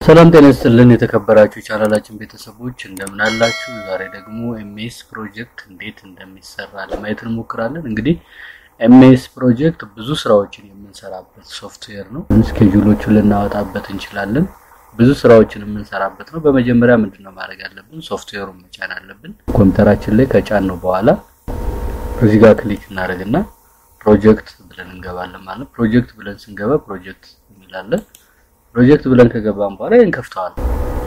ሰላም ጤና ይስጥልን የተከበራችሁ ቻናላችን ቤተሰቦች እንደምን አላችሁ? ዛሬ ደግሞ ኤምኤስ ፕሮጀክት እንዴት እንደሚሰራ ለማየት እንሞክራለን። እንግዲህ ኤምኤስ ፕሮጀክት ብዙ ስራዎችን የምንሰራበት ሶፍትዌር ነው። ስኬጁሎቹን ልናወጣበት እንችላለን። ብዙ ስራዎችን የምንሰራበት ነው። በመጀመሪያ ምንድነው ማድረግ ያለብን? ሶፍትዌሩን መጫን አለብን። ኮምፒውተራችን ላይ ከጫን ነው በኋላ እዚህ ጋር ክሊክ እናደርግና ፕሮጀክት ብለን እንገባለን ማለት ፕሮጀክት ብለን ስንገባ ፕሮጀክት እንላለን። ፕሮጀክት ብለን ከገባን በኋላ እንከፍተዋለን።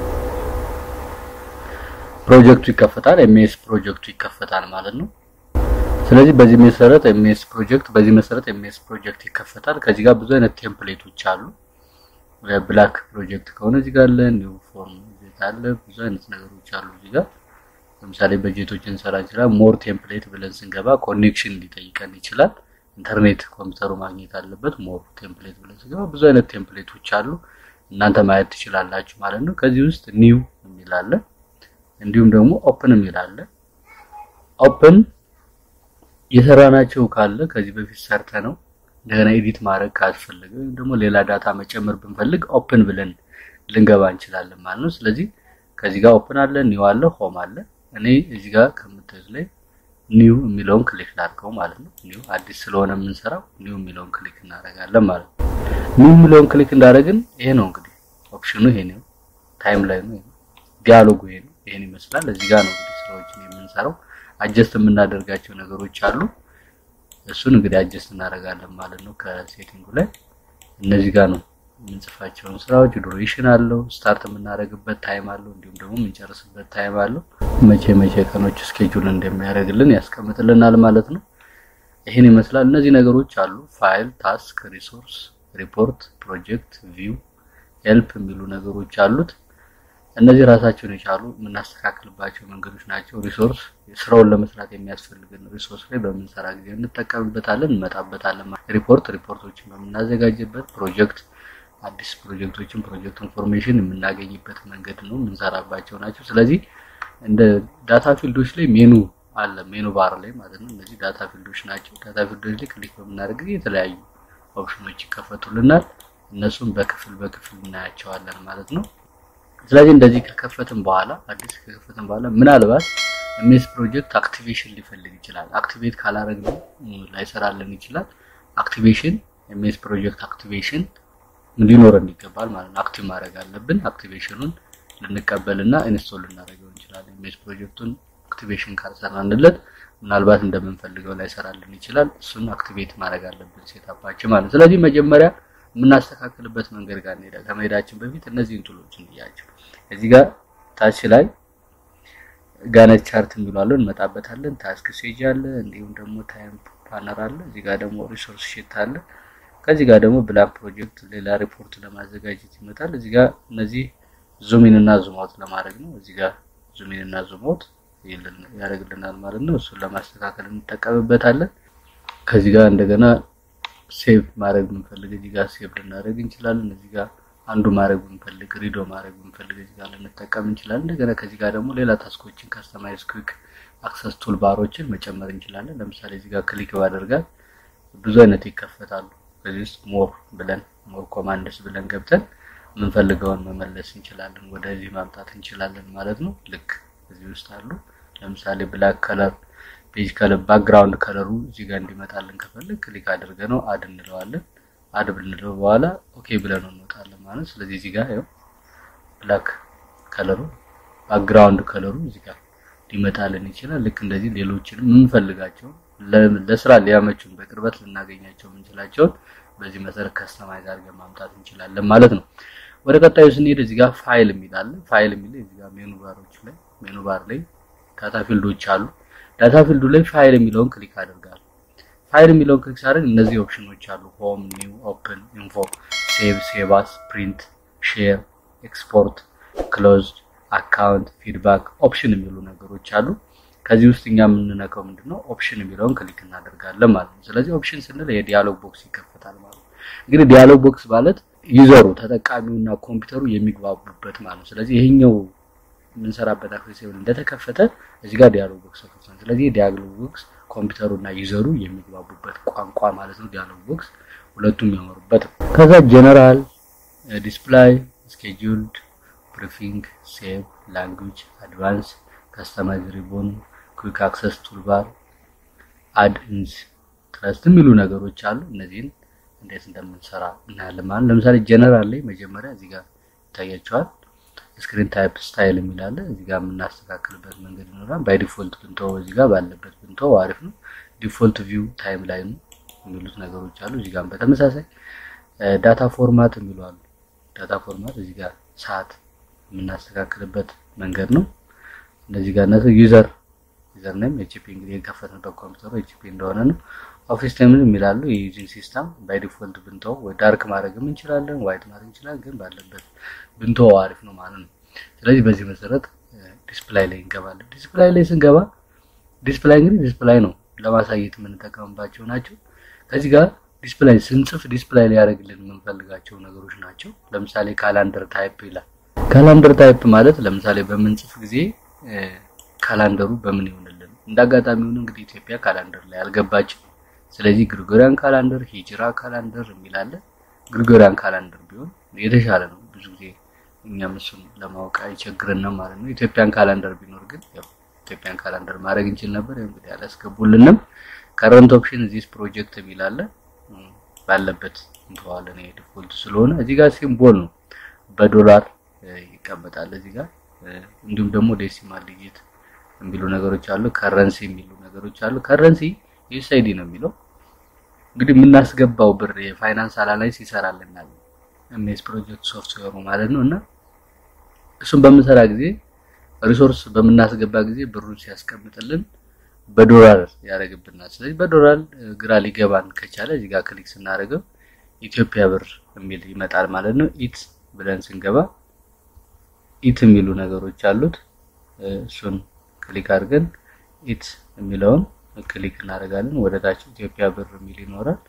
ፕሮጀክቱ ይከፈታል። ኤምኤስ ፕሮጀክቱ ይከፈታል ማለት ነው። ስለዚህ በዚህ መሰረት ኤምኤስ ፕሮጀክት በዚህ መሰረት ኤምኤስ ፕሮጀክት ይከፈታል። ከዚህ ጋር ብዙ አይነት ቴምፕሌቶች አሉ። ብላክ ፕሮጀክት ከሆነ እዚህ ጋር አለ፣ ኒው ፎርም አለ፣ ብዙ አይነት ነገሮች አሉ እዚህ ጋር ለምሳሌ በጀቶችን እንሰራ ይችላል። ሞር ቴምፕሌት ብለን ስንገባ ኮኔክሽን ሊጠይቀን ይችላል። ኢንተርኔት ኮምፒውተሩ ማግኘት አለበት። ሞር ቴምፕሌት ብለን ስንገባ ብዙ አይነት ቴምፕሌቶች አሉ። እናንተ ማየት ትችላላችሁ ማለት ነው። ከዚህ ውስጥ ኒው የሚል አለ፣ እንዲሁም ደግሞ ኦፕን የሚል አለ። ኦፕን የሰራናቸው ካለ ከዚህ በፊት ሰርተ ነው እንደገና ኤዲት ማድረግ ካስፈለገ ወይም ደግሞ ሌላ ዳታ መጨመር ብንፈልግ ኦፕን ብለን ልንገባ እንችላለን ማለት ነው። ስለዚህ ከዚህ ጋር ኦፕን አለ፣ ኒው አለ፣ ሆም አለ። እኔ እዚህ ጋር ከምታዩት ላይ ኒው የሚለውን ክሊክ ላድርገው ማለት ነው። ኒው አዲስ ስለሆነ የምንሰራው ኒው የሚለውን ክሊክ እናደርጋለን ማለት ነው። ኒው የሚለውን ክሊክ እንዳደረግን ይሄ ነው እንግዲህ ኦፕሽኑ ይሄ ነው። ታይም ላይ ነው ዲያሎጉ ይሄ ነው። ይሄን ይመስላል። እዚህ ጋር ነው እንግዲህ ስራዎችን የምንሰራው። አጀስት የምናደርጋቸው ነገሮች አሉ። እሱን እንግዲህ አጀስት እናደርጋለን ማለት ነው። ከሴቲንጉ ላይ እነዚህ ጋር ነው የምንጽፋቸውን ስራዎች ዱሬሽን አለው፣ ስታርት የምናደርግበት ታይም አለው፣ እንዲሁም ደግሞ የምንጨርስበት ታይም አለው። መቼ መቼ ቀኖች ስኬጁል እንደሚያደርግልን ያስቀምጥልናል ማለት ነው። ይህን ይመስላል። እነዚህ ነገሮች አሉ። ፋይል፣ ታስክ፣ ሪሶርስ፣ ሪፖርት፣ ፕሮጀክት፣ ቪው፣ ሄልፕ የሚሉ ነገሮች አሉት። እነዚህ ራሳቸውን የቻሉ የምናስተካክልባቸው መንገዶች ናቸው። ሪሶርስ ስራውን ለመስራት የሚያስፈልግን ሪሶርስ ላይ በምንሰራ ጊዜ እንጠቀምበታለን፣ እንመጣበታለን። ሪፖርት ሪፖርቶችን በምናዘጋጅበት ፕሮጀክት አዲስ ፕሮጀክቶችን ፕሮጀክት ኢንፎርሜሽን የምናገኝበት መንገድ ነው የምንሰራባቸው ናቸው። ስለዚህ እንደ ዳታ ፊልዶች ላይ ሜኑ አለ፣ ሜኑ ባር ላይ ማለት ነው። እነዚህ ዳታ ፊልዶች ናቸው። ዳታ ፊልዶች ላይ ክሊክ በምናደርግ ጊዜ የተለያዩ ኦፕሽኖች ይከፈቱልናል። እነሱም በክፍል በክፍል እናያቸዋለን ማለት ነው። ስለዚህ እንደዚህ ከከፈትን በኋላ አዲስ ከከፈትን በኋላ ምናልባት ኤምኤስ ፕሮጀክት አክቲቬሽን ሊፈልግ ይችላል። አክቲቬት ካላረግነው ላይሰራልን ይችላል። አክቲቬሽን ኤምኤስ ፕሮጀክት አክቲቬሽን ሊኖረን ይገባል ማለት ነው። አክቲቭ ማድረግ አለብን። አክቲቬሽኑን ልንቀበልና ኢንስቶል ልናደርገው እንችላለን። ኢሜጅ ፕሮጀክቱን አክቲቬሽን ካልሰራንለት ምናልባት እንደምንፈልገው ላይሰራልን ይችላል። እሱን አክቲቬት ማድረግ አለብን ሴታፓችን ማለት። ስለዚህ መጀመሪያ የምናስተካክልበት መንገድ ጋር እንሄዳ ከመሄዳችን በፊት እነዚህን ቱሎች እንያቸው። እዚህ ጋር ታች ላይ ጋነት ቻርት የሚሏለው እንመጣበታለን። ታስክ ሴጅ አለ፣ እንዲሁም ደግሞ ታይም ፓነር አለ። እዚህ ጋር ደግሞ ሪሶርስ ሺት አለ። ከዚህ ጋር ደግሞ ብላክ ፕሮጀክት ሌላ ሪፖርት ለማዘጋጀት ይመጣል። እዚህ ጋር እነዚህ ዙሚን እና ዙማውት ለማድረግ ነው። እዚህ ጋር ዙሚን እና ዙማውት ያደርግልናል ማለት ነው። እሱን ለማስተካከል እንጠቀምበታለን። ከዚህ ጋር እንደገና ሴቭ ማድረግ ብንፈልግ እዚህ ጋር ሴቭ ልናደርግ እንችላለን። እዚህ ጋር አንዱ ማድረግ ብንፈልግ ሪዶ ማድረግ ብንፈልግ እዚህ ጋር ልንጠቀም እንችላለን። እንደገና ከዚህ ጋር ደግሞ ሌላ ታስኮችን ካስተማይዝ ኩዊክ አክሰስ ቱል ባሮችን መጨመር እንችላለን። ለምሳሌ እዚህ ጋር ክሊክ ባደርጋት ብዙ አይነት ይከፈታሉ። ከዚህ ውስጥ ሞር ብለን ሞር ኮማንድስ ብለን ገብተን የምንፈልገውን መመለስ እንችላለን፣ ወደዚህ ማምጣት እንችላለን ማለት ነው። ልክ እዚህ ውስጥ አሉ። ለምሳሌ ብላክ ከለር ፔጅ ከለር ባክግራውንድ ከለሩ እዚህ ጋር እንዲመጣልን ከፈለግ ክሊክ አድርገ ነው አድ እንለዋለን። አድ ብንለው በኋላ ኦኬ ብለን እንወጣለን ማለት ነው። ስለዚህ እዚህ ጋር ያው ብላክ ከለሩ ባክግራውንድ ከለሩ እዚህ ጋር ሊመጣልን ይችላል። ልክ እንደዚህ ሌሎችንም የምንፈልጋቸው ለስራ ሊያመቹን በቅርበት ልናገኛቸው የምንችላቸውን በዚህ መሰረት ከስተማይዝ አድርገን ማምጣት እንችላለን ማለት ነው። ወደ ቀጣዩ ስንሄድ እዚህ ጋር ፋይል የሚል አለ። ፋይል የሚል እዚህ ጋር ሜኑ ባሮች ላይ ሜኑ ባር ላይ ዳታ ፊልዶች አሉ። ዳታ ፊልዱ ላይ ፋይል የሚለውን ክሊክ አድርጋለሁ። ፋይል የሚለውን ክሊክ ሳደርግ እነዚህ ኦፕሽኖች አሉ። ሆም፣ ኒው፣ ኦፕን፣ ኢንፎ፣ ሴቭ፣ ሴቫስ፣ ፕሪንት፣ ሼር፣ ኤክስፖርት፣ ክሎዝድ፣ አካውንት፣ ፊድባክ፣ ኦፕሽን የሚሉ ነገሮች አሉ። ከዚህ ውስጥ እኛ የምንነካው ምንድነው ኦፕሽን የሚለውን ክሊክ እናደርጋለን ማለት ነው። ስለዚህ ኦፕሽን ስንል የዲያሎግ ቦክስ ይከፈታል ማለት ነው። እንግዲህ ዲያሎግ ቦክስ ማለት ዩዘሩ ተጠቃሚውና ኮምፒውተሩ የሚግባቡበት ማለት ነው። ስለዚህ ይሄኛው የምንሰራበት አክሰሲብል እንደተከፈተ እዚህ ጋር ዲያሎግ ቦክስ ተከፍቷል። ስለዚህ የዲያሎግ ቦክስ ኮምፒውተሩና ዩዘሩ የሚግባቡበት ቋንቋ ማለት ነው። ዲያሎግ ቦክስ ሁለቱም የሚያወሩበት ከዛ ጀነራል ዲስፕላይ ስኬጁልድ ፕሪፊንግ፣ ሴቭ፣ ላንጉጅ፣ አድቫንስ፣ ከስተማይዝ ሪቦን፣ ኩዊክ አክሰስ ቱልባር፣ አድ ኢንስ፣ ትረስት የሚሉ ነገሮች አሉ። እነዚህን እንዴት እንደምንሰራ እናያለን ማለት ለምሳሌ ጀነራል ላይ መጀመሪያ እዚህ ጋር ይታያቸዋል። ስክሪን ታይፕ ስታይል የሚል አለ። እዚህ ጋር የምናስተካክልበት መንገድ ይኖራል። ባይ ዲፎልት ብንተው እዚህ ጋር ባለበት ብንተው አሪፍ ነው። ዲፎልት ቪው ታይም ላይ ነው የሚሉት ነገሮች አሉ። እዚህ ጋር በተመሳሳይ ዳታ ፎርማት የሚሉ አሉ። ዳታ ፎርማት እዚህ ጋር ሰዓት የምናስተካክልበት መንገድ ነው። እነዚህ ጋር እነሱ ዩዘር ዩዘር ኔም ኤችፒ እንግዲህ የከፈትንበት ኮምፒውተሩ ኤችፒ እንደሆነ ነው። ኦፊስ ታይም የሚላሉ የዩዚንግ ሲስተም ባይ ዲፎልት ብንተው ወይ ዳርክ ማድረግም እንችላለን፣ ዋይት ማድረግ እንችላለን። ግን ባለበት ብንተው አሪፍ ነው ማለት ነው። ስለዚህ በዚህ መሰረት ዲስፕላይ ላይ እንገባለን። ዲስፕላይ ላይ ስንገባ ዲስፕላይ እንግዲህ ዲስፕላይ ነው ለማሳየት የምንጠቀምባቸው ናቸው። ከዚህ ጋር ዲስፕላይ ስንጽፍ ዲስፕላይ ሊያደርግልን የምንፈልጋቸው ነገሮች ናቸው። ለምሳሌ ካላንደር ታይፕ ይላል። ካላንደር ታይፕ ማለት ለምሳሌ በምንጽፍ ጊዜ ካላንደሩ በምን ይሆንልን? እንደ አጋጣሚ ሆኖ እንግዲህ ኢትዮጵያ ካላንደር ላይ አልገባችም። ስለዚህ ግሪጎሪያን ካላንደር፣ ሂጅራ ካላንደር የሚላለ ግሪጎሪያን ካላንደር ቢሆን የተሻለ ነው። ብዙ ጊዜ እኛም እሱን ለማወቅ አይቸግረንም ማለት ነው። ኢትዮጵያን ካላንደር ቢኖር ግን ያው ኢትዮጵያን ካላንደር ማድረግ እንችል ነበር። ያው እንግዲህ አላስገቡልንም። ከረንት ኦፕሽን ዚስ ፕሮጀክት የሚላለ ባለበት እንተዋለን። ይሄ ዲፎልት ስለሆነ እዚህ ጋር ሲምቦል ነው በዶላር ይቀመጣል እዚህ ጋር እንዲሁም ደግሞ ዴሲማል ዲጂት የሚሉ ነገሮች አሉ። ከረንሲ የሚሉ ነገሮች አሉ። ከረንሲ ዩኤስአይዲ ነው የሚለው እንግዲህ የምናስገባው ብር የፋይናንስ አናላይስ ይሰራልናል ኤምኤስ ፕሮጀክት ሶፍትዌሩ ማለት ነው። እና እሱን በምንሰራ ጊዜ ሪሶርስ በምናስገባ ጊዜ ብሩን ሲያስቀምጥልን በዶላር ያደርግብናል። ስለዚህ በዶላር ግራ ሊገባን ከቻለ እዚህ ጋር ክሊክ ስናደርገው ኢትዮጵያ ብር የሚል ይመጣል ማለት ነው። ኢት ብለን ስንገባ ኢት የሚሉ ነገሮች አሉት። እሱን ክሊክ አድርገን ኢት የሚለውን ክሊክ እናደርጋለን። ወደ ታች ኢትዮጵያ ብር የሚል ይኖራል።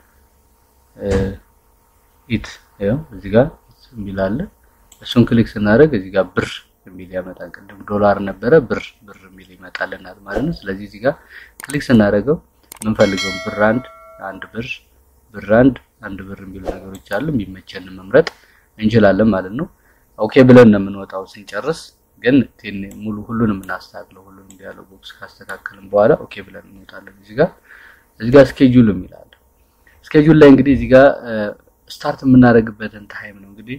ኢት ያው እዚህ ጋር የሚል አለ። እሱን ክሊክ ስናደርግ እዚህ ጋር ብር የሚል ያመጣል። ቅድም ዶላር ነበረ ብር ብር የሚል ይመጣልናል ማለት ነው። ስለዚህ እዚህ ጋር ክሊክ ስናደርገው የምንፈልገው ብር አንድ አንድ ብር ብር አንድ አንድ ብር የሚሉ ነገሮች አሉ። የሚመቸንን መምረጥ እንችላለን ማለት ነው። ኦኬ ብለን ነው የምንወጣው ስንጨርስ ግን ሙሉ ሁሉንም እናስተካክለው። ሁሉንም ዲያሎግ ቦክስ ካስተካከልን በኋላ ኦኬ ብለን እንወጣለን። እዚህ ጋር እዚህ ጋር ስኬጁል የሚላል ስኬጁል ላይ እንግዲህ እዚህ ጋር ስታርት የምናደርግበትን ታይም ነው እንግዲህ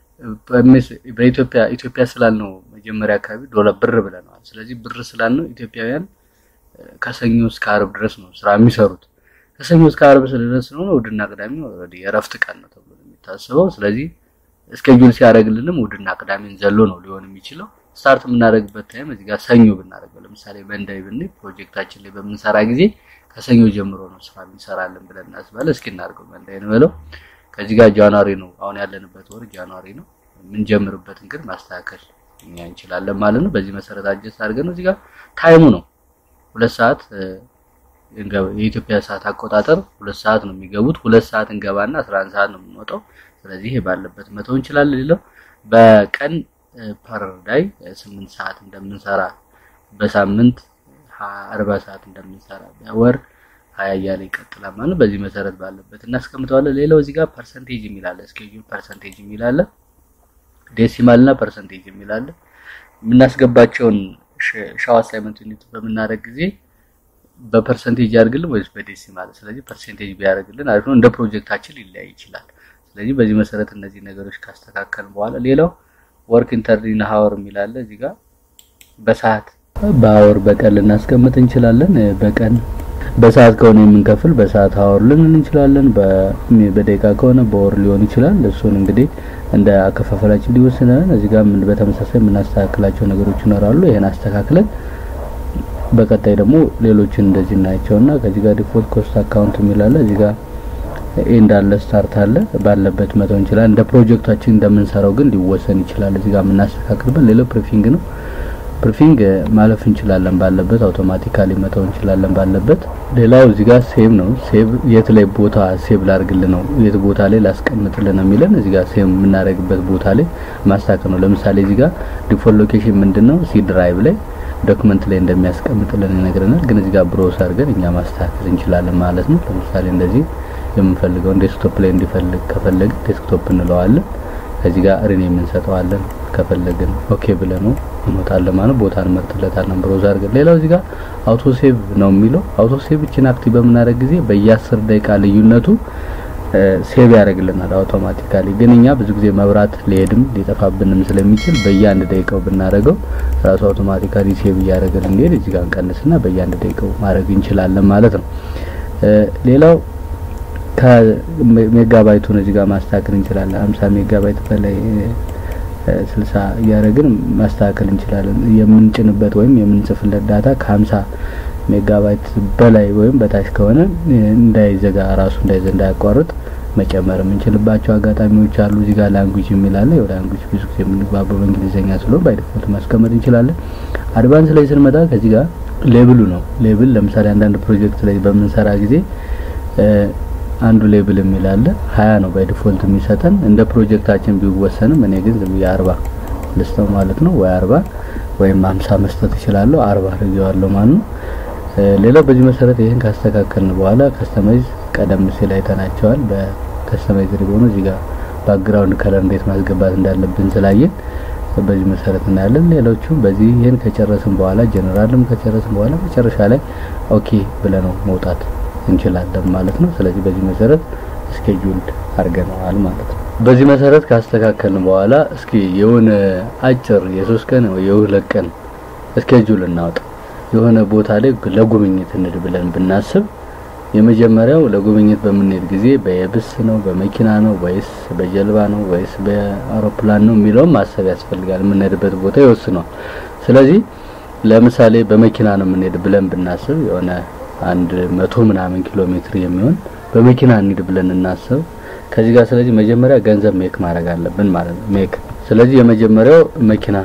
በኢትዮጵያ ኢትዮጵያ ስላልነው መጀመሪያ አካባቢ ዶላር ብር ብለናል። ስለዚህ ብር ስላልነው ኢትዮጵያውያን ከሰኞ እስከ አርብ ድረስ ነው ስራ የሚሰሩት። ከሰኞ እስከ አርብ ስለድረስ ስለሆነ እሑድና ቅዳሜ ኦልሬዲ የእረፍት ቀን ነው ተብሎ የሚታሰበው። ስለዚህ ስኬጁል ሲያደርግልንም እሑድና ቅዳሜን ዘሎ ነው ሊሆን የሚችለው። ስታርት የምናደርግበት ታይም እዚህ ጋር ሰኞ ብናደርገው ለምሳሌ መንዳይ ብንይ ፕሮጀክታችን ላይ በምንሰራ ጊዜ ከሰኞ ጀምሮ ነው ስራ እንሰራለን ብለን እናስባለን። እስኪ እናድርገው መንዳይ ነው ብለው ከዚህ ጋር ጃንዋሪ ነው አሁን ያለንበት ወር ጃንዋሪ ነው። የምንጀምርበትን ግን ማስተካከል እኛ እንችላለን ማለት ነው። በዚህ መሰረት አጀስት አድርገን ነው እዚህ ጋር ታይሙ ነው ሁለት ሰዓት የኢትዮጵያ ሰዓት አቆጣጠር ሁለት ሰዓት ነው የሚገቡት። ሁለት ሰዓት እንገባና 11 ሰዓት ነው የምንወጣው። ስለዚህ ይሄ ባለበት መተው እንችላለን። ሌላው በቀን ፐር ዳይ 8 ሰዓት እንደምንሰራ በሳምንት 40 ሰዓት እንደምንሰራ በወር ሀያ እያለ ይቀጥላል ማለት ነው። በዚህ መሰረት ባለበት እናስቀምጠዋለን። ሌላው እዚህ ጋር ፐርሰንቴጅ የሚል አለ፣ ስኬጁል ፐርሰንቴጅ የሚል አለ፣ ዴሲማል እና ፐርሰንቴጅ የሚል አለ። የምናስገባቸውን ሻው አሳይመንት ዩኒት በምናደርግ ጊዜ በፐርሰንቴጅ ያደርግልን ወይስ በዴሲማል? ስለዚህ ፐርሰንቴጅ ቢያደርግልን አሪፍ ነው። እንደ ፕሮጀክታችን ሊለያይ ይችላል። ስለዚህ በዚህ መሰረት እነዚህ ነገሮች ካስተካከልን በኋላ ሌላው ወርክ ኢንተርዲን ሀወር የሚል አለ እዚህ ጋር በሰዓት በአወር በቀን ልናስቀምጥ እንችላለን። በቀን በሰዓት ከሆነ የምንከፍል በሰዓት ሀወር ልንል እንችላለን። በደቂቃ ከሆነ በወር ሊሆን ይችላል። እሱን እንግዲህ እንደ አከፋፈላችን ሊወስነን እዚህ ጋር ምን በተመሳሳይ የምናስተካክላቸው ነገሮች ይኖራሉ። ይሄን አስተካክለን በቀጣይ ደግሞ ሌሎችን እንደዚህ እናያቸውና ከዚህ ጋር ዲፎልት ኮስት አካውንት የሚላለ እዚህ ጋር ኤንድ አለ ስታርት አለ ባለበት መተው እንችላለን። እንደ ፕሮጀክታችን እንደምንሰራው ግን ሊወሰን ይችላል። እዚህ ጋር የምናስተካክልበት ሌላው ፕሪፊንግ ነው። ፕሪፊንግ ማለፍ እንችላለን ባለበት አውቶማቲካሊ መተው እንችላለን ባለበት። ሌላው እዚህ ጋር ሴቭ ነው። ሴቭ የት ላይ ቦታ ሴቭ ላርግልን ነው የት ቦታ ላይ ላስቀምጥልን ነው የሚለን እዚህ ጋር ሴቭ የምናደርግበት ቦታ ላይ ማስተካከል ነው። ለምሳሌ እዚህ ጋር ዲፎልት ሎኬሽን ምንድነው ሲ ድራይቭ ላይ ዶክመንት ላይ እንደሚያስቀምጥልን ይነግረናል። ግን እዚህ ጋር ብሮስ አድርገን እኛ ማስተካከል እንችላለን ማለት ነው። ለምሳሌ እንደዚህ የምንፈልገውን ዴስክቶፕ ላይ እንዲፈልግ ከፈለግን ዴስክቶፕ እንለዋለን። ከዚህ ጋር ሪኔም እንሰጠዋለን። ከፈለግን ኦኬ ብለን ነው እንወጣለን ማለት ቦታ እንመርጥለታለን ብሮዝ አድርገን። ሌላው እዚህ ጋር አውቶ ሴቭ ነው የሚለው አውቶ ሴቭ እችን አክቲቭ በምናደርግ ጊዜ በየ10 ደቂቃ ልዩነቱ ሴቭ ያደርግልናል አውቶማቲካሊ። ግን እኛ ብዙ ጊዜ መብራት ሊሄድም ሊጠፋብንም ስለሚችል በየአንድ ደቂቃው ብናደርገው ራሱ አውቶማቲካሊ ሴቭ እያደረገልን እንዲሄድ እዚህ ጋር እንቀንስና በየአንድ ደቂቃው ማድረግ እንችላለን ማለት ነው። ሌላው ከሜጋባይቱን እዚህ ጋር ማስተካከል እንችላለን። 50 ሜጋባይት በላይ 60 እያደረግን ማስተካከል እንችላለን። የምንጭንበት ወይም የምንጽፍለት ዳታ ከ50 ሜጋባይት በላይ ወይም በታች ከሆነ እንዳይዘጋ ራሱ እንዳይዘ እንዳያቋርጥ መጨመር የምንችልባቸው አጋጣሚዎች አሉ። እዚህ ጋር ላንጉጅ የሚል አለ። ያው ላንጉጅ ብዙ ጊዜ የምንግባባው በእንግሊዝኛ ስለሆነ ባይ ዲፎልት ማስቀመጥ እንችላለን። አድቫንስ ላይ ስንመጣ ከዚህ ጋር ሌብሉ ነው። ሌብል ለምሳሌ አንዳንድ ፕሮጀክት ላይ በምንሰራ ጊዜ አንዱ ሌብል የሚል አለ። ሀያ ነው ባይ ዲፎልት የሚሰጠን እንደ ፕሮጀክታችን ቢወሰንም እኔ ግን ዝም ብዬ አርባ ልስተው ማለት ነው ወይ አርባ ወይም ሀምሳ መስጠት እችላለሁ። አርባ አድርጌዋለሁ ማለት ነው። ሌላው በዚህ መሰረት ይህን ካስተካከልን በኋላ ከስተማይዝ ቀደም ሲል አይተናቸዋል። በከስተማይዝ ሪቦኑ እዚህ ጋር ባክግራውንድ ከለር እንዴት ማስገባት እንዳለብን ስላየን በዚህ መሰረት እናያለን። ሌሎቹ በዚህ ይህን ከጨረስን በኋላ ጀነራልም ከጨረስን በኋላ መጨረሻ ላይ ኦኬ ብለነው መውጣት እንችላለን ማለት ነው። ስለዚህ በዚህ መሰረት ስኬጁልድ አድርገነዋል ማለት ነው። በዚህ መሰረት ካስተካከልን በኋላ እስኪ የሆነ አጭር የሶስት ቀን ወይ የሁለት ቀን ስኬጁል እናውጣ። የሆነ ቦታ ላይ ለጉብኝት እንድ ብለን ብናስብ የመጀመሪያው ለጉብኝት በምንሄድ ጊዜ በየብስ ነው በመኪና ነው ወይስ በጀልባ ነው ወይስ በአውሮፕላን ነው የሚለውን ማሰብ ያስፈልጋል። የምንሄድበት ቦታ ይወስነዋል። ስለዚህ ለምሳሌ በመኪና ነው የምንሄድ ብለን ብናስብ የሆነ አንድ መቶ ምናምን ኪሎ ሜትር የሚሆን በመኪና እንሂድ ብለን እናስብ። ከዚህ ጋር ስለዚህ መጀመሪያ ገንዘብ ሜክ ማድረግ አለብን ማለት ነው። ሜክ ስለዚህ የመጀመሪያው መኪና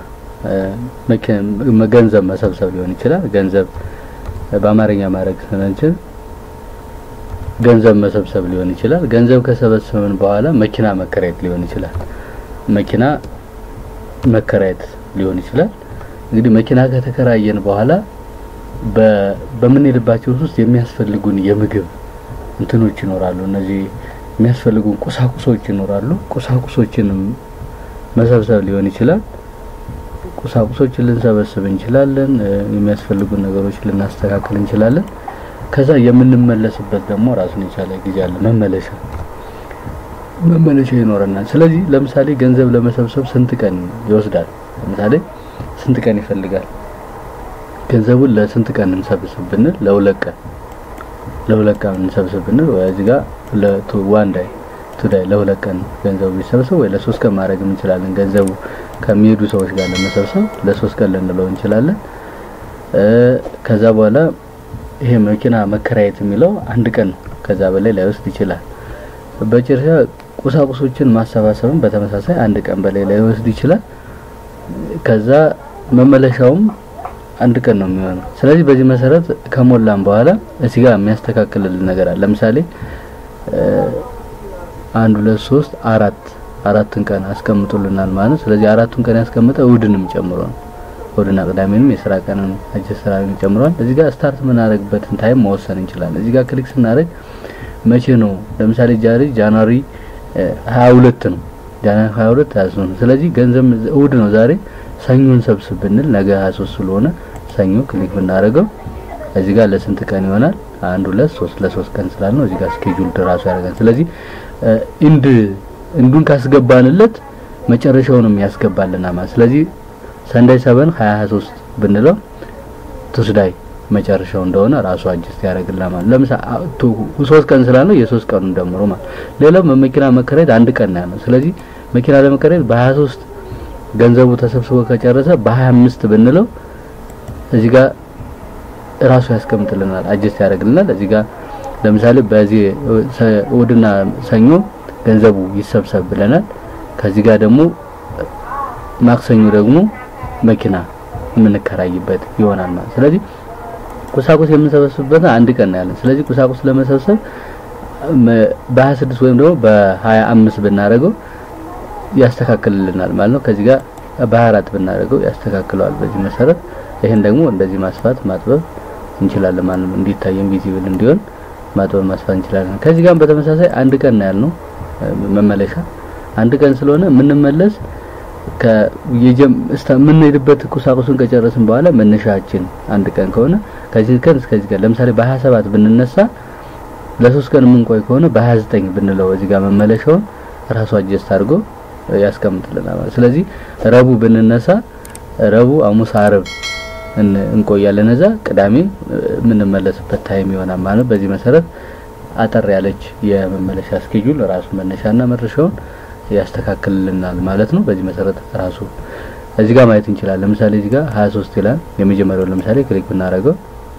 ገንዘብ መሰብሰብ ሊሆን ይችላል። ገንዘብ በአማርኛ ማድረግ ስንችል ገንዘብ መሰብሰብ ሊሆን ይችላል። ገንዘብ ከሰበሰብን በኋላ መኪና መከራየት ሊሆን ይችላል። መኪና መከራየት ሊሆን ይችላል። እንግዲህ መኪና ከተከራየን በኋላ በምንሄድባቸው ውስጥ የሚያስፈልጉን የምግብ እንትኖች ይኖራሉ። እነዚህ የሚያስፈልጉን ቁሳቁሶች ይኖራሉ። ቁሳቁሶችንም መሰብሰብ ሊሆን ይችላል። ቁሳቁሶችን ልንሰበስብ እንችላለን። የሚያስፈልጉን ነገሮች ልናስተካክል እንችላለን። ከዛ የምንመለስበት ደግሞ ራሱን የቻለ ጊዜ አለ። መመለሻ መመለሻ ይኖረናል። ስለዚህ ለምሳሌ ገንዘብ ለመሰብሰብ ስንት ቀን ይወስዳል? ለምሳሌ ስንት ቀን ይፈልጋል? ገንዘቡን ለስንት ቀን እንሰብስብ ብንል ለሁለት ቀን ለሁለት ቀን እንሰብስብ ብንል እዚህ ጋር ለቱ ዋን ዳይ ቱ ዳይ ለሁለት ቀን ገንዘቡ ቢሰብሰብ ወይ ለሶስት ቀን ማድረግ እንችላለን። ገንዘቡ ከሚሄዱ ሰዎች ጋር ለመሰብሰብ ለሶስት ቀን ልንለው እንችላለን። ከዛ በኋላ ይሄ መኪና መከራየት የሚለው አንድ ቀን ነው። ከዛ በላይ ላይወስድ ይችላል። በጭርሻ ቁሳቁሶችን ማሰባሰብም በተመሳሳይ አንድ ቀን በላይ ላይወስድ ይችላል። ከዛ መመለሻውም አንድ ቀን ነው የሚሆነው። ስለዚህ በዚህ መሰረት ከሞላን በኋላ እዚህ ጋር የሚያስተካክልልን ነገር አለ። ለምሳሌ አንድ ሁለት ሶስት አራት አራትን ቀን አስቀምጡልናል ማለት ነው። ስለዚህ አራቱን ቀን ያስቀምጠ እሁድንም ጨምሮ ነው። እሁድና ቅዳሜንም የስራ ቀንን አጀስት ስራውን ጨምሯል። እዚህ ጋር ስታርት የምናደርግበትን ታይም መወሰን እንችላለን። እዚህ ጋር ክሊክ ስናደርግ መቼ ነው? ለምሳሌ ጃሪ ጃንዋሪ 22 ነው። ጃንዋሪ 22 23 ነው። ስለዚህ ገንዘብ እሁድ ነው ዛሬ ሰኞን ሰብስብ ብንል ነገ 23 ስለሆነ ሰኞ ክሊክ ብናደርገው እዚህ ጋር ለስንት ቀን ይሆናል? አንድ ሁለት ሶስት ለሶስት ቀን ስላል ነው እዚህ ጋር ስኬጁል ራሱ ያደርጋል። ስለዚህ ኢንድ እንዱን ካስገባንለት መጨረሻውንም ያስገባልና ማለት ስለዚህ ሰንዳይ ሰበን 2023 ብንለው ቱስዳይ መጨረሻው እንደሆነ ራሱ አጅስት ያደርግልናል ማለት ለምሳሌ ሶስት ቀን ስላለው የሶስት ቀኑን ደምሮ ማለት ሌላው መኪና መከራየት አንድ ቀን ነው። ስለዚህ መኪና ለመከራየት በ23 ገንዘቡ ተሰብስቦ ከጨረሰ በ25 ብንለው እዚህ ጋር ራሱ ያስቀምጥልናል፣ አጀስት ያደርግልናል። እዚህ ጋር ለምሳሌ በዚህ እሑድና ሰኞ ገንዘቡ ይሰብሰብ ብለናል። ከዚህ ጋር ደግሞ ማክሰኞ ደግሞ መኪና የምንከራይበት ይሆናል ማለት ስለዚህ ቁሳቁስ የምንሰበስብበት አንድ ቀን ነው ያለን። ስለዚህ ቁሳቁስ ለመሰብሰብ በ26 ወይም ደግሞ በ25 ብናደርገው ያስተካክልልናል ማለት ነው። ከዚህ ጋር በ24 ብናደርገው ያስተካክለዋል። በዚህ መሰረት ይሄን ደግሞ እንደዚህ ማስፋት ማጥበብ እንችላለን ማለት ነው። እንዲታየን ቪዚብል እንዲሆን ማጥበብ ማስፋት እንችላለን። ከዚህ ጋር በተመሳሳይ አንድ ቀን ነው ያልነው መመለሻ አንድ ቀን ስለሆነ የምንመለስ የምንሄድበት ቁሳቁሱን ከጨረስን በኋላ መነሻችን አንድ ቀን ከሆነ ከዚህ ቀን እስከዚህ ቀን ለምሳሌ በ27 ብንነሳ ለሶስት ቀን የምንቆይ ከሆነ በ29 ብንለው እዚህ ጋር መመለሻውን ራሱ አጀስት አድርጎ ያስቀምጥልናል ማለት ስለዚህ ረቡ ብንነሳ ረቡ፣ ሐሙስ፣ ዓርብ እንቆያለን እዛ ቅዳሜ የምንመለስበት ታይም ይሆናል ማለት በዚህ መሰረት አጠር ያለች የመመለሻ ስኬጁል ራሱ መነሻና መድረሻውን ያስተካክልልናል ማለት ነው። በዚህ መሰረት ራሱ እዚህ ጋር ማየት እንችላለን። ለምሳሌ እዚህ ጋር 23 ይላል። የመጀመሪያው ለምሳሌ ክሊክ ብናደርገው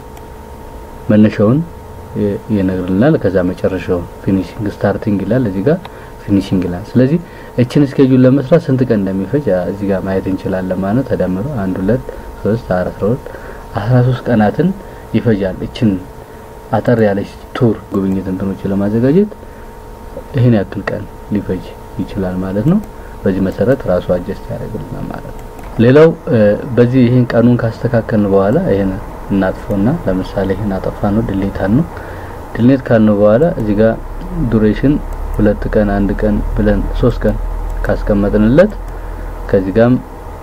መነሻውን ይነግርልናል። ከዛ መጨረሻውን ፊኒሺንግ ስታርቲንግ ይላል። እዚህ ጋር ፊኒሺንግ ይላል። ስለዚህ እችን ስኬጁል ለመስራት ስንት ቀን እንደሚፈጅ እዚህ ጋር ማየት እንችላለን ማለት ተደምሮ 1 2 3 4 12 13 ቀናትን ይፈጃል። እችን አጠር ያለች ቱር ጉብኝት እንትኖችን ለማዘጋጀት ይህን ያክል ቀን ሊፈጅ ይችላል ማለት ነው። በዚህ መሰረት ራሱ አጀስት ያደርግልናል ማለት ነው። ሌላው በዚህ ይህን ቀኑን ካስተካከልን በኋላ ይህን እናጥፈውና ለምሳሌ ይህን አጠፋ ነው ድሌት ነው ድሌት ካልነው በኋላ እዚህ ጋር ዱሬሽን ሁለት ቀን አንድ ቀን ብለን ሶስት ቀን ካስቀመጥንለት ከዚህ ጋርም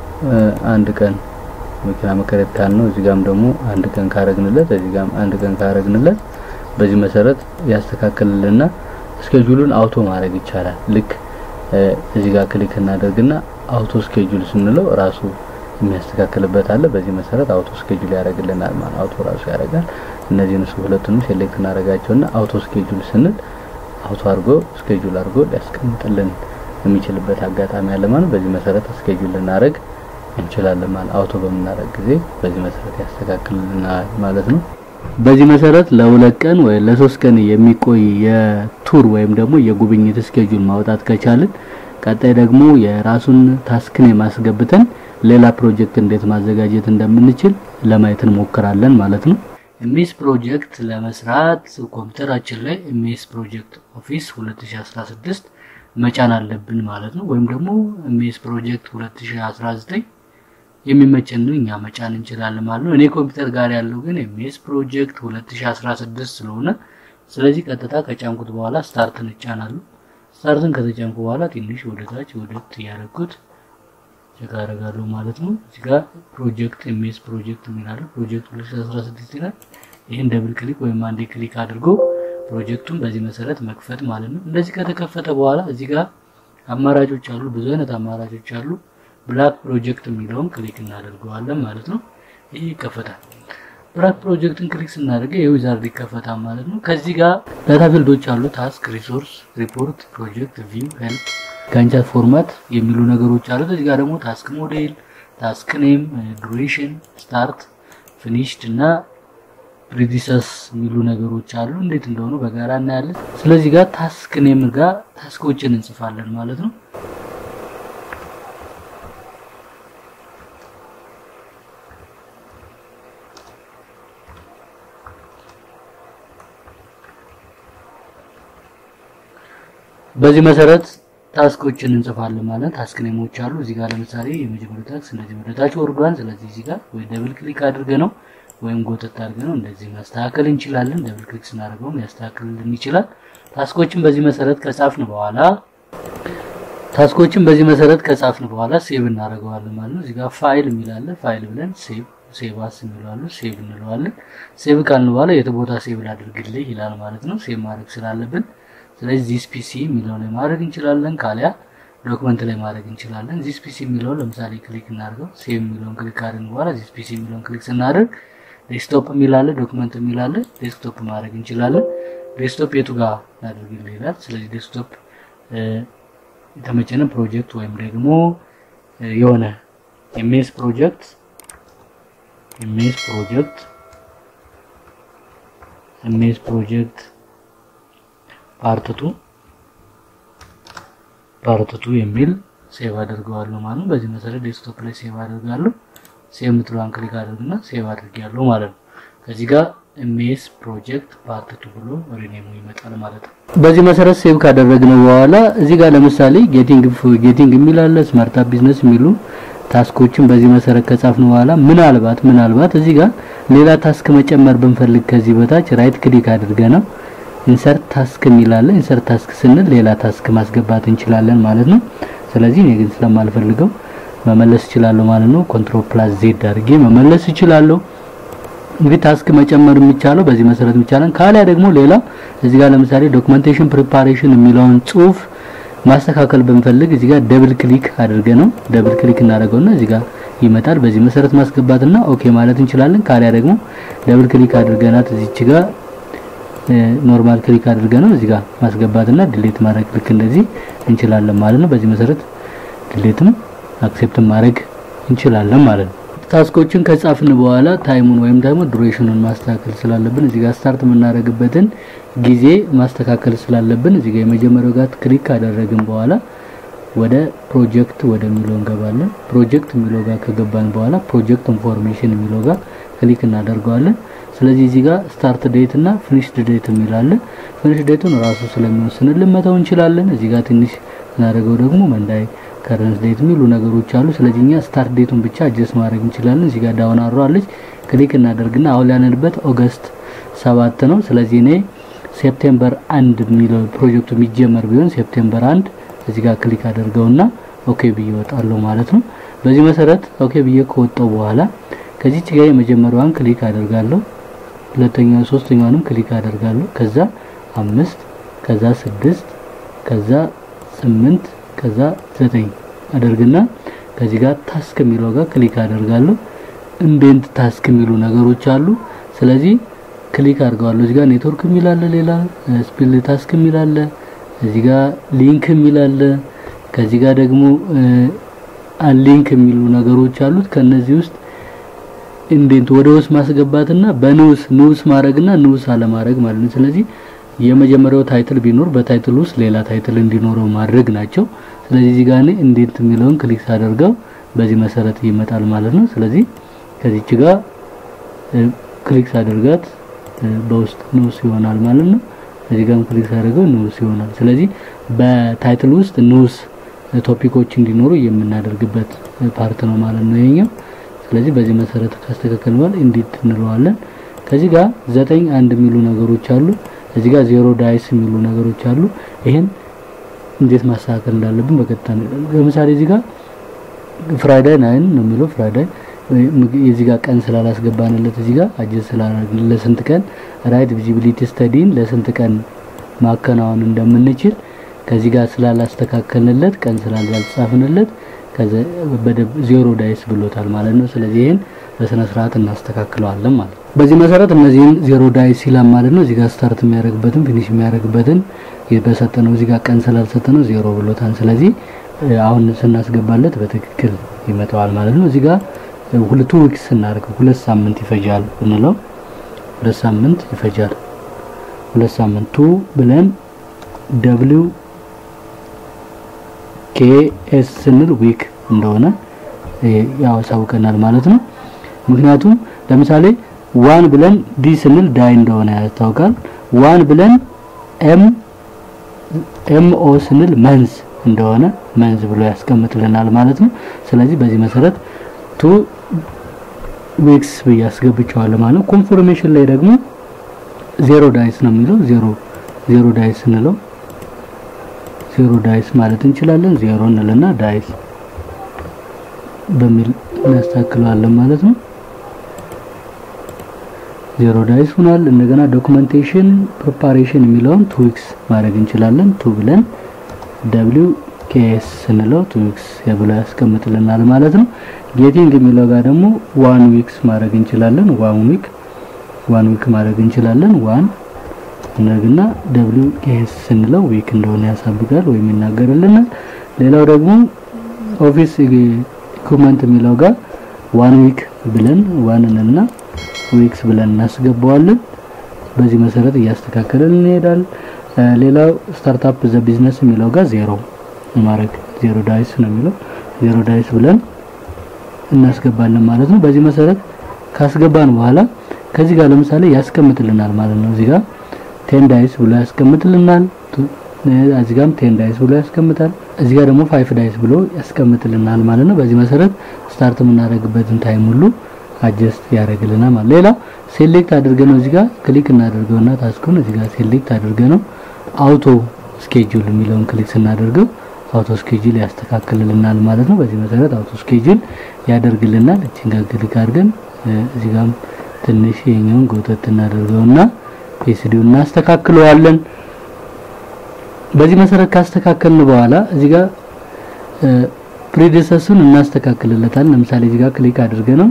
አንድ ቀን መኪና መከረት ካልነው እዚህ ጋርም ደግሞ አንድ ቀን ካረግንለት እዚህ ጋርም አንድ ቀን ካረግንለት በዚህ መሰረት ያስተካክልልና ስኬጁሉን አውቶ ማድረግ ይቻላል። ልክ እዚህ ጋር ክሊክ እናደርግና አውቶ ስኬጁል ስንለው ራሱ የሚያስተካክልበት አለ። በዚህ መሰረት አውቶ ስኬጁል ያደርግልናል ማለት አውቶ ራሱ ያደርጋል። እነዚህን እሱ ሁለቱንም ሴሌክት እናደርጋቸውና አውቶ ስኬጁል ስንል አውቶ አድርጎ ስኬጁል አድርጎ ሊያስቀምጥልን የሚችልበት አጋጣሚ አለ ማለት በዚህ መሰረት ስኬጁል ልናደርግ እንችላለን ማለት አውቶ በምናደርግ ጊዜ በዚህ መሰረት ያስተካክልልናል ማለት ነው። በዚህ መሰረት ለሁለት ቀን ወይ ለሶስት ቀን የሚቆይ የቱር ወይም ደግሞ የጉብኝት ስኬጁል ማውጣት ከቻልን ቀጣይ ደግሞ የራሱን ታስክን የማስገብተን ሌላ ፕሮጀክት እንዴት ማዘጋጀት እንደምንችል ለማየት እንሞክራለን ማለት ነው። ኤምኤስ ፕሮጀክት ለመስራት ኮምፒውተራችን ላይ ኤምኤስ ፕሮጀክት ኦፊስ 2016 መጫን አለብን ማለት ነው። ወይም ደግሞ ኤምኤስ ፕሮጀክት 2019 የሚመቸንን እኛ መጫን እንችላለን ማለት ነው። እኔ ኮምፒውተር ጋር ያለው ግን ኤምኤስ ፕሮጀክት 2016 ስለሆነ ስለዚህ ቀጥታ ከጫንኩት በኋላ ስታርትን እጫናለሁ። ስታርትን ከተጫንኩ በኋላ ትንሽ ወደ ታች ወደት እያደረኩት ቼክ አደርጋለሁ ማለት ነው። እዚህ ጋር ፕሮጀክት ኤምኤስ ፕሮጀክት የሚላለው ፕሮጀክት 2016 ይላል። ይህን ደብል ክሊክ ወይም አንዴ ክሊክ አድርጎ ፕሮጀክቱን በዚህ መሰረት መክፈት ማለት ነው። እንደዚህ ከተከፈተ በኋላ እዚህ ጋር አማራጮች አሉ፣ ብዙ አይነት አማራጮች አሉ። ብላክ ፕሮጀክት የሚለውን ክሊክ እናደርገዋለን ማለት ነው። ይህ ይከፈታል። ብላክ ፕሮጀክትን ክሊክ ስናደርገ የዊዛርድ ይከፈታል ማለት ነው። ከዚህ ጋር ዳታ ፊልዶች አሉ። ታስክ፣ ሪሶርስ፣ ሪፖርት፣ ፕሮጀክት፣ ቪው፣ ሄልፕ፣ ጋንቻት ፎርማት የሚሉ ነገሮች አሉ። እዚህ ጋር ደግሞ ታስክ ሞዴል፣ ታስክ ኔም፣ ዱሬሽን፣ ስታርት፣ ፊኒሽድ እና ፕሪዲሰስ የሚሉ ነገሮች አሉ። እንዴት እንደሆኑ በጋራ እናያለን። ስለዚህ ጋር ታስክ ኔም ጋር ታስኮችን እንጽፋለን ማለት ነው። በዚህ መሰረት ታስኮችን እንጽፋለን ማለት ታስክ ኔሞች አሉ። እዚህ ጋር ለምሳሌ የመጀመሪያው ታስክ እንደዚህ ወደ ታች ወርዷል። ስለዚህ እዚህ ጋር ወይ ደብል ክሊክ አድርገ ነው ወይም ጎተት አድርገ ነው እንደዚህ ማስተካከል እንችላለን። ደብል ክሊክ ስናደርገው ሊያስተካክልልን ይችላል። ታስኮችን በዚህ መሰረት ከጻፍን በኋላ ታስኮችን በዚህ መሰረት ከጻፍን በኋላ ሴቭ እናደርገዋለን ማለት ነው። እዚህ ጋር ፋይል የሚላለ ፋይል ብለን ሴቭ ሴቭ አስ እንለዋለን። ሴቭ እንለዋለን። ሴቭ ካልን በኋላ የት ቦታ ሴቭ ላድርግልህ ይላል ማለት ነው። ሴቭ ማድረግ ስላለብን ስለዚህ ዚስ ፒሲ የሚለው ላይ ማድረግ እንችላለን። ካሊያ ዶክመንት ላይ ማድረግ እንችላለን። ዚስ ፒሲ የሚለውን ለምሳሌ ክሊክ እናድርገው። ሴቭ የሚለውን ክሊክ ካደረግን በኋላ ዚስ ፒሲ የሚለውን ክሊክ ስናደርግ ዴስክቶፕ የሚላለ ዶክመንት የሚላለ ዴስክቶፕ ማድረግ እንችላለን። ዴስክቶፕ የቱ ጋር ላድርግልህ ይላል። ስለዚህ ዴስክቶፕ የተመቸነ ፕሮጀክት ወይም ደግሞ የሆነ ኤምኤስ ፕሮጀክት ኤምኤስ ፕሮጀክት ኤምኤስ ፕሮጀክት ፓርትቱ ፓርትቱ የሚል ሴቭ አድርገዋለሁ ማለት ነው። በዚህ መሰረት ዴስክቶፕ ላይ ሴቭ አድርጋለሁ። ሴቭ የምትለዋን ክሊክ አድርግና ሴቭ አድርጌያለሁ ማለት ነው። ከዚህ ጋር ኤምኤስ ፕሮጀክት ፓርትቱ ብሎ ሪኔሙ ይመጣል ማለት ነው። በዚህ መሰረት ሴቭ ካደረግነው በኋላ እዚህ ጋር ለምሳሌ ጌቲንግ ጌቲንግ የሚል አለ፣ ስማርት አፕ ቢዝነስ የሚሉ ታስኮችን በዚህ መሰረት ከጻፍን በኋላ ምናልባት ምናልባት እዚህ ጋር ሌላ ታስክ መጨመር ብንፈልግ ከዚህ በታች ራይት ክሊክ አድርገ ነው ኢንሰርት ታስክ የሚላለ ኢንሰርት ታስክ ስንል ሌላ ታስክ ማስገባት እንችላለን ማለት ነው። ስለዚህ እኔ ግን ስለማልፈልገው መመለስ እችላለሁ ማለት ነው። ኮንትሮል ፕላስ ዜድ አድርጌ መመለስ እችላለሁ። እንግዲህ ታስክ መጨመር የሚቻለው በዚህ መሰረት የሚቻለን ካሊያ ደግሞ ሌላ እዚህ ጋር ለምሳሌ ዶክመንቴሽን ፕሪፓሬሽን የሚለውን ጽሁፍ ማስተካከል ብንፈልግ እዚህ ጋር ደብል ክሊክ አድርገ ነው ደብል ክሊክ እናደርገውና እዚህ ጋር ይመጣል። በዚህ መሰረት ማስገባትና ኦኬ ማለት እንችላለን። ካሊያ ደግሞ ደብል ክሊክ አድርገናት እዚች ጋር ኖርማል ክሊክ አድርገ ነው እዚህ ጋር ማስገባትና ዲሌት ማድረግ ልክ እንደዚህ እንችላለን ማለት ነው። በዚህ መሰረት ዲሌትም አክሴፕት ማድረግ እንችላለን ማለት ነው። ታስኮችን ከጻፍን በኋላ ታይሙን ወይም ደግሞ ዱሬሽኑን ማስተካከል ስላለብን እዚህ ጋር ስታርት የምናደርግበትን ጊዜ ማስተካከል ስላለብን እዚህ ጋር የመጀመሪያው ጋር ክሊክ ካደረግን በኋላ ወደ ፕሮጀክት ወደሚለው እንገባለን። ፕሮጀክት የሚለው ጋር ከገባን በኋላ ፕሮጀክት ኢንፎርሜሽን የሚለው ጋር ክሊክ እናደርገዋለን። ስለዚህ እዚህ ጋር ስታርት ዴት እና ፊኒሽድ ዴት የሚላለ ፊኒሽ ዴቱን ራሱ ስለሚወስንልን መተው እንችላለን። እዚህ ጋር ትንሽ እናደርገው ደግሞ መንዳይ ከረንት ዴት የሚሉ ነገሮች አሉ። ስለዚህ እኛ ስታርት ዴቱን ብቻ አጀስት ማድረግ እንችላለን። እዚህ ጋር ዳውን አሮ አለች ክሊክ እናደርግና አሁን ያለንበት ኦገስት ሰባት ነው። ስለዚህ እኔ ሴፕቴምበር አንድ የሚለው ፕሮጀክቱ የሚጀመር ቢሆን ሴፕቴምበር አንድ እዚህ ጋር ክሊክ አደርገውና ኦኬ ብዬ እወጣለሁ ማለት ነው። በዚህ መሰረት ኦኬ ብዬ ከወጣው በኋላ ከዚች ጋር የመጀመሪያዋን ክሊክ አደርጋለሁ። ሁለተኛው ሶስተኛዋንም ክሊክ አደርጋለሁ። ከዛ አምስት ከዛ ስድስት ከዛ ስምንት ከዛ ዘጠኝ አደርግና ከዚህ ጋር ታስክ የሚለው ጋር ክሊክ አደርጋለሁ። ኢንዴንት ታስክ የሚሉ ነገሮች አሉ። ስለዚህ ክሊክ አድርገዋለሁ። እዚህ ጋር ኔትወርክ የሚል አለ፣ ሌላ ስፒል ታስክ የሚል አለ፣ እዚህ ጋር ሊንክ የሚል አለ፣ ከዚህ ጋር ደግሞ አንሊንክ የሚሉ ነገሮች አሉት። ከነዚህ ውስጥ ኢንዴንት ወደ ውስጥ ማስገባትና በንዑስ ንዑስ ማድረግና ንዑስ አለማድረግ ማለት ነው። ስለዚህ የመጀመሪያው ታይትል ቢኖር በታይትል ውስጥ ሌላ ታይትል እንዲኖረው ማድረግ ናቸው። ስለዚህ እዚህ ጋር እኔ ኢንዴንት የሚለውን ክሊክ ሳደርገው በዚህ መሰረት ይመጣል ማለት ነው። ስለዚህ ከዚች ጋር ክሊክ ሳደርጋት በውስጥ ንዑስ ይሆናል ማለት ነው። እዚህ ጋርም ክሊክ ሳደርገው ንዑስ ይሆናል። ስለዚህ በታይትል ውስጥ ንዑስ ቶፒኮች እንዲኖሩ የምናደርግበት ፓርት ነው ማለት ነው ይሄኛው። ስለዚህ በዚህ መሰረት ካስተካከል በኋላ ኢንዲት እንለዋለን። ከዚህ ጋር ዘጠኝ አንድ የሚሉ ነገሮች አሉ። እዚህ ጋር ዜሮ ዳይስ የሚሉ ነገሮች አሉ። ይሄን እንዴት ማስተካከል እንዳለብን በቀጥታ ለምሳሌ እዚህ ጋር ፍራይዳይ ናይን ነው የሚለው ፍራይዳይ የዚህ ጋር ቀን ስላላስገባንለት እዚህ ጋር አጀስት ስላላደረግን ለስንት ቀን ራይት ቪዚቢሊቲ ስተዲን ለስንት ቀን ማከናወን እንደምንችል ከዚህ ጋር ስላላስተካከልንለት ቀን ስላልጻፍንለት ዜሮ ዳይስ ብሎታል ማለት ነው። ስለዚህ ይህን በስነ ስርዓት እናስተካክለዋለን ማለት ነው። በዚህ መሰረት እነዚህን ዜሮ ዳይስ ይላል ማለት ነው። እዚህ ጋር ስታርት የሚያደርግበትን ፊኒሽ የሚያደርግበትን በሰጠነው እዚህ ጋር ቀን ስላልሰጠነው ዜሮ ብሎታል። ስለዚህ አሁን ስናስገባለት በትክክል ይመጣዋል ማለት ነው። እዚህ ጋር ሁለቱ ዊክስ ስናደርገው ሁለት ሳምንት ይፈጃል ብንለው ሁለት ሳምንት ይፈጃል። ሁለት ሳምንት ቱ ብለን ደብሊው ኬኤስ ስንል ዊክ እንደሆነ ያሳውቀናል ማለት ነው። ምክንያቱም ለምሳሌ ዋን ብለን ዲ ስንል ዳይ እንደሆነ ያስታውቃል። ዋን ብለን ኤም ኤም ኦ ስንል መንዝ እንደሆነ መንዝ ብሎ ያስቀምጥልናል ማለት ነው። ስለዚህ በዚህ መሰረት ቱ ዊክስ ብዬ አስገብቼዋለሁ ማለት ነው። ኮንፎርሜሽን ላይ ደግሞ ዜሮ ዳይስ ነው የሚለው ዜሮ ዜሮ ዳይስ ስንለው ዜሮ ዳይስ ማለት እንችላለን። ዜሮ እንልና ዳይስ በሚል እናስተካክለዋለን ማለት ነው። ዜሮ ዳይስ ሆኗል። እንደገና ዶክመንቴሽን ፕሪፓሬሽን የሚለውን ቱ ዊክስ ማድረግ እንችላለን። ቱ ብለን ደብሊው ኬኤስ ስንለው ቱ ዊክስ ብሎ ያስቀምጥልናል ማለት ነው። ጌቲንግ የሚለው ጋር ደግሞ ዋን ዊክስ ማድረግ እንችላለን። ዋን ዊክ ዋን ዊክ ማድረግ እንችላለን። ዋን እንደገና ደብሊው ኬኤስ ስንለው ዊክ እንደሆነ ያሳብቃል ወይም ይናገርልናል። ሌላው ደግሞ ኦፊስ ኢኩፕመንት የሚለው ጋር ዋን ዊክ ብለን ዋንንና ዊክስ ብለን እናስገባዋለን። በዚህ መሰረት እያስተካከለን እንሄዳል። ሌላው ስታርታፕ ዘ ቢዝነስ የሚለው ጋር ዜሮ ማድረግ ዜሮ ዳይስ ነው የሚለው ዜሮ ዳይስ ብለን እናስገባለን ማለት ነው። በዚህ መሰረት ካስገባን በኋላ ከዚህ ጋር ለምሳሌ ያስቀምጥልናል ማለት ነው። እዚህ ጋር ቴን ዳይስ ብሎ ያስቀምጥልናል። እዚህ ጋርም ቴን ዳይስ ብሎ ያስቀምጣል። እዚህ ጋር ደግሞ ፋይፍ ዳይስ ብሎ ያስቀምጥልናል ማለት ነው። በዚህ መሰረት ስታርት የምናደርግበትን ታይም ሁሉ አጀስት ያደርግልናል ማለት ሌላ ሴሌክት አድርገ ነው እዚህ ጋር ክሊክ እናደርገውና ታስኩን እዚህ ጋር ሴሌክት አድርገ ነው አውቶ ስኬጁል የሚለውን ክሊክ ስናደርገው አውቶ ስኬጁል ያስተካክልልናል ማለት ነው። በዚህ መሰረት አውቶ ስኬጁል ያደርግልናል። እቺን ጋር ክሊክ አድርገን እዚህ ጋርም ትንሽ የኛውን ጎተት እናደርገውና ፒኤስዲውን እናስተካክለዋለን። በዚህ መሰረት ካስተካከልን በኋላ እዚህ ጋር ፕሪዲሰሱን እናስተካክልለታለን። ለምሳሌ እዚህ ጋር ክሊክ አድርገ ነው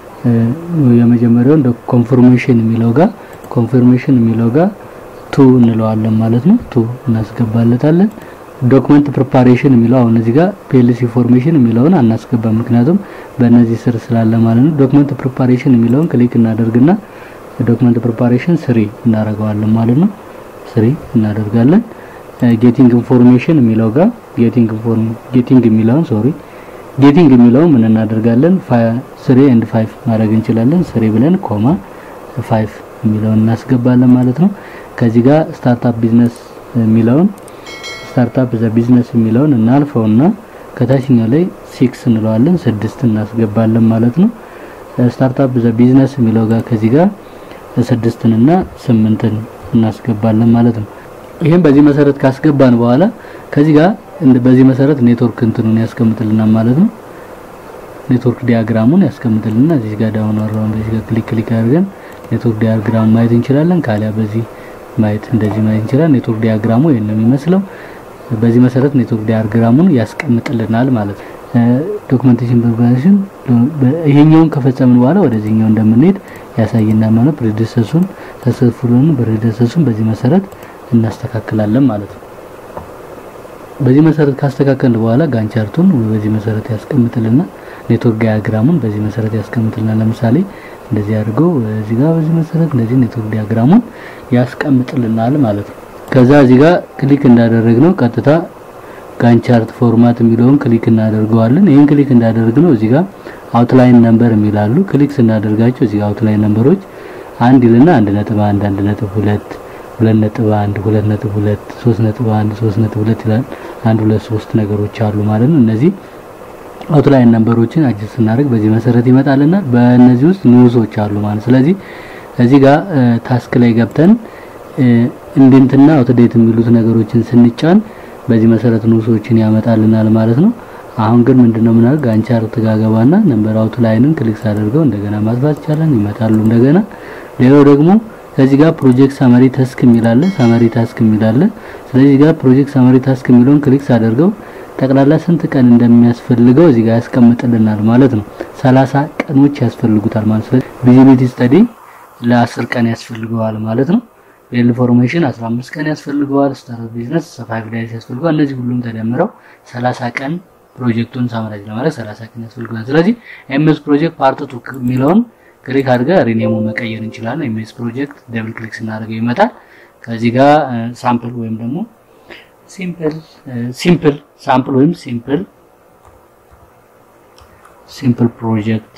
የመጀመሪያው እንደ ኮንፎርሜሽን የሚለው ጋር ኮንፎርሜሽን የሚለው ጋር ቱ እንለዋለን ማለት ነው። ቱ እናስገባለታለን። ዶክመንት ፕሪፓሬሽን የሚለው አሁን እዚህ ጋር ፒኤልሲ ፎርሜሽን የሚለውን አናስገባም፣ ምክንያቱም በእነዚህ ስር ስላለ ማለት ነው። ዶክመንት ፕሪፓሬሽን የሚለውን ክሊክ እናደርግና ዶክመንት ፕሪፓሬሽን ስሪ እናደርገዋለን ማለት ነው። ስሪ እናደርጋለን። ጌቲንግ ኢንፎርሜሽን የሚለው ጋር ጌቲንግ ኢንፎርም ጌቲንግ የሚለውን ሶሪ ጌቲንግ የሚለውን ምን እናደርጋለን? ስሪ ኤንድ ፋይቭ ማድረግ እንችላለን። ስሪ ብለን ኮማ ፋይቭ የሚለውን እናስገባለን ማለት ነው። ከዚህ ጋር ስታርታፕ ቢዝነስ የሚለውን ስታርታፕ ዘ ቢዝነስ የሚለውን እናልፈውና ከታችኛው ላይ ሲክስ እንለዋለን ስድስት እናስገባለን ማለት ነው። ስታርታፕ ዘ ቢዝነስ የሚለው ጋር ከዚህ ጋር ስድስትንና ስምንትን እናስገባለን ማለት ነው። ይህም በዚህ መሰረት ካስገባን በኋላ ከዚህ ጋር በዚህ መሰረት ኔትወርክ እንትኑን ያስቀምጥልናል ማለት ነው። ኔትወርክ ዲያግራሙን ያስቀምጥልና እዚህ ጋር ዳውን አራውንድ እዚህ ጋር ክሊክ ክሊክ አድርገን ኔትወርክ ዲያግራም ማየት እንችላለን። ካሊያ በዚህ ማየት እንደዚህ ማየት እንችላለን። ኔትወርክ ዲያግራሙ ይሄን ነው የሚመስለው። በዚህ መሰረት ኔትወርክ ዲያግራሙን ያስቀምጥልናል ማለት ነው። ዶክመንቴሽን ፕሪፓሬሽን ይሄኛውን ከፈጸምን በኋላ ወደዚህኛው እንደምንሄድ ያሳየናል ማለት ፕሪዲሰሱን ተሰፍሩን ፕሪዲሰሱን በዚህ መሰረት እናስተካክላለን ማለት ነው። በዚህ መሰረት ካስተካከልን በኋላ ጋንቻርቱን በዚህ መሰረት ያስቀምጥልናል። ኔትወርክ ዲያግራሙን በዚህ መሰረት ያስቀምጥልናል። ለምሳሌ እንደዚህ አድርገው እዚህ ጋር በዚህ መሰረት እንደዚህ ኔትወርክ ዲያግራሙን ያስቀምጥልናል ማለት ነው። ከዛ እዚህ ጋር ክሊክ እንዳደረግነው ቀጥታ ጋንቻርት ፎርማት የሚለውን ክሊክ እናደርገዋለን። ይህን ክሊክ እንዳደረግነው እዚህ ጋር አውትላይን ነምበር የሚላሉ ክሊክ ስናደርጋቸው እዚህ ጋር አውትላይን ነምበሮች አንድ ይልና አንድ ነጥብ አንድ አንድ ነጥብ ሁለት ሁለት ነጥብ አንድ ሁለት ነጥብ ሁለት ሶስት ነጥብ አንድ ሶስት ነጥብ ሁለት ይላል። አንድ ሁለት ሶስት ነገሮች አሉ ማለት ነው። እነዚህ አውትላይን ነምበሮችን አጅስት ስናደርግ በዚህ መሰረት ይመጣልና በእነዚህ ውስጥ ኒውሶች አሉ ማለት ስለዚህ እዚህ ጋር ታስክ ላይ ገብተን ኢንዴንትና አውትዴት የሚሉት ነገሮችን ስንጫን በዚህ መሰረት ኒውሶችን ያመጣልናል ማለት ነው። አሁን ግን ምንድነው ምናደርግ ጋንቻርት ጋር ገባና ነምበር አውትላይንን ክሊክ ሳደርገው እንደገና ማጥፋት ይቻላል፣ ይመጣሉ እንደገና። ሌላው ደግሞ ከዚህ ጋር ፕሮጀክት ሳመሪ ታስክ የሚላለ ሳመሪ ታስክ የሚላለ ስለዚህ ጋር ፕሮጀክት ሳመሪ ታስክ የሚለውን ክሊክ ሳደርገው ጠቅላላ ስንት ቀን እንደሚያስፈልገው እዚህ ጋር ያስቀምጥልናል ማለት ነው። ሰላሳ ቀኖች ያስፈልጉታል ማለት ስለዚህ ቪዚቢሊቲ ስተዲ ለ10 ቀን ያስፈልገዋል ማለት ነው። ኢንፎርሜሽን 15 ቀን ያስፈልገዋል። ስታርት ቢዝነስ 5 ዳይስ ያስፈልገዋል። እነዚህ ሁሉም ተደምረው 30 ቀን ፕሮጀክቱን ሳምራጅ ለማድረግ 30 ቀን ያስፈልገዋል። ስለዚህ ኤምኤስ ፕሮጀክት ፓርት 2 የሚለውን ክሊክ አድርገን ሪኔሙ መቀየር እንችላለን። ኤምኤስ ፕሮጀክት ደብል ክሊክ ስናደርገው ይመጣል። ከዚህ ጋር ሳምፕል ወይም ደግሞ ሲምፕል ሲምፕል ሳምፕል ወይም ሲምፕል ሲምፕል ፕሮጀክት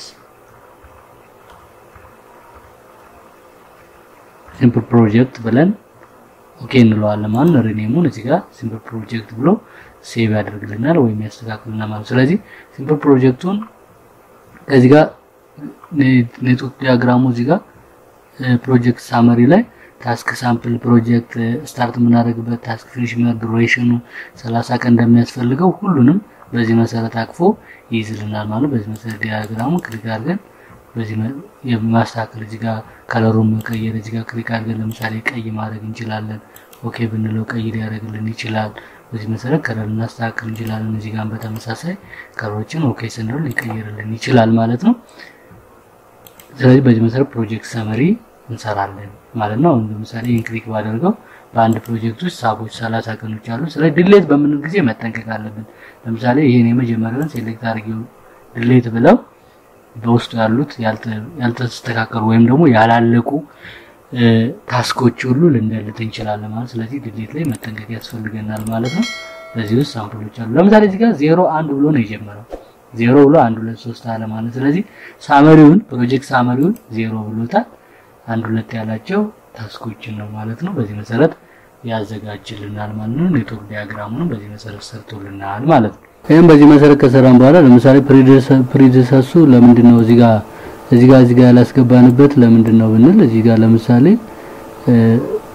ሲምፕል ፕሮጀክት ብለን ኦኬ እንለዋለን ማለት ነው። ሪኔሙን እዚህ ጋር ሲምፕል ፕሮጀክት ብሎ ሴቭ ያደርግልናል ወይም ያስተካክልናል ማለት ስለዚህ ሲምፕል ፕሮጀክቱን ከዚህ ጋር ኔትወርክ ዲያግራሙ እዚህ ጋር ፕሮጀክት ሳመሪ ላይ ታስክ ሳምፕል ፕሮጀክት ስታርት የምናደርግበት ታስክ ፊኒሽ ዱሬሽኑ 30 ቀን እንደሚያስፈልገው ሁሉንም በዚህ መሰረት አቅፎ ይይዝልናል ማለት በዚህ መሰረት ዲያግራሙ ክሊክ አድርገን በዚህ የማስተካከል እዚህ ጋር ከለሩን መቀየር እዚህ ጋር ክሊክ አድርገን ለምሳሌ ቀይ ማድረግ እንችላለን። ኦኬ ብንለው ቀይ ሊያደርግልን ይችላል። በዚህ መሰረት ከለር እናስተካክል እንችላለን። እዚህ ጋር በተመሳሳይ ከለሮችን ኦኬ ስንለው ሊቀይርልን ይችላል ማለት ነው። ስለዚህ በዚህ መሰረት ፕሮጀክት ሰመሪ እንሰራለን ማለት ነው። አሁን ለምሳሌ ይህን ክሊክ ባደርገው በአንድ ፕሮጀክት ውስጥ ሳቦች ሰላሳ ቀኖች አሉ። ስለዚህ ድሌት በምንል ጊዜ መጠንቀቅ አለብን። ለምሳሌ ይህን የመጀመሪያውን ሴሌክት አድርጌው ድሌት ብለው በውስጡ ያሉት ያልተስተካከሉ ወይም ደግሞ ያላለቁ ታስኮች ሁሉ ልንደልት እንችላለን ማለት ስለዚህ ድሌት ላይ መጠንቀቅ ያስፈልገናል ማለት ነው። በዚህ ውስጥ ሳምፕሎች አሉ። ለምሳሌ እዚህ ጋር ዜሮ አንድ ብሎ ነው የጀመረው ዜሮ ብሎ አንድ ሁለት ሶስት አለ ማለት ስለዚህ ሳመሪውን ፕሮጀክት ሳመሪውን ዜሮ ብሎታል። አንድ ሁለት ያላቸው ታስኮችን ነው ማለት ነው። በዚህ መሰረት ያዘጋጅልናል ማለት ነው። ኔትወርክ ዲያግራሙንም በዚህ መሰረት ሰርቶልናል ማለት ነው። ይህም በዚህ መሰረት ከሰራን በኋላ ለምሳሌ ፕሪዲሰሱ ለምንድን ነው እዚህ ጋር እዚህ ጋር እዚህ ጋር ያላስገባንበት ለምንድን ነው ብንል እዚህ ጋር ለምሳሌ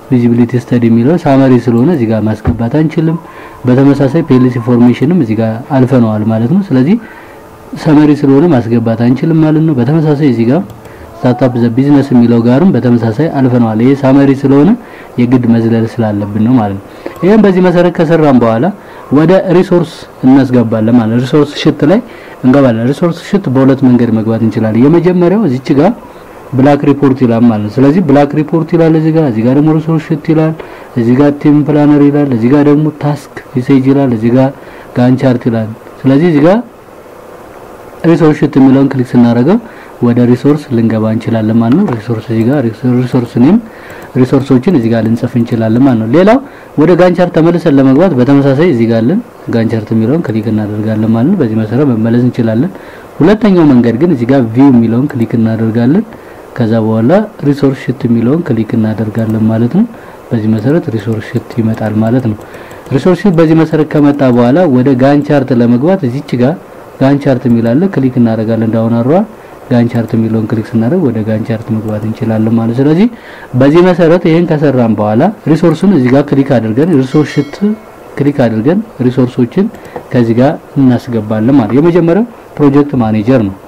ቪዚቢሊቲ ስተዲ የሚለው ሳመሪ ስለሆነ እዚህ ጋር ማስገባት አንችልም። በተመሳሳይ ፒኤልሲ ፎርሜሽንም እዚህ ጋር አልፈነዋል ማለት ነው። ስለዚህ ሰመሪ ስለሆነ ማስገባት አንችልም ማለት ነው። በተመሳሳይ እዚህ ጋር ስታርታፕ ዘ ቢዝነስ የሚለው ጋርም በተመሳሳይ አልፈነዋል። ይሄ ሳመሪ ስለሆነ የግድ መዝለል ስላለብን ነው ማለት ነው። ይሄን በዚህ መሰረት ከሰራን በኋላ ወደ ሪሶርስ እናስገባለን ማለት ነው። ሪሶርስ ሽት ላይ እንገባለን። ሪሶርስ ሽት በሁለት መንገድ መግባት እንችላለን። የመጀመሪያው እዚች ጋር ብላክ ሪፖርት ይላል ማለት ነው። ስለዚህ ብላክ ሪፖርት ይላል እዚህ ጋር፣ እዚህ ጋር ደግሞ ሪሶርስ ሽት ይላል፣ እዚህ ጋር ቲም ፕላነር ይላል፣ እዚህ ጋር ደግሞ ታስክ ሜሴጅ ይላል፣ እዚህ ጋር ጋንቻርት ይላል። ስለዚህ እዚህ ጋር ሪሶርስ ሽት የሚለውን ክሊክ ስናደርገው ወደ ሪሶርስ ልንገባ እንችላለን ማለት ነው። ሪሶርስ እዚህ ጋር ሪሶርስ ኔም ሪሶርሶችን እዚህ ጋር ልንጽፍ እንችላለን ማለት ነው። ሌላው ወደ ጋንቻርት ተመልሰን ለመግባት በተመሳሳይ እዚህ ጋር አለን ጋንቻርት የሚለውን ክሊክ እናደርጋለን ማለት ነው። በዚህ መሰረት መመለስ እንችላለን። ሁለተኛው መንገድ ግን እዚህ ጋር ቪው የሚለውን ክሊክ እናደርጋለን። ከዛ በኋላ ሪሶርስ ሽት የሚለውን ክሊክ እናደርጋለን ማለት ነው። በዚህ መሰረት ሪሶርስ ሽት ይመጣል ማለት ነው። ሪሶርስ ሽት በዚህ መሰረት ከመጣ በኋላ ወደ ጋንቻርት ለመግባት እዚች ጋር ጋንቻርት የሚላለ ክሊክ እናደርጋለን ዳውን አሯ ጋንቻርት የሚለውን ክሊክ ስናደርግ ወደ ጋንቻርት መግባት እንችላለን ማለት ስለዚህ በዚህ መሰረት ይሄን ከሰራን በኋላ ሪሶርሱን እዚህ ጋር ክሊክ አድርገን ሪሶርስ ሽት ክሊክ አድርገን ሪሶርሶችን ከዚህ ጋር እናስገባለን ማለት የመጀመሪያው ፕሮጀክት ማኔጀር ነው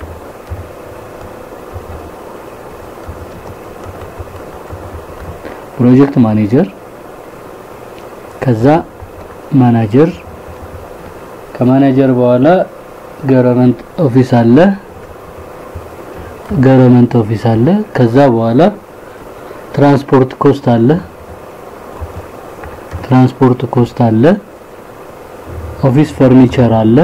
ፕሮጀክት ማኔጀር ከዛ ማናጀር ከማናጀር በኋላ ገቨርንመንት ኦፊስ አለ ገቨርንመንት ኦፊስ አለ ከዛ በኋላ ትራንስፖርት ኮስት አለ ትራንስፖርት ኮስት አለ ኦፊስ ፈርኒቸር አለ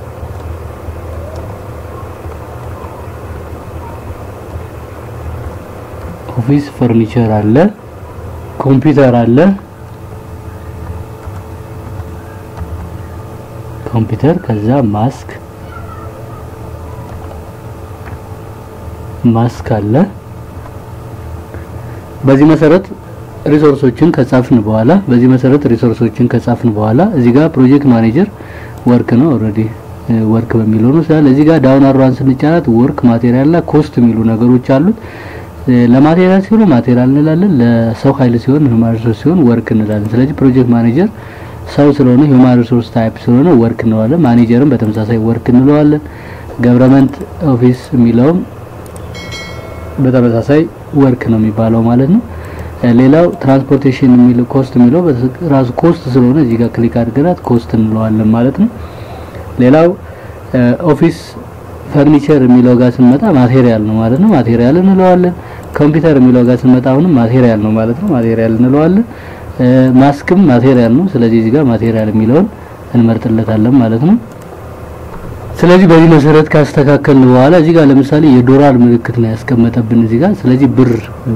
ኦፊስ ፈርኒቸር አለ ኮምፒውተር አለ ኮምፒውተር ከዛ ማስክ ማስክ አለ በዚህ መሰረት ሪሶርሶችን ከጻፍን በኋላ በዚህ መሰረት ሪሶርሶችን ከጻፍን በኋላ እዚህ ጋር ፕሮጀክት ማኔጀር ወርክ ነው ኦልሬዲ ወርክ በሚለው ነው ስላለ እዚህ ጋር ዳውን አሯን ስንጫናት ወርክ ማቴሪያል እና ኮስት የሚሉ ነገሮች አሉት ለማቴሪያል ሲሆን ማቴሪያል እንላለን ለሰው ኃይል ሲሆን ሂውማን ሪሶርስ ሲሆን ወርክ እንላለን ስለዚህ ፕሮጀክት ማኔጀር ሰው ስለሆነ ሂውማን ሪሶርስ ታይፕ ስለሆነ ወርክ እንለዋለን ማኔጀርም በተመሳሳይ ወርክ እንለዋለን ገቨርንመንት ኦፊስ የሚለውም በተመሳሳይ ወርክ ነው የሚባለው ማለት ነው ሌላው ትራንስፖርቴሽን የሚለው ኮስት የሚለው ራሱ ኮስት ስለሆነ እዚህ ጋር ክሊክ አድርገናት ኮስት እንለዋለን ማለት ነው ሌላው ኦፊስ ፈርኒቸር የሚለው ጋር ስንመጣ ማቴሪያል ነው ማለት ነው ማቴሪያል እንለዋለን ኮምፒውተር የሚለው ጋር ስንመጣ አሁንም ማቴሪያል ነው ማለት ነው ማቴሪያል እንለዋለን ማስክም ማቴሪያል ነው ስለዚህ እዚህ ጋር ማቴሪያል የሚለውን እንመርጥለታለን ማለት ነው ስለዚህ በዚህ መሰረት ካስተካከልን በኋላ እዚህ ጋር ለምሳሌ የዶላር ምልክት ነው ያስቀመጠብን እዚህ ጋር ስለዚህ ብር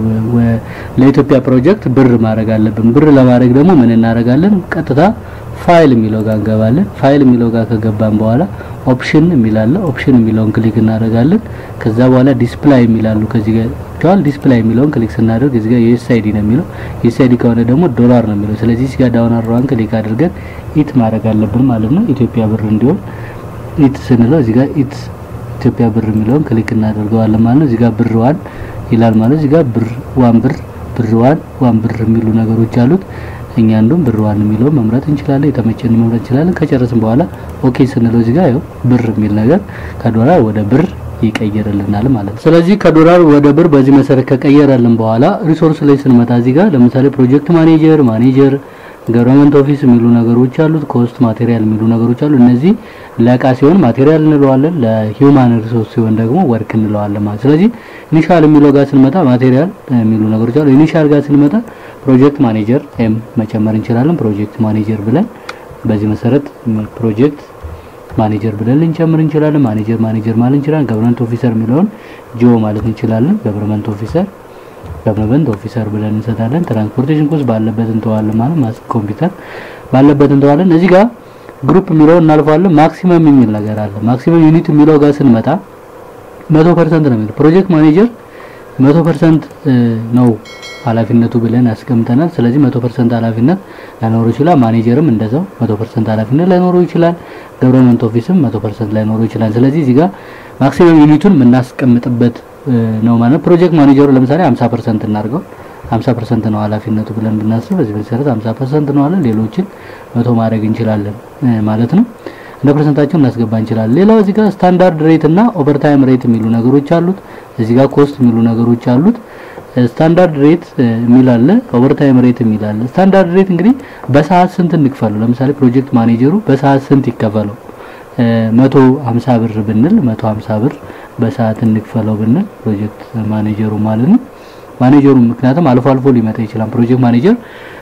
ለኢትዮጵያ ፕሮጀክት ብር ማድረግ አለብን ብር ለማድረግ ደግሞ ምን እናደርጋለን ቀጥታ ፋይል የሚለው ጋር እንገባለን ፋይል የሚለው ጋር ከገባን በኋላ ኦፕሽን የሚላለ ኦፕሽን የሚለውን ክሊክ እናደርጋለን ከዛ በኋላ ዲስፕላይ የሚላሉ ከዚህ ጋር ቻል ዲስፕላይ የሚለውን ክሊክ ስናደርግ እዚህ ጋር ዩኤስአይዲ ነው የሚለው ዩኤስአይዲ ከሆነ ደግሞ ዶላር ነው የሚለው ስለዚህ እዚህ ጋር ዳውን አሯን ክሊክ አድርገን ኢት ማድረግ አለብን ማለት ነው ኢትዮጵያ ብር እንዲሆን ኢት ስንለው እዚህ ጋር ኢት ኢትዮጵያ ብር የሚለውን ክሊክ እናደርገዋለን ማለት ነው እዚህ ጋር ብር ዋን ይላል ማለት እዚህ ጋር ብር ዋን ብር ብር ዋን ዋን ብር የሚሉ ነገሮች አሉት እኛ እንደውም ብር ዋን የሚለውን መምረጥ እንችላለን የተመቸን መምረጥ እንችላለን ከጨረስን በኋላ ኦኬ ስንለው እዚህ ጋር ያው ብር የሚል ነገር ከዶላር ወደ ብር ይቀየርልናል ማለት ነው ስለዚህ ከዶላር ወደ ብር በዚህ መሰረት ከቀየረልን በኋላ ሪሶርስ ላይ ስንመጣ እዚህ ጋር ለምሳሌ ፕሮጀክት ማኔጀር ማኔጀር ገቨርንመንት ኦፊስ የሚሉ ነገሮች አሉት ኮስት ማቴሪያል የሚሉ ነገሮች አሉ እነዚህ ለእቃ ሲሆን ማቴሪያል እንለዋለን ለሂውማን ሪሶርስ ሲሆን ደግሞ ወርክ እንለዋለን ማለት ስለዚህ ኢኒሻል የሚለው ጋር ስንመጣ ማቴሪያል የሚሉ ነገሮች አሉ ኢኒሻል ጋር ስንመጣ ፕሮጀክት ማኔጀር ኤም መጨመር እንችላለን ፕሮጀክት ማኔጀር ብለን በዚህ መሰረት ፕሮጀክት ማኔጀር ብለን ልንጨምር እንችላለን ማኔጀር ማኔጀር ማለት እንችላለን ገቨርንመንት ኦፊሰር የሚለውን ጂኦ ማለት እንችላለን ገቨርንመንት ኦፊሰር ገቨርንመንት ኦፊሰር ብለን እንሰጣለን ትራንስፖርቴሽን ኮስት ባለበት እንተዋለን ማለት ማስክ ኮምፒውተር ባለበት እንተዋለን እዚህ ጋር ግሩፕ የሚለው እናልፋለን ማክሲመም የሚል ነገር አለ ማክሲመም ዩኒት የሚለው ጋር ስንመጣ 100% ነው የሚለው ፕሮጀክት ማኔጀር 100% ነው ኃላፊነቱ ብለን ያስቀምጠናል ስለዚህ 100% ኃላፊነት ላይኖረው ይችላል ማኔጀርም እንደዛው 100% ኃላፊነት ላይኖረው ይችላል ገቨርንመንት ኦፊስም 100% ላይኖረው ይችላል ስለዚህ እዚህ ጋር ማክሲመም ዩኒቱን የምናስቀምጥበት ነው ማለት ፕሮጀክት ማኔጀሩ ለምሳሌ 50% እናርገው 50% ነው ኃላፊነቱ ብለን ብናስብ በዚህ መሰረት 50% ነው አለ። ሌሎችን መቶ ማድረግ እንችላለን ማለት ነው። እንደ ፐርሰንታቸው እናስገባ እንችላለን። ሌላው እዚህ ጋር ስታንዳርድ ሬት እና ኦቨርታይም ሬት የሚሉ ነገሮች አሉት። እዚህ ጋር ኮስት የሚሉ ነገሮች አሉት። ስታንዳርድ ሬት የሚል አለ፣ ኦቨርታይም ሬት የሚል አለ። ስታንዳርድ ሬት እንግዲህ በሰዓት ስንት እንክፈለው? ለምሳሌ ፕሮጀክት ማኔጀሩ በሰዓት ስንት ይከፈለው? መቶ ሀምሳ ብር ብንል መቶ ሀምሳ ብር በሰዓት እንክፈለው ብንል ፕሮጀክት ማኔጀሩ ማለት ነው። ማኔጀሩ ምክንያቱም አልፎ አልፎ ሊመጣ ይችላል። ፕሮጀክት ማኔጀር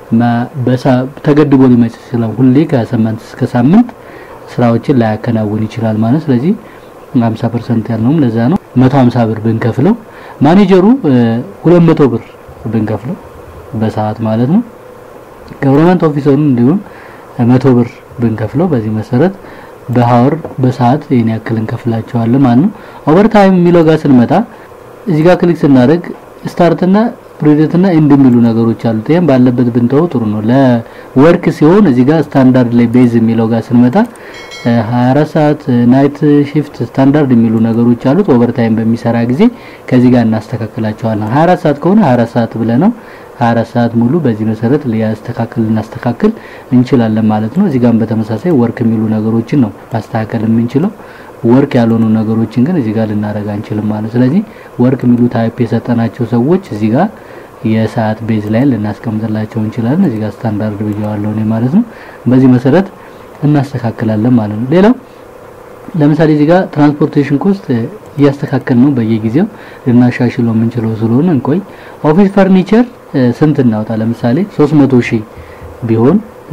ተገድቦ ሊመጣ ይችላል። ሁሌ ከሳምንት እስከ ሳምንት ስራዎችን ላያከናውን ይችላል ማለት ስለዚህ 50% ያልነውም ለዛ ነው 150 ብር ብንከፍለው ማኔጀሩ 200 ብር ብንከፍለው በሰዓት ማለት ነው ገቨርንመንት ኦፊሰሩን እንዲሁም 100 ብር ብንከፍለው በዚህ መሰረት በሀወር በሰዓት ይሄን ያክል እንከፍላቸዋለን ማለት ነው ኦቨርታይም የሚለው ጋር ስንመጣ እዚህ ጋር ክሊክ ስናደርግ ስታርት እና ፕሮጀክት እና ኤንድ የሚሉ ነገሮች አሉት። ይሄን ባለበት ብንተው ጥሩ ነው። ለወርክ ሲሆን እዚህ ጋር ስታንዳርድ ላይ ቤዝ የሚለው ጋር ስንመጣ 24 ሰዓት ናይት ሺፍት ስታንዳርድ የሚሉ ነገሮች አሉት። ኦቨርታይም በሚሰራ ጊዜ ከዚህ ጋር እናስተካክላቸዋለን። 24 ሰዓት ከሆነ 24 ሰዓት ብለ ነው 24 ሰዓት ሙሉ በዚህ መሰረት ሊያስተካክል እናስተካክል እንችላለን ማለት ነው። እዚህ ጋርም በተመሳሳይ ወርክ የሚሉ ነገሮችን ነው ማስተካከል የምንችለው። ወርክ ያልሆኑ ነገሮችን ግን እዚህ ጋር ልናደርግ አንችልም ማለት ስለዚህ ወርክ የሚሉ ታይፕ የሰጠናቸው ሰዎች እዚህ ጋር የሰዓት ቤዝ ላይ ልናስቀምጥላቸው እንችላለን። እዚህ ጋር ስታንዳርድ ብያዋለሁ እኔ ማለት ነው። በዚህ መሰረት እናስተካክላለን ማለት ነው። ሌላው ለምሳሌ እዚህ ጋር ትራንስፖርቴሽን ኮስት እያስተካከል ነው በየጊዜው ልናሻሽለው የምንችለው ስለሆነ እንቆይ። ኦፊስ ፈርኒቸር ስንት እናውጣ? ለምሳሌ 300 ሺህ ቢሆን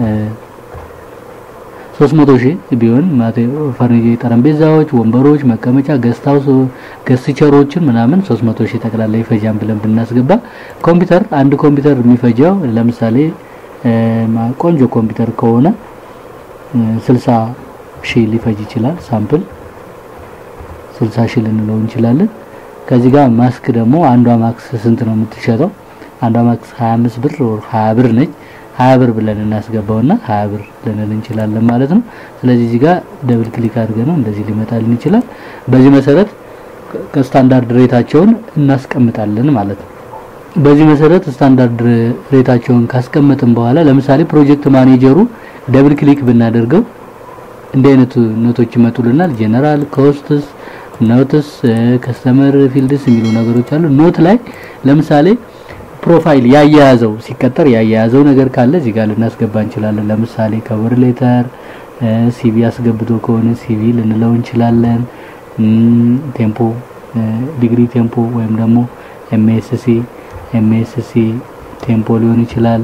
300 ሺህ ቢሆን ፈርኒቸር፣ ጠረጴዛዎች፣ ወንበሮች፣ መቀመጫ፣ ገስታውስ ገስቸሮችን ምናምን 300 ሺህ ጠቅላላ ይፈጃን ብለን ብናስገባ ኮምፒውተር አንድ ኮምፒውተር የሚፈጀው ለምሳሌ ቆንጆ ኮምፒውተር ከሆነ 60 ሺህ ሊፈጅ ይችላል። ሳምፕል 60 ሺህ ልንለው እንችላለን። ከዚህ ጋር ማስክ ደግሞ አንዷ ማክስ ስንት ነው የምትሸጠው? አንዷ ማክስ 25 ብር ወር 20 ብር ነች። 20 ብር ብለን እናስገባውና 20 ብር ልንል እንችላለን ማለት ነው። ስለዚህ እዚህ ጋር ደብል ክሊክ አድርገን ነው እንደዚህ ሊመጣልን ይችላል። በዚህ መሰረት ከስታንዳርድ ሬታቸውን እናስቀምጣለን ማለት ነው። በዚህ መሰረት ስታንዳርድ ሬታቸውን ካስቀመጥን በኋላ ለምሳሌ ፕሮጀክት ማኔጀሩ ደብል ክሊክ ብናደርገው እንዲህ አይነት ኖቶች ይመጡልናል። ጀነራል ኮስትስ፣ ኖትስ፣ ከስተመር ፊልድስ የሚሉ ነገሮች አሉ። ኖት ላይ ለምሳሌ ፕሮፋይል ያያያዘው ሲቀጠር ያያያዘው ነገር ካለ እዚህ ጋር ልናስገባ እንችላለን። ለምሳሌ ከቨር ሌተር፣ ሲቪ አስገብቶ ከሆነ ሲቪ ልንለው እንችላለን። ቴምፖ ዲግሪ ቴምፖ ወይም ደግሞ ኤምኤስሲ ኤምኤስሲ ቴምፖ ሊሆን ይችላል።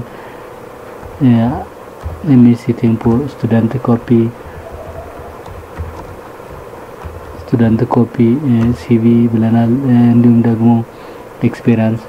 ኤምኤስሲ ቴምፖ ስቱደንት ኮፒ ስቱደንት ኮፒ ሲቪ ብለናል። እንዲሁም ደግሞ ኤክስፔሪንስ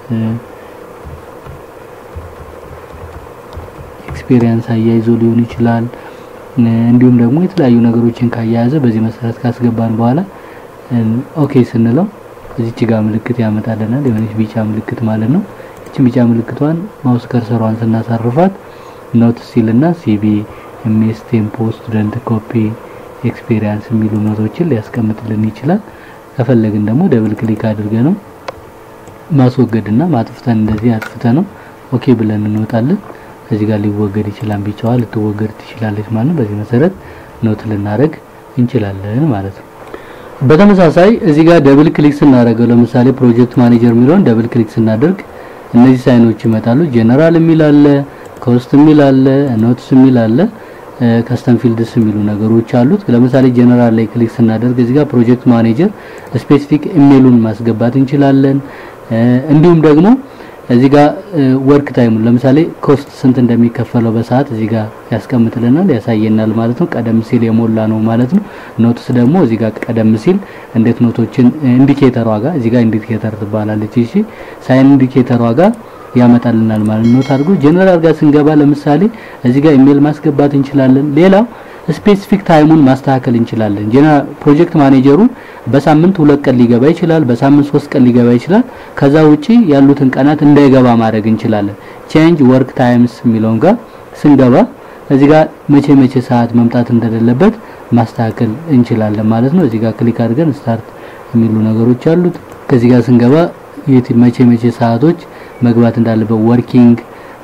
ኤክስፔሪንስ አያይዞ ሊሆን ይችላል። እንዲሁም ደግሞ የተለያዩ ነገሮችን ካያያዘ በዚህ መሰረት ካስገባን በኋላ ኦኬ ስንለው እዚች ጋር ምልክት ያመጣልናል። የሆነች ቢጫ ምልክት ማለት ነው። እቺ ቢጫ ምልክቷን ማውስ ከርሰሯን ስናሳርፋት ኖት ሲልና ሲቪ ኤምኤስ ቴምፖ ስቱደንት ኮፒ ኤክስፔሪንስ የሚሉ ኖቶችን ሊያስቀምጥልን ይችላል። ከፈለግን ደግሞ ደብል ክሊክ አድርገ ነው ማስወገድና ማጥፍተን እንደዚህ አጥፍተ ነው ኦኬ ብለን እንወጣለን። ከዚህ ጋር ሊወገድ ይችላል። ቢጫዋ ልትወገድ ትችላለች ማለት ነው። በዚህ መሰረት ኖት ልናደርግ እንችላለን ማለት ነው። በተመሳሳይ እዚህ ጋር ደብል ክሊክ ስናደርገው ለምሳሌ ፕሮጀክት ማኔጀር የሚለውን ደብል ክሊክ ስናደርግ እነዚህ ሳይኖች ይመጣሉ። ጀነራል የሚል አለ፣ ኮስት የሚል አለ፣ ኖትስ የሚል አለ፣ ከስተም ፊልድስ የሚሉ ነገሮች አሉት። ለምሳሌ ጀነራል ላይ ክሊክ ስናደርግ እዚህ ጋር ፕሮጀክት ማኔጀር ስፔሲፊክ ኢሜይሉን ማስገባት እንችላለን። እንዲሁም ደግሞ እዚህ ጋር ወርክ ታይሙን ለምሳሌ ኮስት ስንት እንደሚከፈለው በሰዓት እዚህ ጋር ያስቀምጥልናል ያሳየናል ማለት ነው። ቀደም ሲል የሞላ ነው ማለት ነው። ኖትስ ደግሞ እዚህ ጋር ቀደም ሲል እንዴት ኖቶችን ኢንዲኬተሯ ጋር እዚህ ጋር ኢንዲኬተር ትባላለች። እሺ ሳይን ኢንዲኬተሯ ጋር ያመጣልናል ማለት ነው። ኖት አድርጎ ጀነራል ጋር ስንገባ ለምሳሌ እዚህ ጋር ኢሜል ማስገባት እንችላለን። ሌላው ስፔሲፊክ ታይሙን ማስተካከል እንችላለን። ጀነራል ፕሮጀክት ማኔጀሩ በሳምንት ሁለት ቀን ሊገባ ይችላል፣ በሳምንት ሶስት ቀን ሊገባ ይችላል። ከዛ ውጪ ያሉትን ቀናት እንዳይገባ ማድረግ እንችላለን። ቼንጅ ወርክ ታይምስ የሚለውን ጋር ስንገባ እዚህ ጋር መቼ መቼ ሰዓት መምጣት እንደሌለበት ማስተካከል እንችላለን ማለት ነው። እዚህ ጋር ክሊክ አድርገን ስታርት የሚሉ ነገሮች አሉት። ከዚህ ጋር ስንገባ የት መቼ መቼ ሰዓቶች መግባት እንዳለበት ወርኪንግ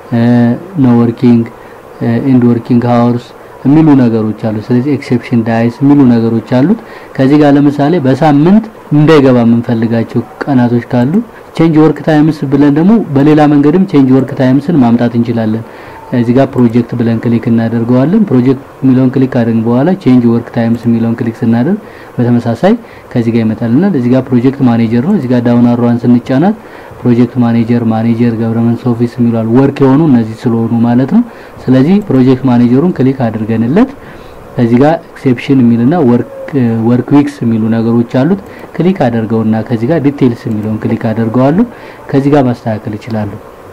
ኖ ወርኪንግ ኢንድ ወርኪንግ ሃወርስ የሚሉ ነገሮች አሉ። ስለዚህ ኤክሴፕሽን ዳይስ የሚሉ ነገሮች አሉት። ከዚህ ጋር ለምሳሌ በሳምንት እንዳይገባ የምንፈልጋቸው ቀናቶች ካሉ ቼንጅ ወርክ ታይምስ ብለን ደግሞ በሌላ መንገድም ቼንጅ ወርክ ታይምስን ማምጣት እንችላለን። እዚህ ጋር ፕሮጀክት ብለን ክሊክ እናደርገዋለን። ፕሮጀክት የሚለውን ክሊክ ካደረግን በኋላ ቼንጅ ወርክ ታይምስ የሚለውን ክሊክ ስናደርግ በተመሳሳይ ከዚህ ጋር ይመጣልናል። እዚህ ጋር ፕሮጀክት ማኔጀር ነው። እዚህ ጋር ዳውን አሯን ስንጫናት ፕሮጀክት ማኔጀር፣ ማኔጀር፣ ገቨርንመንት ኦፊስ የሚላሉ ወርክ የሆኑ እነዚህ ስለሆኑ ማለት ነው። ስለዚህ ፕሮጀክት ማኔጀሩን ክሊክ አድርገንለት ከዚህ ጋር ኤክሴፕሽን የሚልና ወርክ ወርክ ዊክስ የሚሉ ነገሮች አሉት። ክሊክ አደርገውና ከዚህ ጋር ዲቴይልስ የሚለውን ክሊክ አደርገዋለሁ። ከዚህ ጋር ማስተካከል ይችላሉ።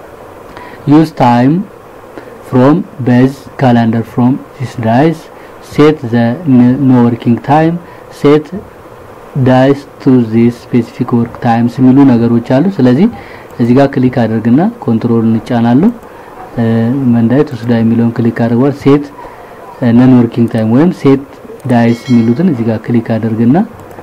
ዩዝ ታይም ፍሮም ቤዝ ካላንደር ፍሮም ዚስ ዳይስ ሴት ዘ ኖ ወርኪንግ ታይም ሴት ዳይስ ቱ ዚስ ስፔሲፊክ ወርክ ታይምስ የሚሉ ነገሮች አሉ። ስለዚህ እዚህ ጋር ክሊክ አድርግና ኮንትሮል እንጫናለሁ። መንዳይ ቱስዳ የሚለውን ክሊክ አድርጓል። ሴት ነን ወርኪንግ ታይም ወይም ሴት ዳይስ የሚሉትን እዚህ ጋር ክሊክ አድርግና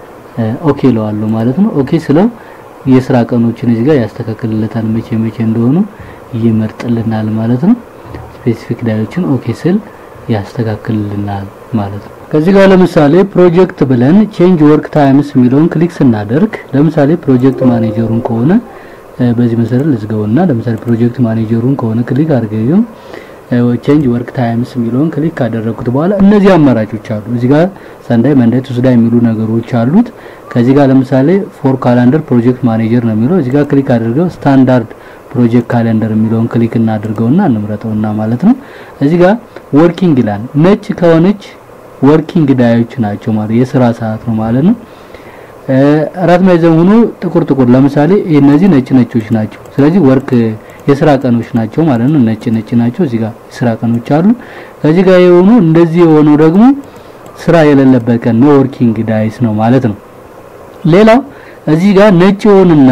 ኦኬ ለዋለሁ ማለት ነው። ኦኬ ስለው የስራ ቀኖችን እዚህ ጋር ያስተካክልለታል። መቼ መቼ እንደሆኑ ይመርጥልናል ማለት ነው። ስፔሲፊክ ዳዮችን ኦኬ ስል ያስተካክልልናል ማለት ነው። ከዚህ ጋር ለምሳሌ ፕሮጀክት ብለን ቼንጅ ወርክ ታይምስ የሚለውን ክሊክ ስናደርግ ለምሳሌ ፕሮጀክት ማኔጀሩን ከሆነ በዚህ መሰረት ልዝገውና ለምሳሌ ፕሮጀክት ማኔጀሩን ከሆነ ክሊክ አድርገው ቼንጅ ወርክ ታይምስ የሚለውን ክሊክ ካደረኩት በኋላ እነዚህ አማራጮች አሉ። እዚህ ጋር ሰንዳይ፣ መንዳይ፣ ቱስዳ የሚሉ ነገሮች አሉት። ከዚህ ጋር ለምሳሌ ፎር ካላንደር ፕሮጀክት ማኔጀር ነው የሚለው እዚህ ጋር ክሊክ አድርገው ስታንዳርድ ፕሮጀክት ካሌንደር የሚለውን ክሊክ እናድርገውና እንምረጠውና ማለት ነው። እዚህ ጋር ወርኪንግ ይላል። ነጭ ከሆነች ወርኪንግ ዳዮች ናቸው ማለት የስራ ሰዓት ነው ማለት ነው። አራት ማዕዘን ሆኖ ጥቁር ጥቁር ለምሳሌ እነዚህ ነጭ ነጮች ናቸው። ስለዚህ ወርክ የስራ ቀኖች ናቸው ማለት ነው። ነጭ ነጭ ናቸው። እዚህ ጋር የስራ ቀኖች አሉ። ከዚህ ጋር የሆኑ እንደዚህ የሆነው ደግሞ ስራ የሌለበት ቀን ነው ወርኪንግ ዳይስ ነው ማለት ነው። ሌላው እዚህ ጋር ነጭ የሆኑና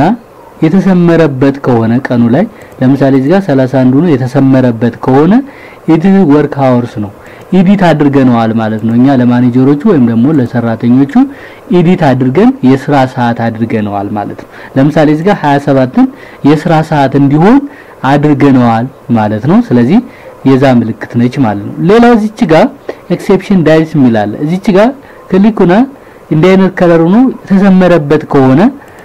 የተሰመረበት ከሆነ ቀኑ ላይ ለምሳሌ እዚህ ጋር 31 ሆኖ የተሰመረበት ከሆነ ኢት ወርክ ሃወርስ ነው ኢዲት አድርገነዋል ማለት ነው። እኛ ለማኔጀሮቹ ወይም ደግሞ ለሰራተኞቹ ኢዲት አድርገን የስራ ሰዓት አድርገነዋል ማለት ነው። ለምሳሌ እዚህ ጋር 27ን የስራ ሰዓት እንዲሆን አድርገነዋል ማለት ነው። ስለዚህ የዛ ምልክት ነች ማለት ነው። ሌላው እዚች ጋር ኤክሴፕሽን ዳይስ የሚላል እዚች ጋር ክሊኩና እንዲህ አይነት ከለር ሆኖ የተሰመረበት ከሆነ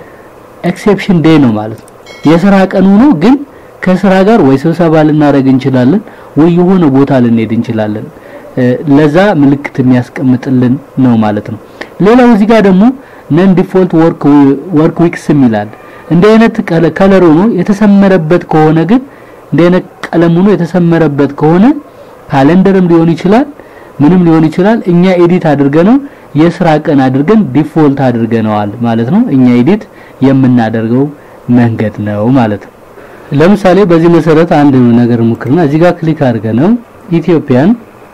ኤክሴፕሽን ዴይ ነው ማለት ነው። የስራ ቀኑ ነው ግን ከስራ ጋር ወይ ስብሰባ ልናደርግ እንችላለን ወይ የሆነ ቦታ ልንሄድ እንችላለን። ለዛ ምልክት የሚያስቀምጥልን ነው ማለት ነው። ሌላው እዚህ ጋር ደግሞ ነን ዲፎልት ወርክ ወርክ ዊክስ የሚላል እንዲህ አይነት ከለር ሆኖ የተሰመረበት ከሆነ ግን እንዲህ አይነት ቀለም ሆኖ የተሰመረበት ከሆነ ካሌንደርም ሊሆን ይችላል ምንም ሊሆን ይችላል። እኛ ኤዲት አድርገነው የስራ ቀን አድርገን ዲፎልት አድርገነዋል ማለት ነው። እኛ ኤዲት የምናደርገው መንገድ ነው ማለት ነው። ለምሳሌ በዚህ መሰረት አንድ ነገር ሙክርና እዚህ ጋር ክሊክ አድርገነው ኢትዮጵያን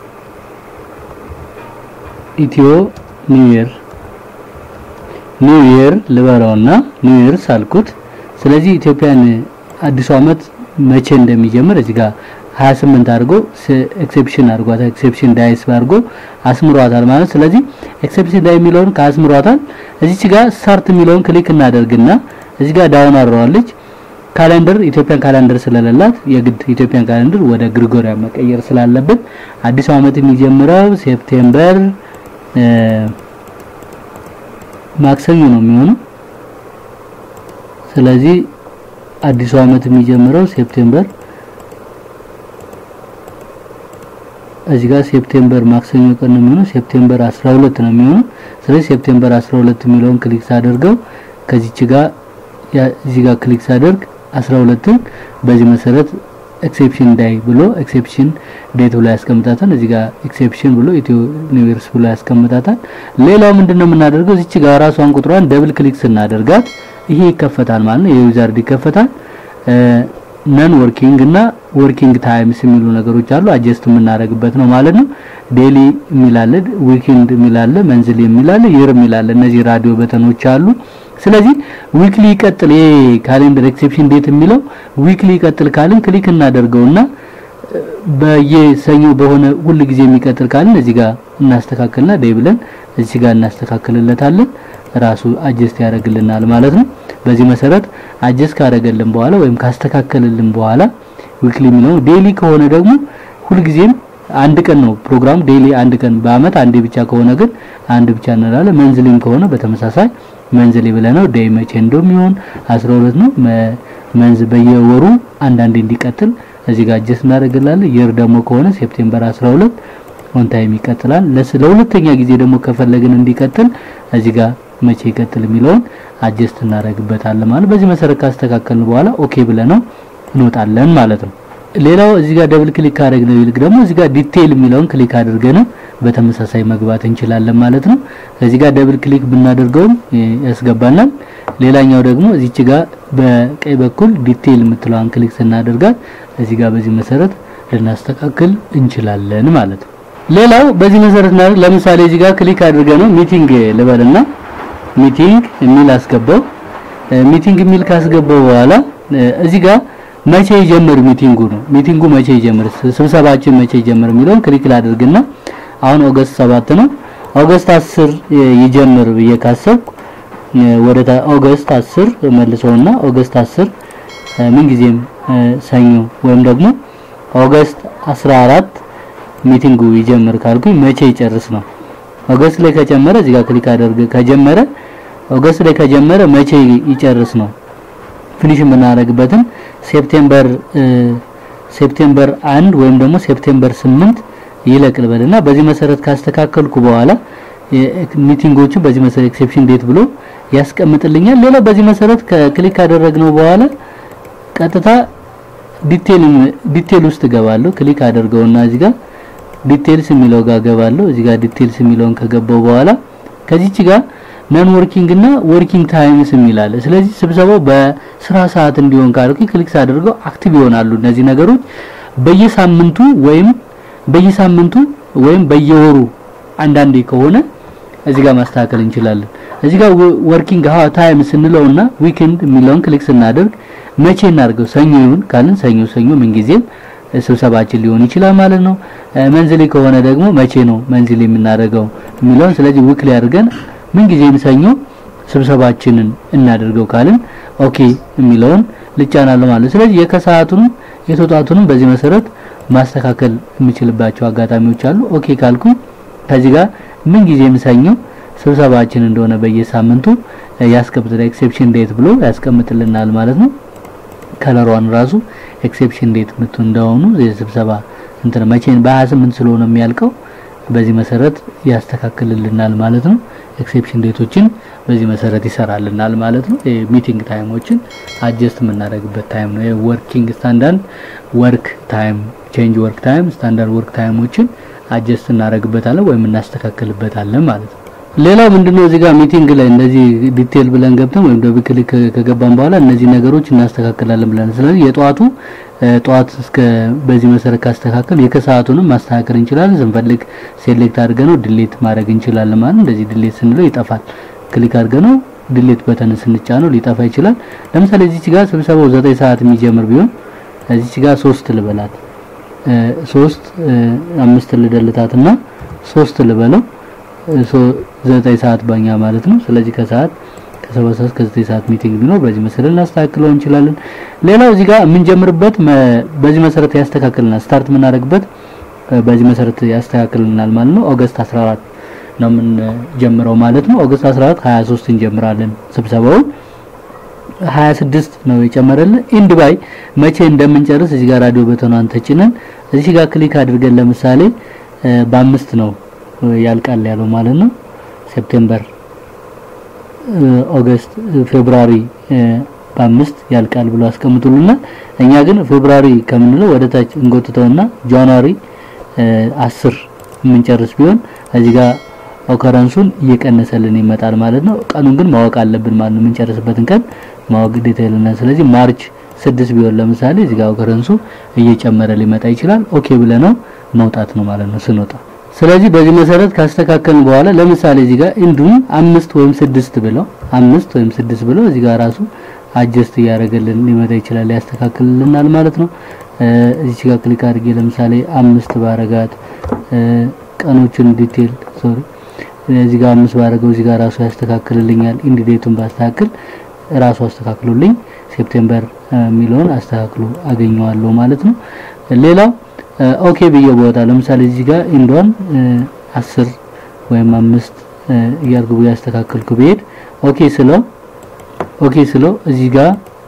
ኢትዮ ኒው ይር ኒው ይር ልበራውና ኒው ይር ሳልኩት። ስለዚህ ኢትዮጵያን አዲሱ አመት መቼ እንደሚጀምር እዚህ ጋር 28 አድርጎ ኤክሴፕሽን አድርጓታል። ኤክሴፕሽን ዳይስ አድርጎ አስምሯታል ማለት ስለዚህ ኤክሴፕሽን ዳይ የሚለውን ካስምሯታል። እዚች ጋር ስታርት የሚለውን ክሊክ እናደርግና እዚህ ጋር ዳውን አድርገዋለች። ካሌንደር ኢትዮጵያን ካሌንደር ስለሌላት የግድ ኢትዮጵያን ካሌንደር ወደ ግሪጎሪያን መቀየር ስላለበት አዲሱ አመት የሚጀምረው ሴፕቴምበር ማክሰኞ ነው የሚሆነው። ስለዚህ አዲሱ አመት የሚጀምረው ሴፕቴምበር እዚህ ጋር ሴፕቴምበር ማክሰኞ ቀን ነው የሚሆነው። ሴፕቴምበር 12 ነው የሚሆነው። ስለዚህ ሴፕቴምበር 12 የሚለውን ክሊክ ሳደርገው ከዚች ጋር እዚህ ጋር ክሊክ ሳደርግ 12ን በዚህ መሰረት ኤክሴፕሽን ዳይ ብሎ ኤክሴፕሽን ዴት ብሎ ያስቀምጣታል። እዚህ ጋር ኤክሴፕሽን ብሎ ኢትዮ ኒው ይርስ ብሎ ያስቀምጣታል። ሌላው ምንድነው የምናደርገው እዚች ጋር ራሷን ቁጥሯን ደብል ክሊክ ስናደርጋት ይሄ ይከፈታል ማለት ነው። የዩዘርድ ይከፈታል። ነን ወርኪንግ እና ወርኪንግ ታይምስ የሚሉ ነገሮች አሉ። አጀስት የምናደርግበት ነው ማለት ነው። ዴሊ የሚላለ፣ ዊኬንድ የሚላለ፣ መንዝሊ የሚላለ፣ ይር የሚላለ እነዚህ ራዲዮ በተኖች አሉ። ስለዚህ ዊክሊ ይቀጥል ይሄ ካሌንደር ኤክሴፕሽን ዴት የሚለው ዊክሊ ይቀጥል ካልን ክሊክ እናደርገውና በየሰኞ በሆነ ሁል ጊዜ የሚቀጥል ካልን እዚህ ጋር እናስተካክልና ዴይ ብለን እዚህ ጋር እናስተካክልለታለን። ራሱ አጀስት ያደርግልናል ማለት ነው። በዚህ መሰረት አጀስት ካደረገልን በኋላ ወይም ካስተካከለልን በኋላ ዊክሊ የሚለው ዴይሊ ከሆነ ደግሞ ሁልጊዜም አንድ ቀን ነው ፕሮግራሙ ዴይሊ አንድ ቀን በአመት አንዴ ብቻ ከሆነ ግን አንድ ብቻ እንላለን። መንዝሊም ከሆነ በተመሳሳይ መንዝሊ ብለነው ዴይ መቼ እንደሚሆን 12 ነው። መንዝ በየወሩ አንዳንዴ እንዲቀጥል እዚህ ጋር አጀስት እናደርግላለን። የር ደግሞ ከሆነ ሴፕቴምበር 12 ኦን ታይም ይቀጥላል። ለሁለተኛ ጊዜ ደግሞ ከፈለግን እንዲቀጥል እዚህ ጋር መቼ ይቀጥል የሚለውን አጀስት እናደርግበታለን ማለት በዚህ መሰረት ካስተካከልን በኋላ ኦኬ ብለነው እንወጣለን ማለት ነው። ሌላው እዚህ ጋር ደብል ክሊክ ካደረግነው ይልቅ ደግሞ እዚህ ጋር ዲቴይል የሚለውን ክሊክ አድርገን በተመሳሳይ መግባት እንችላለን ማለት ነው። እዚህ ጋር ደብል ክሊክ ብናደርገውም ያስገባናል። ሌላኛው ደግሞ እዚች ጋር በቀኝ በኩል ዲቴይል የምትለዋን ክሊክ ስናደርጋት እዚህ ጋር በዚህ መሰረት ልናስተካክል እንችላለን ማለት ነው። ሌላው በዚህ መሰረት እናደርግ ለምሳሌ እዚህ ጋር ክሊክ አድርገነው ሚቲንግ ልበልና ሚቲንግ የሚል አስገባው። ሚቲንግ የሚል ካስገባው በኋላ እዚህ ጋር መቼ ይጀምር ሚቲንጉ ነው። ሚቲንጉ መቼ ይጀምር፣ ስብሰባችን መቼ ይጀምር የሚለውን ክሊክ ላድርግና አሁን ኦገስት 7 ነው። ኦገስት 10 ይጀምር ብዬ ካሰብኩ ወደ ኦገስት 10 መልሰውና ኦገስት 10 ምን ጊዜም ሰኞ ወይም ደግሞ ኦገስት 14 ሚቲንጉ ይጀምር ካልኩኝ መቼ ይጨርስ ነው። ኦገስት ላይ ከጀመረ እዚህ ጋር ክሊክ አድርግ ከጀመረ ኦገስት ላይ ከጀመረ መቼ ይጨርስ ነው። ፊኒሽ የምናደርግበትን ሴፕቴምበር ሴፕቴምበር አንድ ወይም ደግሞ ሴፕቴምበር ስምንት ይለቅል በልና በዚህ መሰረት ካስተካከልኩ በኋላ ሚቲንጎቹ በዚህ መሰረት ኤክሴፕሽን ዴት ብሎ ያስቀምጥልኛል። ሌላው በዚህ መሰረት ከክሊክ ካደረግነው በኋላ ቀጥታ ዲቴል ዲቴል ውስጥ ገባለሁ። ክሊክ አደርገውና እዚህ ጋር ዲቴልስ የሚለው ጋር ገባለሁ። እዚህ ጋር ዲቴልስ የሚለውን ከገባው በኋላ ከዚች ጋር ነን ወርኪንግ እና ወርኪንግ ታይምስ የሚላል። ስለዚህ ስብሰባው በስራ ሰዓት እንዲሆን ካልኩኝ ክሊክ ሳደርገው አክቲቭ ይሆናሉ እነዚህ ነገሮች በየሳምንቱ ወይም በየሳምንቱ ወይም በየወሩ አንዳንዴ ከሆነ እዚህ ጋር ማስተካከል እንችላለን። እዚህ ጋር ወርኪንግ ሀ ታይም ስንለውና ዊኬንድ የሚለውን ክሊክ ስናደርግ መቼ እናድርገው ሰኞ ይሁን ካልን ሰኞ ሰኞ ምንጊዜም ስብሰባችን ሊሆን ይችላል ማለት ነው። መንዝሊ ከሆነ ደግሞ መቼ ነው መንዝሊ የምናደርገው የሚለውን ስለዚህ ዊክሊ አድርገን ምንጊዜም ሰኞ ስብሰባችንን እናደርገው ካልን ኦኬ የሚለውን ልጫናለሁ ማለት ነው። ስለዚህ የከሰዓቱንም የተውጣቱንም በዚህ መሰረት ማስተካከል የምችልባቸው አጋጣሚዎች አሉ። ኦኬ ካልኩ ከዚህ ጋር ምንጊዜም ሰኞ ስብሰባችን እንደሆነ በየሳምንቱ ያስቀምጥልናል። ኤክሴፕሽን ዴት ብሎ ያስቀምጥልናል ማለት ነው። ከለሯን ራሱ ኤክሴፕሽን ዴት ምቱ እንደሆኑ የስብሰባ እንትን መቼን በ28 ስለሆነ የሚያልቀው በዚህ መሰረት ያስተካክልልናል ማለት ነው። ኤክሴፕሽን ዴቶችን በዚህ መሰረት ይሰራልናል ማለት ነው። ሚቲንግ ታይሞችን አጀስት የምናደርግበት ታይም ነው። የወርኪንግ ስታንዳርድ ወርክ ታይም፣ ቼንጅ ወርክ ታይም፣ ስታንዳርድ ወርክ ታይሞችን አጀስት እናደርግበታለን ወይም እናስተካክልበታለን ማለት ነው። ሌላው ምንድነው እዚህ ጋር ሚቲንግ ላይ እንደዚህ ዲቴል ብለን ገብተን ወይም ደብል ክሊክ ከገባን በኋላ እነዚህ ነገሮች እናስተካክላለን ብለን ስለዚህ የጠዋቱ ጠዋት እስከ በዚህ መሰረት ካስተካከል የከሰዓቱንም ማስተካከል እንችላለን። ስንፈልግ ሴሌክት አድርገነው ድሌት ማድረግ እንችላለን ማለት እንደዚህ ድሌት ስንለው ይጠፋል። ክሊክ አድርገነው ድሌት በተን ስንጫነው ሊጠፋ ይችላል። ለምሳሌ እዚች ጋር ስብሰባው ዘጠኝ ሰዓት የሚጀምር ቢሆን እዚች ጋር ሶስት ልበላት ሶስት አምስት ልደልታትና ሶስት ልበለው ዘጠኝ ሰዓት ባኛ ማለት ነው። ስለዚህ ከሰዓት ከሰባት ሰዓት ከዘጠኝ ሰዓት ሚቲንግ ቢኖር በዚህ መሰረት ልናስተካክለው እንችላለን። ሌላው እዚህ ጋር የምንጀምርበት በዚህ መሰረት ያስተካክልናል። ስታርት የምናደርግበት በዚህ መሰረት ያስተካክልናል ማለት ነው። ኦገስት 14 ነው የምንጀምረው ማለት ነው። ኦገስት 14 23 እንጀምራለን ስብሰባውን 26 ነው የጨመረልን። ኢንድ ባይ መቼ እንደምንጨርስ እዚህ ጋር ራዲዮ በተኗን ተጭነን እዚህ ጋር ክሊክ አድርገን ለምሳሌ በአምስት ነው ያልቃል ያለው ማለት ነው። ሴፕቴምበር፣ ኦገስት፣ ፌብሩዋሪ በአምስት ያልቃል ብሎ አስቀምጡልናል። እኛ ግን ፌብሩዋሪ ከምንለው ወደ ታች እንጎትተውና ጃንዋሪ አስር የምንጨርስ ቢሆን እዚህ ጋር ኦከረንሱን እየቀነሰልን ይመጣል ማለት ነው። ቀኑን ግን ማወቅ አለብን ማለት ነው። የምንጨርስበትን ቀን ማወቅ ግዴታ ይለናል። ስለዚህ ማርች ስድስት ቢሆን ለምሳሌ እዚህ ጋር ኦከረንሱ እየጨመረ ሊመጣ ይችላል። ኦኬ ብለነው መውጣት ነው ማለት ነው ስንወጣ ስለዚህ በዚህ መሰረት ካስተካከልን በኋላ ለምሳሌ እዚህ ጋር እንዱን አምስት ወይም ስድስት ብለው አምስት ወይም ስድስት ብለው እዚህ ጋር ራሱ አጀስት እያደረገልን ሊመጣ ይችላል ያስተካክልልናል ማለት ነው። እዚህ ጋር ክሊክ አድርጌ ለምሳሌ አምስት ባረጋት ቀኖችን ዲቴል ሶሪ እዚህ ጋር አምስት ባደረገው እዚህ ጋር ራሱ ያስተካክልልኛል። ኢንድ ዴቱን ባስተካክል ራሱ አስተካክሎልኝ ሴፕቴምበር የሚለውን አስተካክሎ አገኘዋለሁ ማለት ነው። ሌላው ኦኬ ብዬ ቦታ ለምሳሌ እዚህ ጋር ኢንዷን አስር ወይም አምስት እያልኩ ያስተካክልኩ ብሄድ ኦኬ ስለው ኦኬ ስለው እዚህ ጋር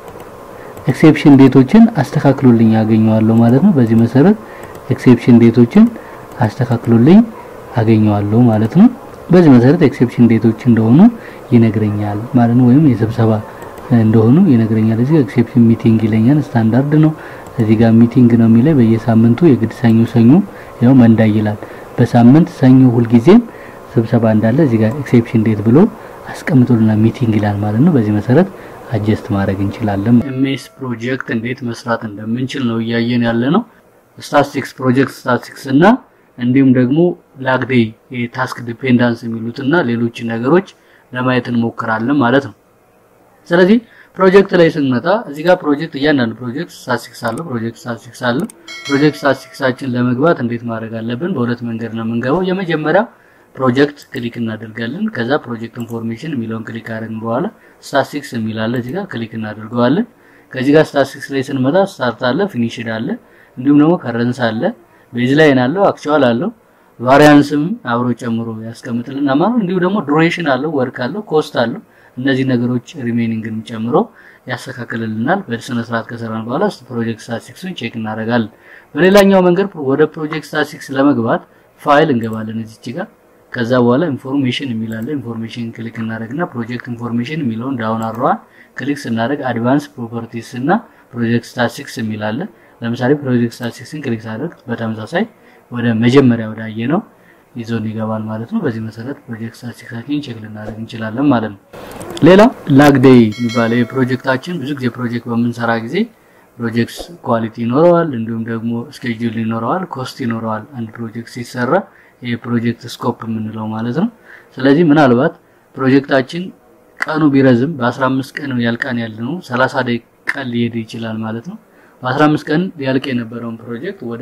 ኤክሴፕሽን ዴቶችን አስተካክሎልኝ አገኘዋለሁ ማለት ነው። በዚህ መሰረት ኤክሴፕሽን ዴቶችን አስተካክሎልኝ አገኘዋለሁ ማለት ነው። በዚህ መሰረት ኤክሴፕሽን ዴቶች እንደሆኑ ይነግረኛል ማለት ነው። ወይም የስብሰባ እንደሆኑ ይነግረኛል። እዚህ ኤክሴፕሽን ሚቲንግ ይለኛል። ስታንዳርድ ነው። እዚህ ጋር ሚቲንግ ነው የሚለኝ በየሳምንቱ የግድ ሰኞ ሰኞ ያው መንዳይ ይላል። በሳምንት ሰኞ ሁልጊዜም ስብሰባ እንዳለ እዚህ ጋር ኤክሴፕሽን ዴት ብሎ አስቀምጦልና ሚቲንግ ይላል ማለት ነው። በዚህ መሰረት አጀስት ማድረግ እንችላለን። ኤምኤስ ፕሮጀክት እንዴት መስራት እንደምንችል ነው እያየን ያለ ነው። ስታቲስቲክስ ፕሮጀክት ስታቲስቲክስ እና እንዲሁም ደግሞ ላግዴይ የታስክ ዲፔንዳንስ የሚሉትና ሌሎች ነገሮች ለማየት እንሞክራለን ማለት ነው። ስለዚህ ፕሮጀክት ላይ ስንመጣ እዚህ ጋር ፕሮጀክት እያንዳንዱ ፕሮጀክት ስታቲስቲክስ አለው። ፕሮጀክት ስታቲስቲክስ አለው። ፕሮጀክት ስታቲስቲክሳችን ለመግባት እንዴት ማድረግ አለብን? በሁለት መንገድ ነው የምንገባው። የመጀመሪያው ፕሮጀክት ክሊክ እናደርጋለን። ከዛ ፕሮጀክት ኢንፎርሜሽን የሚለውን ክሊክ አድርገን በኋላ ስታቲስቲክስ የሚላለ እዚህ ጋር ክሊክ እናደርገዋለን። ከዚህ ጋር ስታቲስቲክስ ላይ ስንመጣ ስታርት አለ፣ ፊኒሽድ አለ፣ እንዲሁም ደግሞ ከረንስ አለ፣ ቤዝ ላይን አለው፣ አክቹዋል አለው፣ ቫሪያንስም አብሮ ጨምሮ ያስቀምጥልና ማለት እንዲሁ ደግሞ ዱሬሽን አለው፣ ወርክ አለው፣ ኮስት አለው። እነዚህ ነገሮች ሪሜኒንግን ጨምሮ ያስተካክልልናል። በስነ ስርዓት ከሰራን በኋላ ፕሮጀክት ስታቲስቲክሱን ቼክ እናደርጋለን። በሌላኛው መንገድ ወደ ፕሮጀክት ስታቲስቲክስ ለመግባት ፋይል እንገባለን እዚች ጋር ከዛ በኋላ ኢንፎርሜሽን የሚላለ ኢንፎርሜሽን ክሊክ እናደርግና ፕሮጀክት ኢንፎርሜሽን የሚለውን ዳውን አሯን ክሊክ ስናደርግ አድቫንስ ፕሮፐርቲስ እና ፕሮጀክት ስታቲስቲክስ የሚላለ ለምሳሌ ፕሮጀክት ስታቲስቲክስን ክሊክ ሳደርግ በተመሳሳይ ወደ መጀመሪያ ወዳየ ነው ይዞን ይገባል ማለት ነው። በዚህ መሰረት ፕሮጀክት ስታቲስቲክሳችን ቼክ ልናደርግ እንችላለን ማለት ነው። ሌላ ላግዴይ የሚባለው የፕሮጀክታችን ብዙ ጊዜ ፕሮጀክት በምንሰራ ጊዜ ፕሮጀክት ኳሊቲ ይኖረዋል፣ እንዲሁም ደግሞ ስኬጁል ይኖረዋል፣ ኮስት ይኖረዋል። አንድ ፕሮጀክት ሲሰራ የፕሮጀክት ስኮፕ የምንለው ማለት ነው። ስለዚህ ምናልባት ፕሮጀክታችን ቀኑ ቢረዝም በ15 ቀን ያልቃን ያለነው 30 ደቂቃ ሊሄድ ይችላል ማለት ነው። በ15 ቀን ሊያልቅ የነበረውን ፕሮጀክት ወደ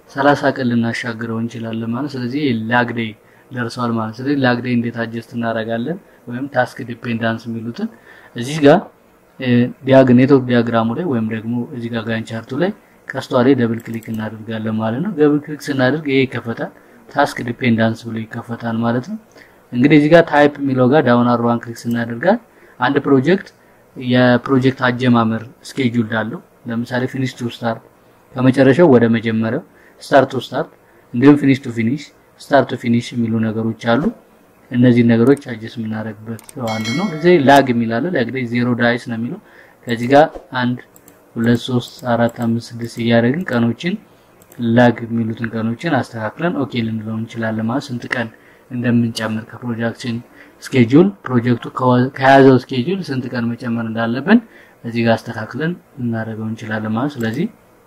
30 ቀን ልናሻግረው እንችላለን ማለት ስለዚህ ላግ ዴይ ደርሷል ማለት ስለዚህ ላግ ዴይ እንዴት አጀስት እናደርጋለን ወይም ታስክ ዲፔንዳንስ የሚሉትን እዚህ ጋር ዲያግ ኔትወርክ ዲያግራሙ ላይ ወይም ደግሞ እዚህ ጋር ጋን ቻርቱ ላይ ቀስቷ ላይ ደብል ክሊክ እናደርጋለን ማለት ነው። ደብል ክሊክ ስናደርግ ይሄ ይከፈታል። ታስክ ዲፔንዳንስ ብሎ ይከፈታል ማለት ነው። እንግዲህ እዚህ ጋር ታይፕ የሚለው ጋር ዳውን አርዋን ክሊክ ስናደርጋት አንድ ፕሮጀክት የፕሮጀክት አጀማመር ስኬጁል አለው። ለምሳሌ ፊኒሽ ቱ ስታርት ከመጨረሻው ወደ መጀመሪያው፣ ስታርት ቱ ስታርት፣ እንዲሁም ፊኒሽ ቱ ፊኒሽ፣ ስታርት ቱ ፊኒሽ የሚሉ ነገሮች አሉ። እነዚህ ነገሮች አጀስ የምናደርግበት አንዱ ነው። እዚህ ላግ የሚላለ ላግ ላይ ዜሮ ዳይስ ነው የሚለው ከዚህ ጋር አንድ ሁለት ሶስት አራት አምስት ስድስት እያደረግን ቀኖችን ላግ የሚሉትን ቀኖችን አስተካክለን ኦኬ ልንለው እንችላለን። ማለት ስንት ቀን እንደምንጨምር ከፕሮጀክሽን ስኬጁል ፕሮጀክቱ ከያዘው ስኬጁል ስንት ቀን መጨመር እንዳለብን እዚህ ጋር አስተካክለን እናደርገው እንችላለን ማለት ስለዚህ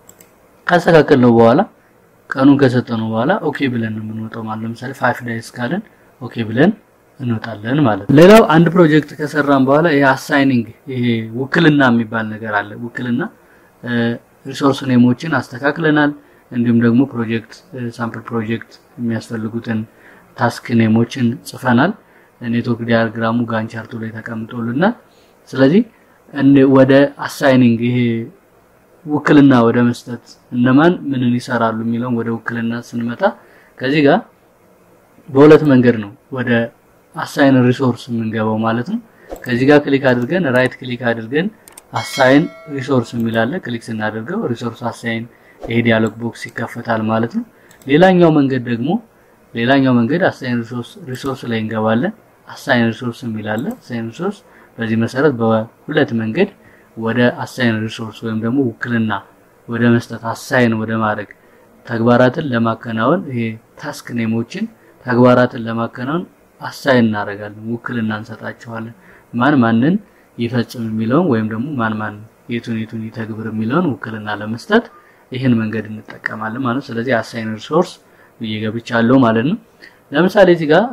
ካስተካከልነው በኋላ ቀኑን ከሰጠነው በኋላ ኦኬ ብለን ነው የምንወጣው ማለት ለምሳሌ ፋይቭ ዳይስ ካለን ኦኬ ብለን እንወጣለን ማለት ነው። ሌላው አንድ ፕሮጀክት ከሰራን በኋላ ይሄ አሳይኒንግ ይሄ ውክልና የሚባል ነገር አለ። ውክልና ሪሶርስ ኔሞችን አስተካክለናል። እንዲሁም ደግሞ ፕሮጀክት ሳምፕል ፕሮጀክት የሚያስፈልጉትን ታስክ ኔሞችን ጽፈናል። ኔትወርክ ዲያግራሙ ጋን ቻርቱ ላይ ተቀምጦልናል። ስለዚህ ወደ አሳይኒንግ ይሄ ውክልና ወደ መስጠት እነማን ምንን ይሰራሉ የሚለውን ወደ ውክልና ስንመጣ ከዚህ ጋር በሁለት መንገድ ነው ወደ አሳይን ሪሶርስ የምንገባው ማለት ነው። ከዚህ ጋር ክሊክ አድርገን ራይት ክሊክ አድርገን አሳይን ሪሶርስ የሚላለ ክሊክ ስናደርገው ሪሶርስ አሳይን ይሄ ዲያሎግ ቦክስ ይከፈታል ማለት ነው። ሌላኛው መንገድ ደግሞ ሌላኛው መንገድ አሳይን ሪሶርስ ሪሶርስ ላይ እንገባለን። አሳይን ሪሶርስ የሚላለ አሳይን ሪሶርስ በዚህ መሰረት በሁለት መንገድ ወደ አሳይን ሪሶርስ ወይም ደግሞ ውክልና ወደ መስጠት አሳይን ወደ ማድረግ ተግባራትን ለማከናወን ይሄ ታስክ ኔሞችን ተግባራትን ለማከናወን አሳይን እናደርጋለን፣ ውክልና እንሰጣቸዋለን። ማን ማንን ይፈጽም የሚለውን ወይም ደግሞ ማን ማን የቱን የቱን ይተግብር የሚለውን ውክልና ለመስጠት ይህን መንገድ እንጠቀማለን ማለት ስለዚህ አሳይን ሪሶርስ ብዬ ገብቻለሁ ማለት ነው። ለምሳሌ እዚህ ጋር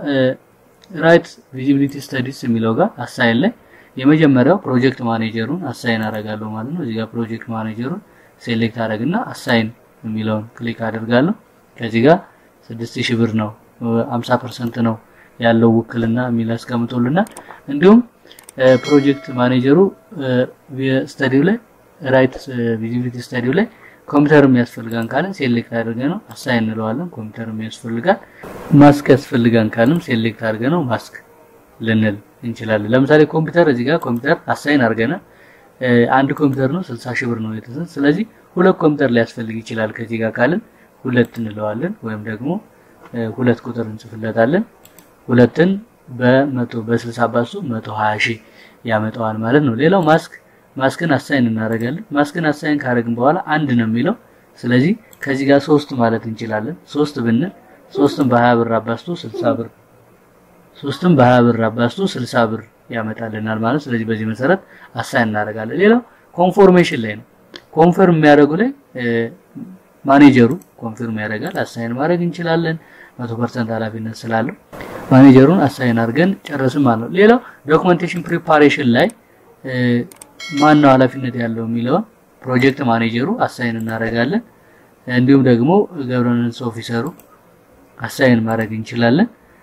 ራይት ቪዚቢሊቲ ስተዲስ የሚለው ጋር አሳይን ላይ የመጀመሪያው ፕሮጀክት ማኔጀሩን አሳይን አደርጋለሁ ማለት ነው። እዚህ ጋር ፕሮጀክት ማኔጀሩን ሴሌክት አደርግና አሳይን የሚለውን ክሊክ አደርጋለሁ። ከዚህ ጋር 6000 ብር ነው 50% ነው ያለው ውክልና የሚል አስቀምጦልናል። እንዲሁም ፕሮጀክት ማኔጀሩ ስታዲው ላይ ራይት ቪዚቢሊቲ ስታዲው ላይ ኮምፒውተር የሚያስፈልጋን ካለን ሴሌክት አድርገ ነው አሳይን እንለዋለን። ኮምፒውተር የሚያስፈልጋን ማስክ ያስፈልጋን ካለም ሴሌክት አድርገ ነው ማስክ ልንል እንችላለን። ለምሳሌ ኮምፒውተር እዚህ ጋር ኮምፒውተር አሳይን አድርገናል። አንድ ኮምፒውተር ነው 60 ሺህ ብር ነው የተሰጠ። ስለዚህ ሁለት ኮምፒውተር ሊያስፈልግ ይችላል ከዚህ ጋር ካልን ሁለት እንለዋለን፣ ወይም ደግሞ ሁለት ቁጥር እንጽፍለታለን። ሁለትን በመቶ በ60 ባሱ 120 ሺህ ያመጣዋል ማለት ነው። ሌላው ማስክ ማስክን አሳይን እናደርጋለን። ማስክን አሳይን ካደረግን በኋላ አንድ ነው የሚለው። ስለዚህ ከዚህ ጋር ሶስት ማለት እንችላለን። ሶስት ብንል ሶስትን በ20 ብር አባስቶ 60 ብር ሶስትን በ20 ብር አባስቶ 60 ብር ያመጣልናል ማለት ስለዚህ በዚህ መሰረት አሳይን እናደርጋለን። ሌላው ኮንፎርሜሽን ላይ ነው። ኮንፈርም የሚያደርጉ ላይ ማኔጀሩ ኮንፊርም ያደርጋል። አሳይን ማድረግ እንችላለን 100% ኃላፊነት ስላለው ማኔጀሩን አሳይን አድርገን ጨረስን ማለት ነው። ሌላው ዶክመንቴሽን ፕሪፓሬሽን ላይ ማን ነው ኃላፊነት ያለው የሚለውን ፕሮጀክት ማኔጀሩ አሳይን እናደርጋለን። እንዲሁም ደግሞ ገቨርናንስ ኦፊሰሩ አሳይን ማድረግ እንችላለን።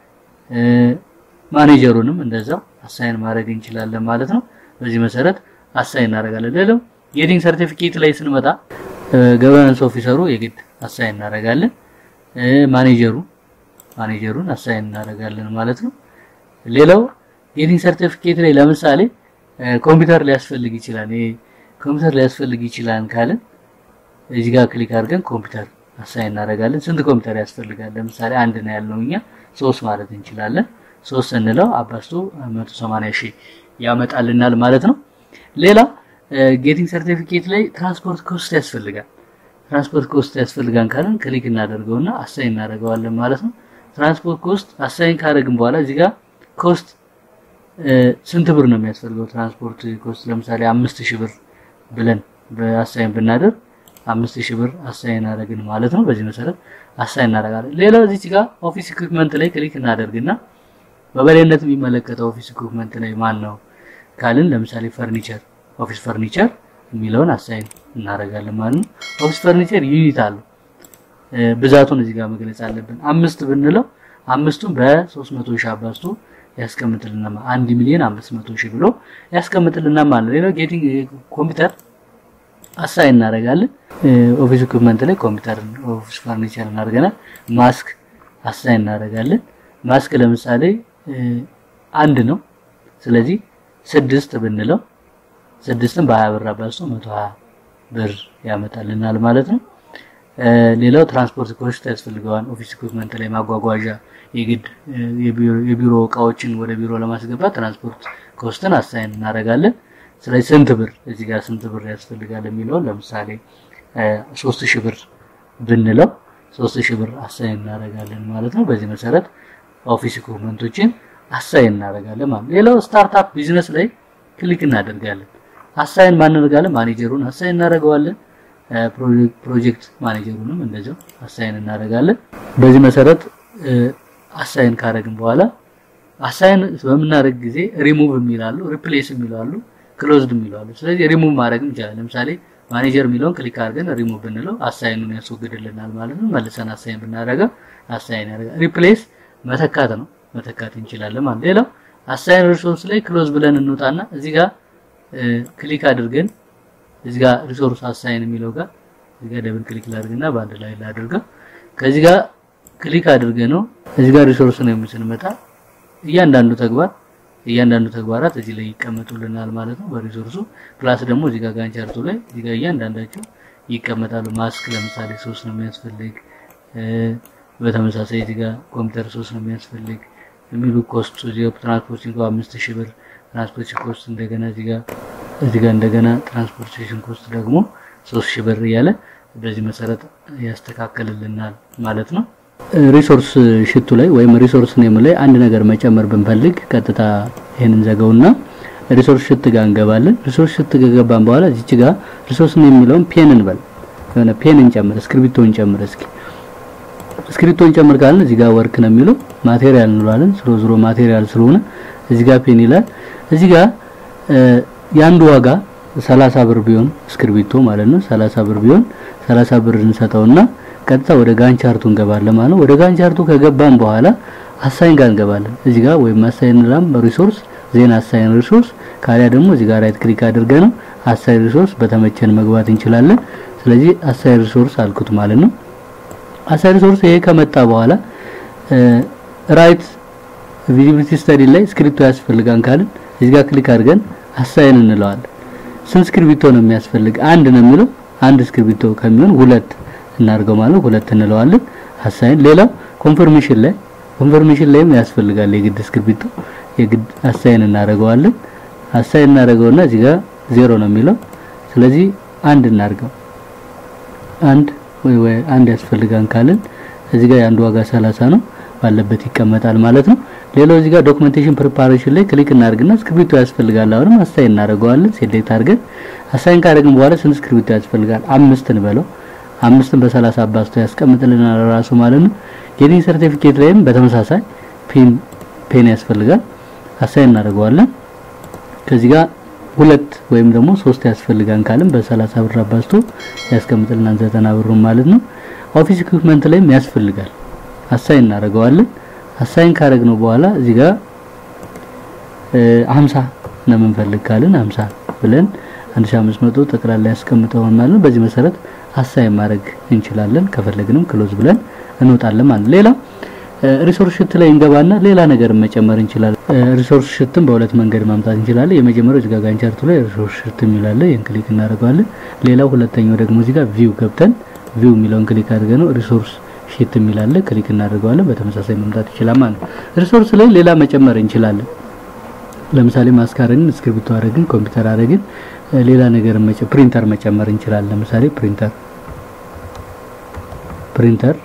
ማኔጀሩንም እንደዛው አሳይን ማድረግ እንችላለን ማለት ነው። በዚህ መሰረት አሳይን እናደርጋለን። ሌላው ጌቲንግ ሰርቲፊኬት ላይ ስንመጣ ገቨርናንስ ኦፊሰሩ የግድ አሳይን እናደርጋለን። ማኔጀሩ ማኔጀሩን አሳይን እናደርጋለን ማለት ነው። ሌላው ጌቲንግ ሰርቲፊኬት ላይ ለምሳሌ ኮምፒውተር ሊያስፈልግ ይችላል። ይሄ ኮምፒውተር ሊያስፈልግ ይችላል ካልን እዚህ ጋር ክሊክ አድርገን ኮምፒውተር አሳይን እናደርጋለን። ስንት ኮምፒውተር ያስፈልጋል? ለምሳሌ አንድ ነው ያለው እኛ ሶስት ማለት እንችላለን። ሶስት ስንለው አባስቶ 180 ሺህ ያመጣልናል ማለት ነው። ሌላ ጌቲንግ ሰርቲፊኬት ላይ ትራንስፖርት ኮስት ያስፈልጋል። ትራንስፖርት ኮስት ያስፈልጋን ካልን ክሊክ እናደርገውና አሳይን እናደርገዋለን ማለት ነው። ትራንስፖርት ኮስት አሳይን ካደረግን በኋላ እዚህ ጋር ኮስት ስንት ብር ነው የሚያስፈልገው? ትራንስፖርት ኮስት ለምሳሌ አምስት ሺህ ብር ብለን በአሳይን ብናደርግ አምስት ሺህ ብር አሳይን አደረግን ማለት ነው። በዚህ መሰረት አሳይን እናደርጋለን። ሌላው እዚህ ጋር ኦፊስ ኢኩዊፕመንት ላይ ክሊክ እናደርግና በበላይነት የሚመለከተው ኦፊስ ኢኩዊፕመንት ላይ ማን ነው ካልን ለምሳሌ ፈርኒቸር ኦፊስ ፈርኒቸር የሚለውን አሳይን እናደርጋለን ማለት ነው። ኦፊስ ፈርኒቸር ዩኒት አለው ብዛቱን እዚህ ጋር መግለጽ አለብን። አምስት ብንለው አምስቱን በ300 ሺህ አባዝቶ ያስቀምጥልናል። አንድ ሚሊዮን 500 ሺህ ብሎ ያስቀምጥልናል ማለት ነው። ሌላው ጌቲንግ ኮምፒውተር አሳይን እናደርጋለን። ኦፊስ ኢኩዊፕመንት ላይ ኮምፒውተር ኦፊስ ፈርኒቸር እናደርገናል። ማስክ አሳይን እናደርጋለን። ማስክ ለምሳሌ አንድ ነው። ስለዚህ ስድስት ብንለው ስድስትን በሀያ ብር አባዝቶ መቶ ሀያ ብር ያመጣልናል ማለት ነው። ሌላው ትራንስፖርት ኮስት ያስፈልገዋል። ኦፊስ ኢኩዊፕመንት ላይ ማጓጓዣ የግድ የቢሮ እቃዎችን ወደ ቢሮ ለማስገባት ትራንስፖርት ኮስትን አሳይን እናደርጋለን። ስለዚህ ስንት ብር እዚህ ጋር ስንት ብር ያስፈልጋል የሚለውን ለምሳሌ ሶስት ሺህ ብር ብንለው ሶስት ሺህ ብር አሳይን እናደርጋለን ማለት ነው። በዚህ መሰረት ኦፊስ ኢኩዊፕመንቶችን አሳይን እናደርጋለን ማለት ነው። ሌላው ስታርታፕ ቢዝነስ ላይ ክሊክ እናደርጋለን። አሳይን ማንነርጋለን ማኔጀሩን አሳይን እናደርገዋለን። ፕሮጀክት ማኔጀሩንም እንደዚያው አሳይን እናደርጋለን። በዚህ መሰረት አሳይን ካደረግን በኋላ አሳይን በምናደርግ ጊዜ ሪሙቭ የሚላሉ ሪፕሌስ የሚላሉ ክሎዝድ የሚላሉ ስለዚህ ሪሙቭ ማድረግ እንችላለን። ለምሳሌ ማኔጀር የሚለውን ክሊክ አድርገን ሪሙቭ ብንለው አሳይኑን ያስወግድልናል ማለት ነው። መልሰን አሳይን ብናደርገው አሳይን ያደርጋል። ሪፕሌስ መተካት ነው መተካት እንችላለን ማለት ሌላው አሳይን ሪሶርስ ላይ ክሎዝ ብለን እንውጣና እዚህ ጋር ክሊክ አድርገን እዚህ ጋር ሪሶርስ አሳይን የሚለው ጋር እዚህ ጋር ደብል ክሊክ ላድርግና በአንድ ላይ ላድርገው ከዚህ ጋር ክሊክ አድርገ ነው እዚህ ጋር ሪሶርስ ነው የምንመጣ እያንዳንዱ ተግባር እያንዳንዱ ተግባራት እዚህ ላይ ይቀመጡልናል ማለት ነው በሪሶርሱ ፕላስ ደግሞ እዚህ ጋር ጋን ቻርቱ ላይ እዚህ ጋር እያንዳንዳቸው ይቀመጣሉ ማስክ ለምሳሌ ሶስት ነው የሚያስፈልግ በተመሳሳይ እዚህ ጋር ኮምፒውተር ሶስት ነው የሚያስፈልግ የሚሉ ኮስት እዚህ ጋር ትራንስፖርቲንግ አምስት ሺህ ብር ትራንስፖርቴሽን ኮስት እንደገና እዚህ ጋር እዚህ ጋር እንደገና ትራንስፖርቴሽን ኮስት ደግሞ ሶስት ሺህ ብር እያለ በዚህ መሰረት ያስተካክልልናል ማለት ነው። ሪሶርስ ሽቱ ላይ ወይም ሪሶርስ ኔም ላይ አንድ ነገር መጨመር ብንፈልግ ቀጥታ ይሄንን ዘገውና ሪሶርስ ሽት ጋር እንገባለን። ሪሶርስ ሽት ጋር ገባን በኋላ እዚች ጋር ሪሶርስ ኔም የሚለውን ፔን እንበል የሆነ ፔን እንጨምር፣ እስክሪብቶ እንጨምር። እስኪ እስክሪብቶ እንጨምር ካልን እዚህ ጋር ወርክ ነው የሚለው ማቴሪያል እንለዋለን። ዝሮ ዝሮ ማቴሪያል ስለሆነ እዚህ ጋር ፔን ይላል። እዚህ ጋር የአንዱ ዋጋ 30 ብር ቢሆን እስክሪብቶ ማለት ነው 30 ብር ቢሆን 30 ብር እንሰጠውና ቀጥታ ወደ ጋን ቻርቱ እንገባለን ማለት ነው። ወደ ጋን ቻርቱ ከገባን በኋላ አሳይን ጋር እንገባለን። እዚህ ጋር ወይም አሳይን ላም ሪሶርስ ዜና አሳይን ሪሶርስ ካሊያ ደግሞ እዚህ ጋር ራይት ክሊክ አድርገን ነው አሳይን ሪሶርስ በተመቸን መግባት እንችላለን። ስለዚህ አሳይን ሪሶርስ አልኩት ማለት ነው። አሳይን ሪሶርስ ይሄ ከመጣ በኋላ ራይት ቪዚቢሊቲ ስተዲ ላይ እስክሪፕቶ ያስፈልጋን ካልን እዚህ ጋር ክሊክ አድርገን አሳይን እንለዋለን። ስንት እስክሪብቶ ነው የሚያስፈልግ? አንድ ነው የሚለው አንድ እስክሪብቶ ከሚሆን ሁለት እናድርገው ማለት ሁለት እንለዋለን። አሳይን ሌላው ኮንፈርሜሽን ላይ ኮንፈርሜሽን ላይም ያስፈልጋል የግድ እስክሪብቶ የግድ አሳይን እናደርገዋለን። አሳይን እናደርገውና እዚህ ጋር ዜሮ ነው የሚለው ስለዚህ አንድ እናድርገው። አንድ ወይ ወይ አንድ ያስፈልጋን ካልን እዚህ ጋር የአንዱ ዋጋ 30 ነው ባለበት ይቀመጣል ማለት ነው። ሌላው እዚህ ጋር ዶክመንቴሽን ፕሪፓሬሽን ላይ ክሊክ እናደርግና እስክሪብቶ ያስፈልጋል። አሁንም አሳይን እናደርገዋለን። ሴሌክት አድርገን አሳይን ካደረግን በኋላ ስንት እስክሪብቶ ያስፈልጋል? አምስት እንበለው። አምስትን በ30 አባዝቶ ያስቀምጥልናል ራሱ ማለት ነው። ጌቲንግ ሰርቲፊኬት ላይም በተመሳሳይ ፔን ፔን ያስፈልጋል። አሳይን እናደርገዋለን። ከዚህ ጋር ሁለት ወይም ደግሞ ሶስት ያስፈልጋን ካልን በ30 ብር አባዝቶ ያስቀምጥልናል ዘጠና ብሩን ማለት ነው። ኦፊስ ኢኩዊፕመንት ላይም ያስፈልጋል። አሳይን እናደርገዋለን። አሳይን ካደረግነው በኋላ እዚህ ጋር 50 ነው የምንፈልግ ካልን 50 ብለን 1500 ጠቅላላ ያስቀምጠውን ማለት ነው። በዚህ መሰረት አሳይን ማድረግ እንችላለን። ከፈለግንም ክሎዝ ብለን እንወጣለን ማለት ነው። ሌላ ሪሶርስ ሽት ላይ እንገባና ሌላ ነገር መጨመር እንችላለን። ሪሶርስ ሽትን በሁለት መንገድ ማምጣት እንችላለን። የመጀመሪያው እዚህ ጋር ጋንቻርቱ ላይ ሪሶርስ ሽት የሚላለ ይሄን ክሊክ እናደርገዋለን። ሌላው ሁለተኛው ደግሞ እዚህ ጋር ቪው ገብተን ቪው የሚለውን ክሊክ አድርገን ነው ሪሶርስ ሺት የሚላለ ክሊክ እናደርገዋለን። በተመሳሳይ መምጣት ይችላል ማለት ነው። ሪሶርስ ላይ ሌላ መጨመር እንችላለን። ለምሳሌ ማስካረን እስክሪብቶ አረግን፣ ኮምፒውተር አረግን፣ ሌላ ነገር መጨ ፕሪንተር መጨመር እንችላለን። ለምሳሌ ፕሪንተር ፕሪንተር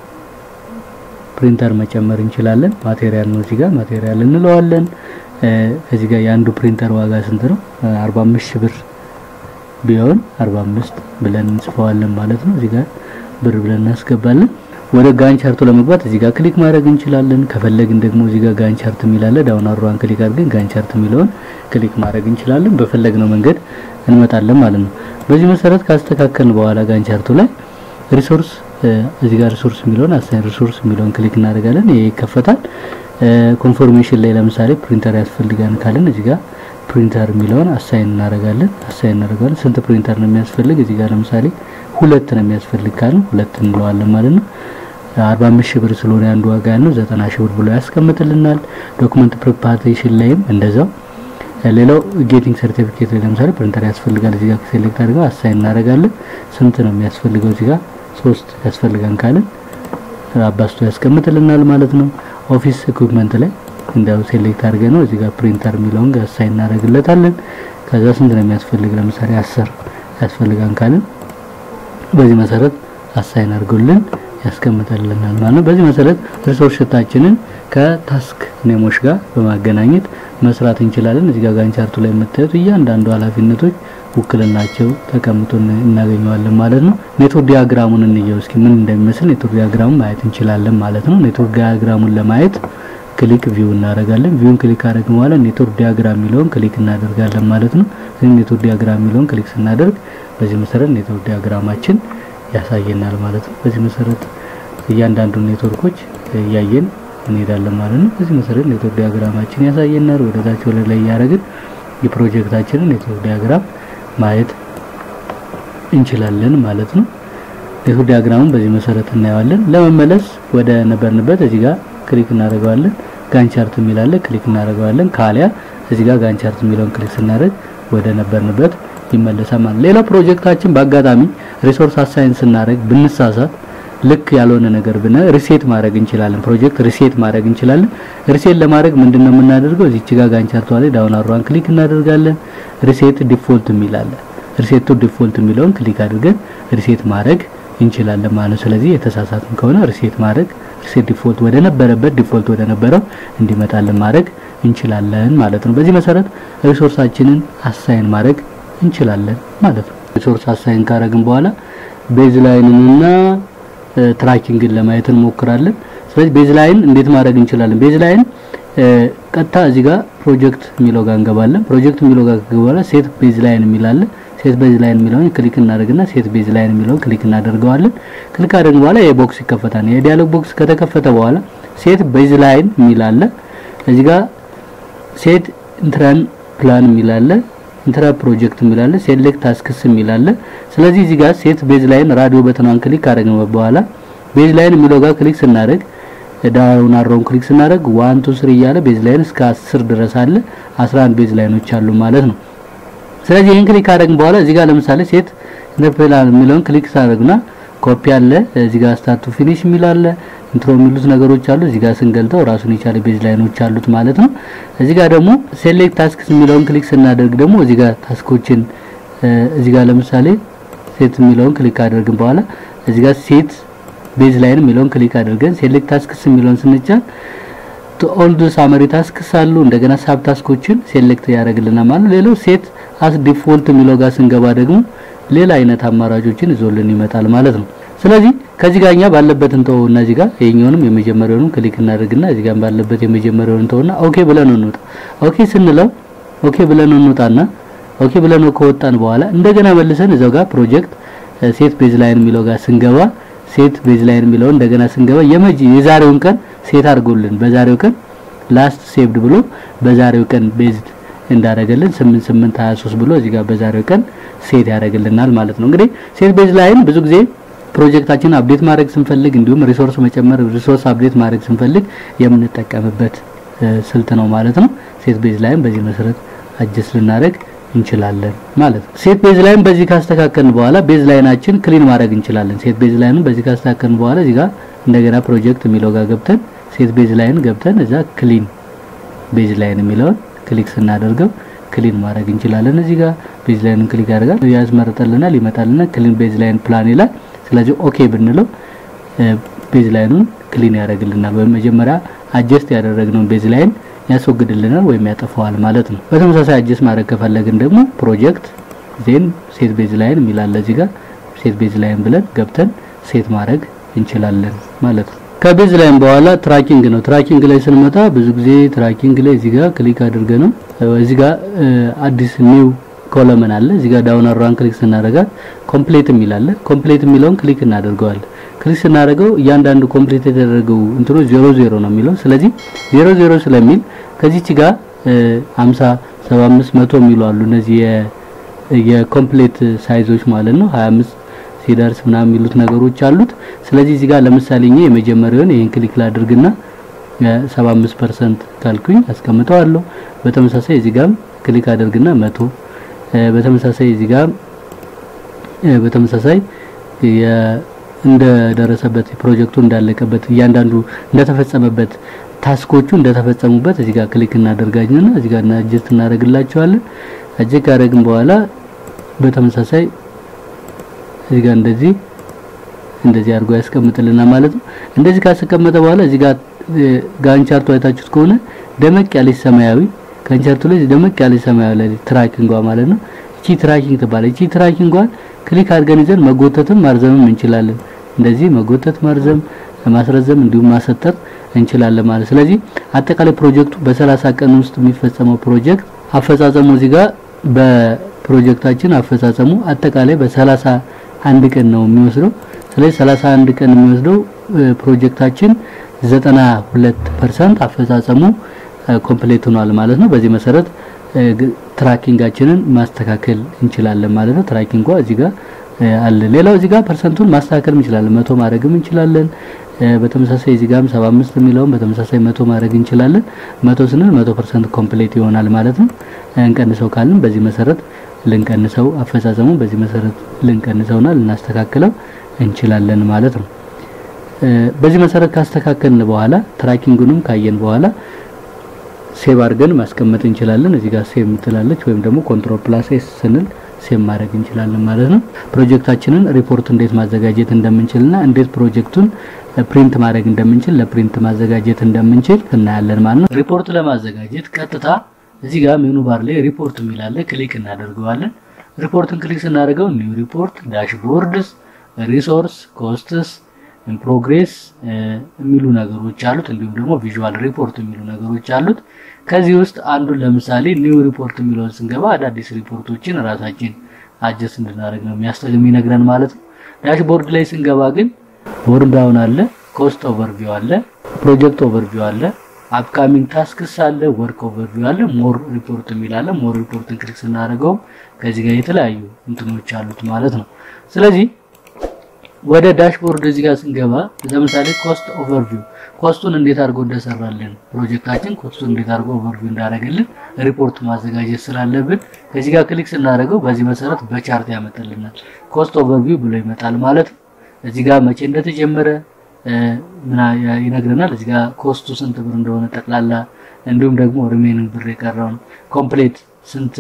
ፕሪንተር መጨመር እንችላለን። ማቴሪያል ነው እዚህ ጋር ማቴሪያል እንለዋለን። ከዚህ ጋር የአንዱ ፕሪንተር ዋጋ ስንት ነው? 45 ሺህ ብር ቢሆን 45 ብለን እንጽፈዋለን ማለት ነው። እዚህ ጋር ብር ብለን እናስገባለን። ወደ ጋን ቻርቱ ለመግባት እዚህ ጋር ክሊክ ማድረግ እንችላለን። ከፈለግን ደግሞ እዚህ ጋር ጋን ቻርት የሚላለ ዳውን አሯን ክሊክ አድርገን ጋን ቻርት የሚለውን ክሊክ ማድረግ እንችላለን። በፈለግነው መንገድ እንመጣለን ማለት ነው። በዚህ መሰረት ካስተካከልን በኋላ ጋን ቻርቱ ላይ ሪሶርስ እዚህ ጋር ሪሶርስ የሚለውን አሳይን ሪሶርስ የሚለውን ክሊክ እናደርጋለን። ይሄ ይከፈታል። ኮንፎርሜሽን ላይ ለምሳሌ ፕሪንተር ያስፈልጋን ካለን እዚህ ጋር ፕሪንተር የሚለውን አሳይን እናደርጋለን። አሳይን እናደርጋለን። ስንት ፕሪንተር ነው የሚያስፈልግ? እዚህ ጋር ለምሳሌ ሁለት ነው የሚያስፈልግ ካልን ሁለት እንለዋለን ማለት ነው። 45 ሺህ ብር ስለሆነ አንዱ ዋጋ ያለው 90 ሺህ ብር ብሎ ያስቀምጥልናል። ዶክመንት ፕሪፓሬሽን ላይም እንደዛው። ሌላው ጌቲንግ ሰርቲፊኬት ላይ ለምሳሌ ፕሪንተር ያስፈልጋል። እዚህ ጋር ሴሌክት አድርገው አሳይን እናደርጋለን። ስንት ነው የሚያስፈልገው? እዚህ ጋር ሶስት ያስፈልጋን ካልን አባስቶ ያስቀምጥልናል ማለት ነው። ኦፊስ ኢኩዊፕመንት ላይ እንዳው ሴሌክት አድርገን ነው እዚህ ጋር ፕሪንተር የሚለውን አሳይን እናደርግለታለን። ከዛ ስንት ነው የሚያስፈልግ? ለምሳሌ 10 ያስፈልጋን ካልን በዚህ መሰረት አሳይን አድርጎልን ያስቀምጠልናል ማለት ነው። በዚህ መሰረት ሪሶርስ ሽታችንን ከታስክ ኔሞች ጋር በማገናኘት መስራት እንችላለን። እዚህ ጋር ጋን ቻርቱ ላይ የምታዩት እያንዳንዱ ኃላፊነቶች ውክልናቸው ተቀምጦ እናገኘዋለን ማለት ነው። ኔትወርክ ዲያግራሙን እንየው እስኪ ምን እንደሚመስል ኔትወርክ ዲያግራሙን ማየት እንችላለን ማለት ነው። ኔትወርክ ዲያግራሙን ለማየት ክሊክ ቪው እናደርጋለን። ቪውን ክሊክ አደረግን በኋላ ኔትወርክ ዲያግራም የሚለውን ክሊክ እናደርጋለን ማለት ነው። ስለዚህ ኔትወርክ ዲያግራም የሚለውን ክሊክ ስናደርግ በዚህ መሰረት ኔትወርክ ዲያግራማችን ያሳየናል ማለት ነው። በዚህ መሰረት እያንዳንዱ ኔትወርኮች እያየን እንሄዳለን ማለት ነው። በዚህ መሰረት ኔትወርክ ዲያግራማችን ያሳየናል። ወደ ታች ወደ ላይ እያደረግን የፕሮጀክታችንን ኔትወርክ ዲያግራም ማየት እንችላለን ማለት ነው። ኔትወርክ ዲያግራሙን በዚህ መሰረት እናየዋለን። ለመመለስ ወደ ነበርንበት እዚህ ጋር ክሊክ እናደርገዋለን። ጋን ቻርት የሚላለ ክሊክ እናደርገዋለን። ካሊያ እዚህ ጋር ጋን ቻርት የሚለውን ክሊክ ስናደርግ ወደ ነበርንበት ይመለሳል ማለት። ሌላ ፕሮጀክታችን በአጋጣሚ ሪሶርስ አሳይን ስናደርግ ብንሳሳት ልክ ያልሆነ ነገር ብነ ሪሴት ማድረግ እንችላለን። ፕሮጀክት ሪሴት ማድረግ እንችላለን። ሪሴት ለማድረግ ምንድነው የምናደርገው? እዚች ጋር ጋን ቻርቷ ላይ ዳውን አሯን ክሊክ እናደርጋለን። ሪሴት ዲፎልት የሚላለ ሪሴት ቱ ዲፎልት የሚለውን ክሊክ አድርገን ሪሴት ማድረግ እንችላለን ማለት ነው። ስለዚህ የተሳሳትን ከሆነ ሪሴት ማድረግ ሪሴት ዲፎልት ወደ ነበረበት ዲፎልት ወደ ነበረው እንዲመጣልን ማድረግ እንችላለን ማለት ነው። በዚህ መሰረት ሪሶርሳችንን አሳይን ማድረግ እንችላለን ማለት ነው። ሪሶርስ አሳይን ካረግን በኋላ ቤዝ ላይንንና ትራኪንግን ለማየት እንሞክራለን። ስለዚህ ቤዝ ላይን እንዴት ማድረግ እንችላለን? ቤዝ ላይን ቀጥታ እዚህ ጋር ፕሮጀክት የሚለው ጋር እንገባለን። ፕሮጀክት የሚለው ጋር ከገባለ ሴት ቤዝ ላይን የሚላለ ሴት ቤዝ ላይን የሚለውን ክሊክ እናደርግና ሴት ቤዝ ላይን የሚለውን ክሊክ እናደርገዋለን። ክሊክ አድርገን በኋላ የቦክስ ይከፈታል። የዲያሎግ ቦክስ ከተከፈተ በኋላ ሴት ቤዝ ላይን የሚል አለ። እዚህ ጋር ሴት ኢንትራን ፕላን የሚል አለ። ኢንትራ ፕሮጀክት የሚል አለ። ሴሌክት ታስክስ የሚል አለ። ስለዚህ እዚህ ጋር ሴት ቤዝ ላይን ራዲዮ በተኗን ክሊክ ካደረግን በኋላ ቤዝ ላይን የሚለው ጋር ክሊክ ስናደርግ ዳውን አሮውን ክሊክ ስናደርግ ዋን ቱ ስሪ እያለ ቤዝ ላይን እስከ 10 ድረስ አለ 11 ቤዝ ላይኖች አሉ ማለት ነው። ስለዚህ ይህን ክሊክ ካደረግን በኋላ እዚህ ጋር ለምሳሌ ሴት ኢንተርፕሬላን የሚለውን ክሊክ ሳደርግና ኮፒ አለ እዚህ ጋር ስታርት ቱ ፊኒሽ የሚል አለ ኢንትሮ የሚሉት ነገሮች አሉ። እዚህ ጋር ስንገልጠው ራሱን የቻለ ቤዝ ላይኖች አሉት ማለት ነው። እዚህ ጋር ደግሞ ሴሌክት ታስክስ የሚለውን ክሊክ ስናደርግ ደግሞ እዚህ ጋር ታስኮችን እዚህ ጋር ለምሳሌ ሴት የሚለውን ክሊክ ካደረግን በኋላ እዚህ ጋር ሴት ቤዝ ላይን የሚለውን ክሊክ አድርገን ሴሌክት ታስክስ የሚለውን ስንጫን ኦልድ ሳመሪ ታስክስ አሉ እንደገና ሳብ ታስኮችን ሴሌክት ያደርግልናል ማለት ነው። ሌላው ሴት አስ ዲፎልት የሚለው ጋር ስንገባ ደግሞ ሌላ አይነት አማራጮችን ይዞልን ይመጣል ማለት ነው። ስለዚህ ከዚህ ጋር እኛ ባለበት እንተው እና እዚህ ጋር ይሄኛውንም የመጀመሪያውንም ክሊክ እናደርግና እዚህ ጋር ባለበት የመጀመሪያውን እንተውና ኦኬ ብለን እንውጣ። ኦኬ ስንለው ኦኬ ብለን እንውጣና ኦኬ ብለን ከወጣን በኋላ እንደገና መልሰን እዛው ጋር ፕሮጀክት ሴት ቤዝ ላይን የሚለው ጋር ስንገባ ሴት ቤዝ ላይን የሚለው እንደገና ስንገባ የመጂ የዛሬውን ቀን ሴት አድርጎልን በዛሬው ቀን ላስት ሴቭድ ብሎ በዛሬው ቀን ቤዝድ እንዳደረገልን 8823 ብሎ እዚህ ጋር በዛሬው ቀን ሴት ያደርግልናል ማለት ነው። እንግዲህ ሴት ቤዝ ላይን ብዙ ጊዜ ፕሮጀክታችን አፕዴት ማድረግ ስንፈልግ እንዲሁም ሪሶርስ መጨመር ሪሶርስ አፕዴት ማድረግ ስንፈልግ የምንጠቀምበት ስልት ነው ማለት ነው። ሴት ቤዝ ላይን በዚህ መሰረት አጀስት ልናደርግ እንችላለን ማለት ነው። ሴት ቤዝ ላይን በዚህ ካስተካከልን በኋላ ቤዝ ላይናችን ክሊን ማድረግ እንችላለን። ሴት ቤዝ ላይንን በዚህ ካስተካከልን በኋላ እዚህ ጋር እንደገና ፕሮጀክት የሚለው ጋር ገብተን ሴት ቤዝ ላይን ገብተን እዛ ክሊን ቤዝ ላይን የሚለውን ክሊክ ስናደርገው ክሊን ማድረግ እንችላለን። እዚህ ጋር ቤዝ ላይንን ክሊክ ያደርጋል ያስመርጠልናል፣ ይመጣልናል። ክሊን ቤዝ ላይን ፕላን ይላል። ስለዚህ ኦኬ ብንለው ቤዝ ላይኑን ክሊን ያደርግልናል። በመጀመሪያ አጀስት ያደረግነውን ቤዝ ላይን ያስወግድልናል ወይም ያጠፋዋል ማለት ነው። በተመሳሳይ አጀስት ማድረግ ከፈለግን ደግሞ ፕሮጀክት ዜን ሴት ቤዝ ላይን የሚላለ እዚህ ጋር ሴት ቤዝ ላይን ብለን ገብተን ሴት ማድረግ እንችላለን ማለት ነው። ከቤዝ ላይን በኋላ ትራኪንግ ነው። ትራኪንግ ላይ ስንመጣ ብዙ ጊዜ ትራኪንግ ላይ እዚህ ጋር ክሊክ አድርገ ነው እዚህ ጋር አዲስ ኒው ኮለመን አለ። እዚህ ጋር ዳውን አሯን ክሊክ ስናደርጋት ኮምፕሌት የሚል አለ። ኮምፕሌት የሚለውን ክሊክ እናደርገዋለን። ክሊክ ስናደርገው እያንዳንዱ ኮምፕሊት የተደረገው እንትኖ ዜሮ ዜሮ ነው የሚለው። ስለዚህ ዜሮ ዜሮ ስለሚል ከዚች ጋር 50 75 መቶ የሚሉ አሉ። እነዚህ የኮምፕሌት ሳይዞች ማለት ነው 25 ሲደርስ ምናምን የሚሉት ነገሮች አሉት። ስለዚህ እዚህ ጋር ለምሳሌ እኛ የመጀመሪያውን ይሄን ክሊክ ላድርግና 75% ካልኩኝ አስቀምጠዋለሁ። በተመሳሳይ እዚህ ጋር ክሊክ አድርግና መቶ በተመሳሳይ እዚህ ጋር በተመሳሳይ እንደደረሰበት ፕሮጀክቱ እንዳለቀበት እያንዳንዱ እንደተፈጸመበት ታስኮቹ እንደተፈጸሙበት እዚህ ጋር ክሊክ እናደርጋኝና እዚህ ጋር አጀስት እናደርግላቸዋለን። አጀስት ካደረግን በኋላ በተመሳሳይ እዚህ ጋር እንደዚህ እንደዚህ አድርጎ ያስቀምጥልናል ማለት ነው። እንደዚህ ካስቀመጠ በኋላ እዚህ ጋር ጋንቻርቱ አይታችሁት ከሆነ ደመቅ ያለች ሰማያዊ ጋንቻርቱ ላይ ደመቅ ያለች ሰማያዊ ላይ ትራኪንጓ ማለት ነው። እቺ ትራኪንግ ትባላለች። እቺ ትራኪንጓን ክሊክ አድርገን ይዘን መጎተትም ማርዘምም እንችላለን። እንደዚህ መጎተት፣ ማርዘም፣ ማስረዘም እንዲሁም ማሰጠር እንችላለን ማለት ስለዚህ አጠቃላይ ፕሮጀክቱ በሰላሳ ቀን ውስጥ የሚፈጸመው ፕሮጀክት አፈጻጸሙ እዚህ ጋር በፕሮጀክታችን አፈጻጸሙ አጠቃላይ በሰላሳ አንድ ቀን ነው የሚወስደው። ስለዚህ 31 ቀን የሚወስደው ፕሮጀክታችን 92% አፈጻጸሙ ኮምፕሌት ሆኗል ማለት ነው። በዚህ መሰረት ትራኪንጋችንን ማስተካከል እንችላለን ማለት ነው። ትራኪንጓ እዚህ ጋር አለ። ሌላው እዚህ ጋር ፐርሰንቱን ማስተካከል እንችላለን፣ መቶ ማድረግም እንችላለን። በተመሳሳይ እዚህ ጋርም 75 የሚለውን በተመሳሳይ መቶ ማድረግ እንችላለን። መቶ ስንል 100% ኮምፕሌት ይሆናል ማለት ነው። እንቀንሰው ካልን በዚህ መሰረት ልንቀንሰው አፈጻጸሙ በዚህ መሰረት ልንቀንሰውና ልናስተካክለው እንችላለን ማለት ነው። በዚህ መሰረት ካስተካከልን በኋላ ትራኪንጉንም ካየን በኋላ ሴቭ አድርገን ማስቀመጥ እንችላለን። እዚህ ጋር ሴቭ ምትላለች ወይም ደግሞ ኮንትሮል ፕላስ ኤስ ስንል ሴቭ ማድረግ እንችላለን ማለት ነው። ፕሮጀክታችንን ሪፖርት እንዴት ማዘጋጀት እንደምንችልና እንዴት ፕሮጀክቱን ፕሪንት ማድረግ እንደምንችል ለፕሪንት ማዘጋጀት እንደምንችል እናያለን ማለት ነው። ሪፖርት ለማዘጋጀት ቀጥታ እዚህ ጋር ሜኑ ባር ላይ ሪፖርት የሚላለ ክሊክ እናደርገዋለን። ሪፖርትን ክሊክ ስናደርገው ኒው ሪፖርት፣ ዳሽቦርድስ፣ ሪሶርስ፣ ኮስትስ፣ ፕሮግሬስ የሚሉ ነገሮች አሉት። እንዲሁም ደግሞ ቪዥዋል ሪፖርት የሚሉ ነገሮች አሉት። ከዚህ ውስጥ አንዱን ለምሳሌ ኒው ሪፖርት የሚለውን ስንገባ አዳዲስ ሪፖርቶችን ራሳችን አጀስት እንድናደርግ ነው የሚነግረን ማለት ነው። ዳሽቦርድ ላይ ስንገባ ግን ቦርን ዳውን አለ፣ ኮስት ኦቨርቪው አለ፣ ፕሮጀክት ኦቨርቪው አለ፣ አፕካሚንግ ታስክስ አለ፣ ወርክ ኦቨርቪው አለ፣ ሞር ሪፖርት የሚል አለ። ሞር ሪፖርትን ክሊክ ስናደርገው ከዚህ ጋር የተለያዩ እንትኖች አሉት ማለት ነው። ስለዚህ ወደ ዳሽቦርድ እዚህ ጋር ስንገባ ለምሳሌ ኮስት ኦቨርቪው ኮስቱን እንዴት አድርጎ እንደሰራልን ፕሮጀክታችን ኮስቱን እንዴት አድርጎ ኦቨርቪው እንዳደረገልን ሪፖርት ማዘጋጀት ስላለብን ከዚህ ጋር ክሊክ ስናደርገው በዚህ መሰረት በቻርት ያመጣልናል። ኮስት ኦቨርቪው ብሎ ይመጣል ማለት ነው። እዚህ ጋር መቼ እንደተጀመረ ምን ይነግረናል። እዚህ ጋር ኮስቱ ስንት ብር እንደሆነ ጠቅላላ፣ እንዲሁም ደግሞ ሪሜኒንግ ብር የቀረውን ኮምፕሌት ስንት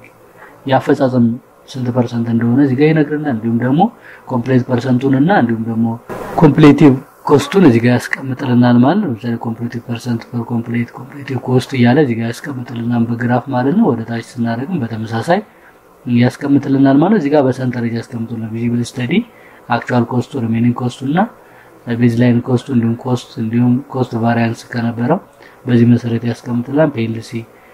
ያፈጻጸም ስንት ፐርሰንት እንደሆነ እዚህ ጋር ይነግረናል። እንዲሁም ደግሞ ኮምፕሌት ፐርሰንቱን እና እንዲሁም ደግሞ ኮምፕሌቲቭ ኮስቱን እዚህ ጋር ያስቀምጥልናል ማለት ነው። ለምሳሌ ኮምፕሌቲቭ ፐርሰንት ፐር ኮምፕሌት ኮምፕሌቲቭ ኮስት እያለ እዚህ ጋር ያስቀምጥልናል በግራፍ ማለት ነው። ወደ ታች ስናደርግም በተመሳሳይ ያስቀምጥልናል ማለት ነው። እዚህ ጋር በሰንጠረዥ ያስቀምጡልናል። ቪዚብል ስተዲ አክቹዋል ኮስቱ፣ ሪሜኒንግ ኮስቱ እና ቤዝላይን ኮስቱ እንዲሁም ኮስት እንዲሁም ኮስት ቫሪያንስ ከነበረው በዚህ መሰረት ያስቀምጥልናል። ፒኤልሲ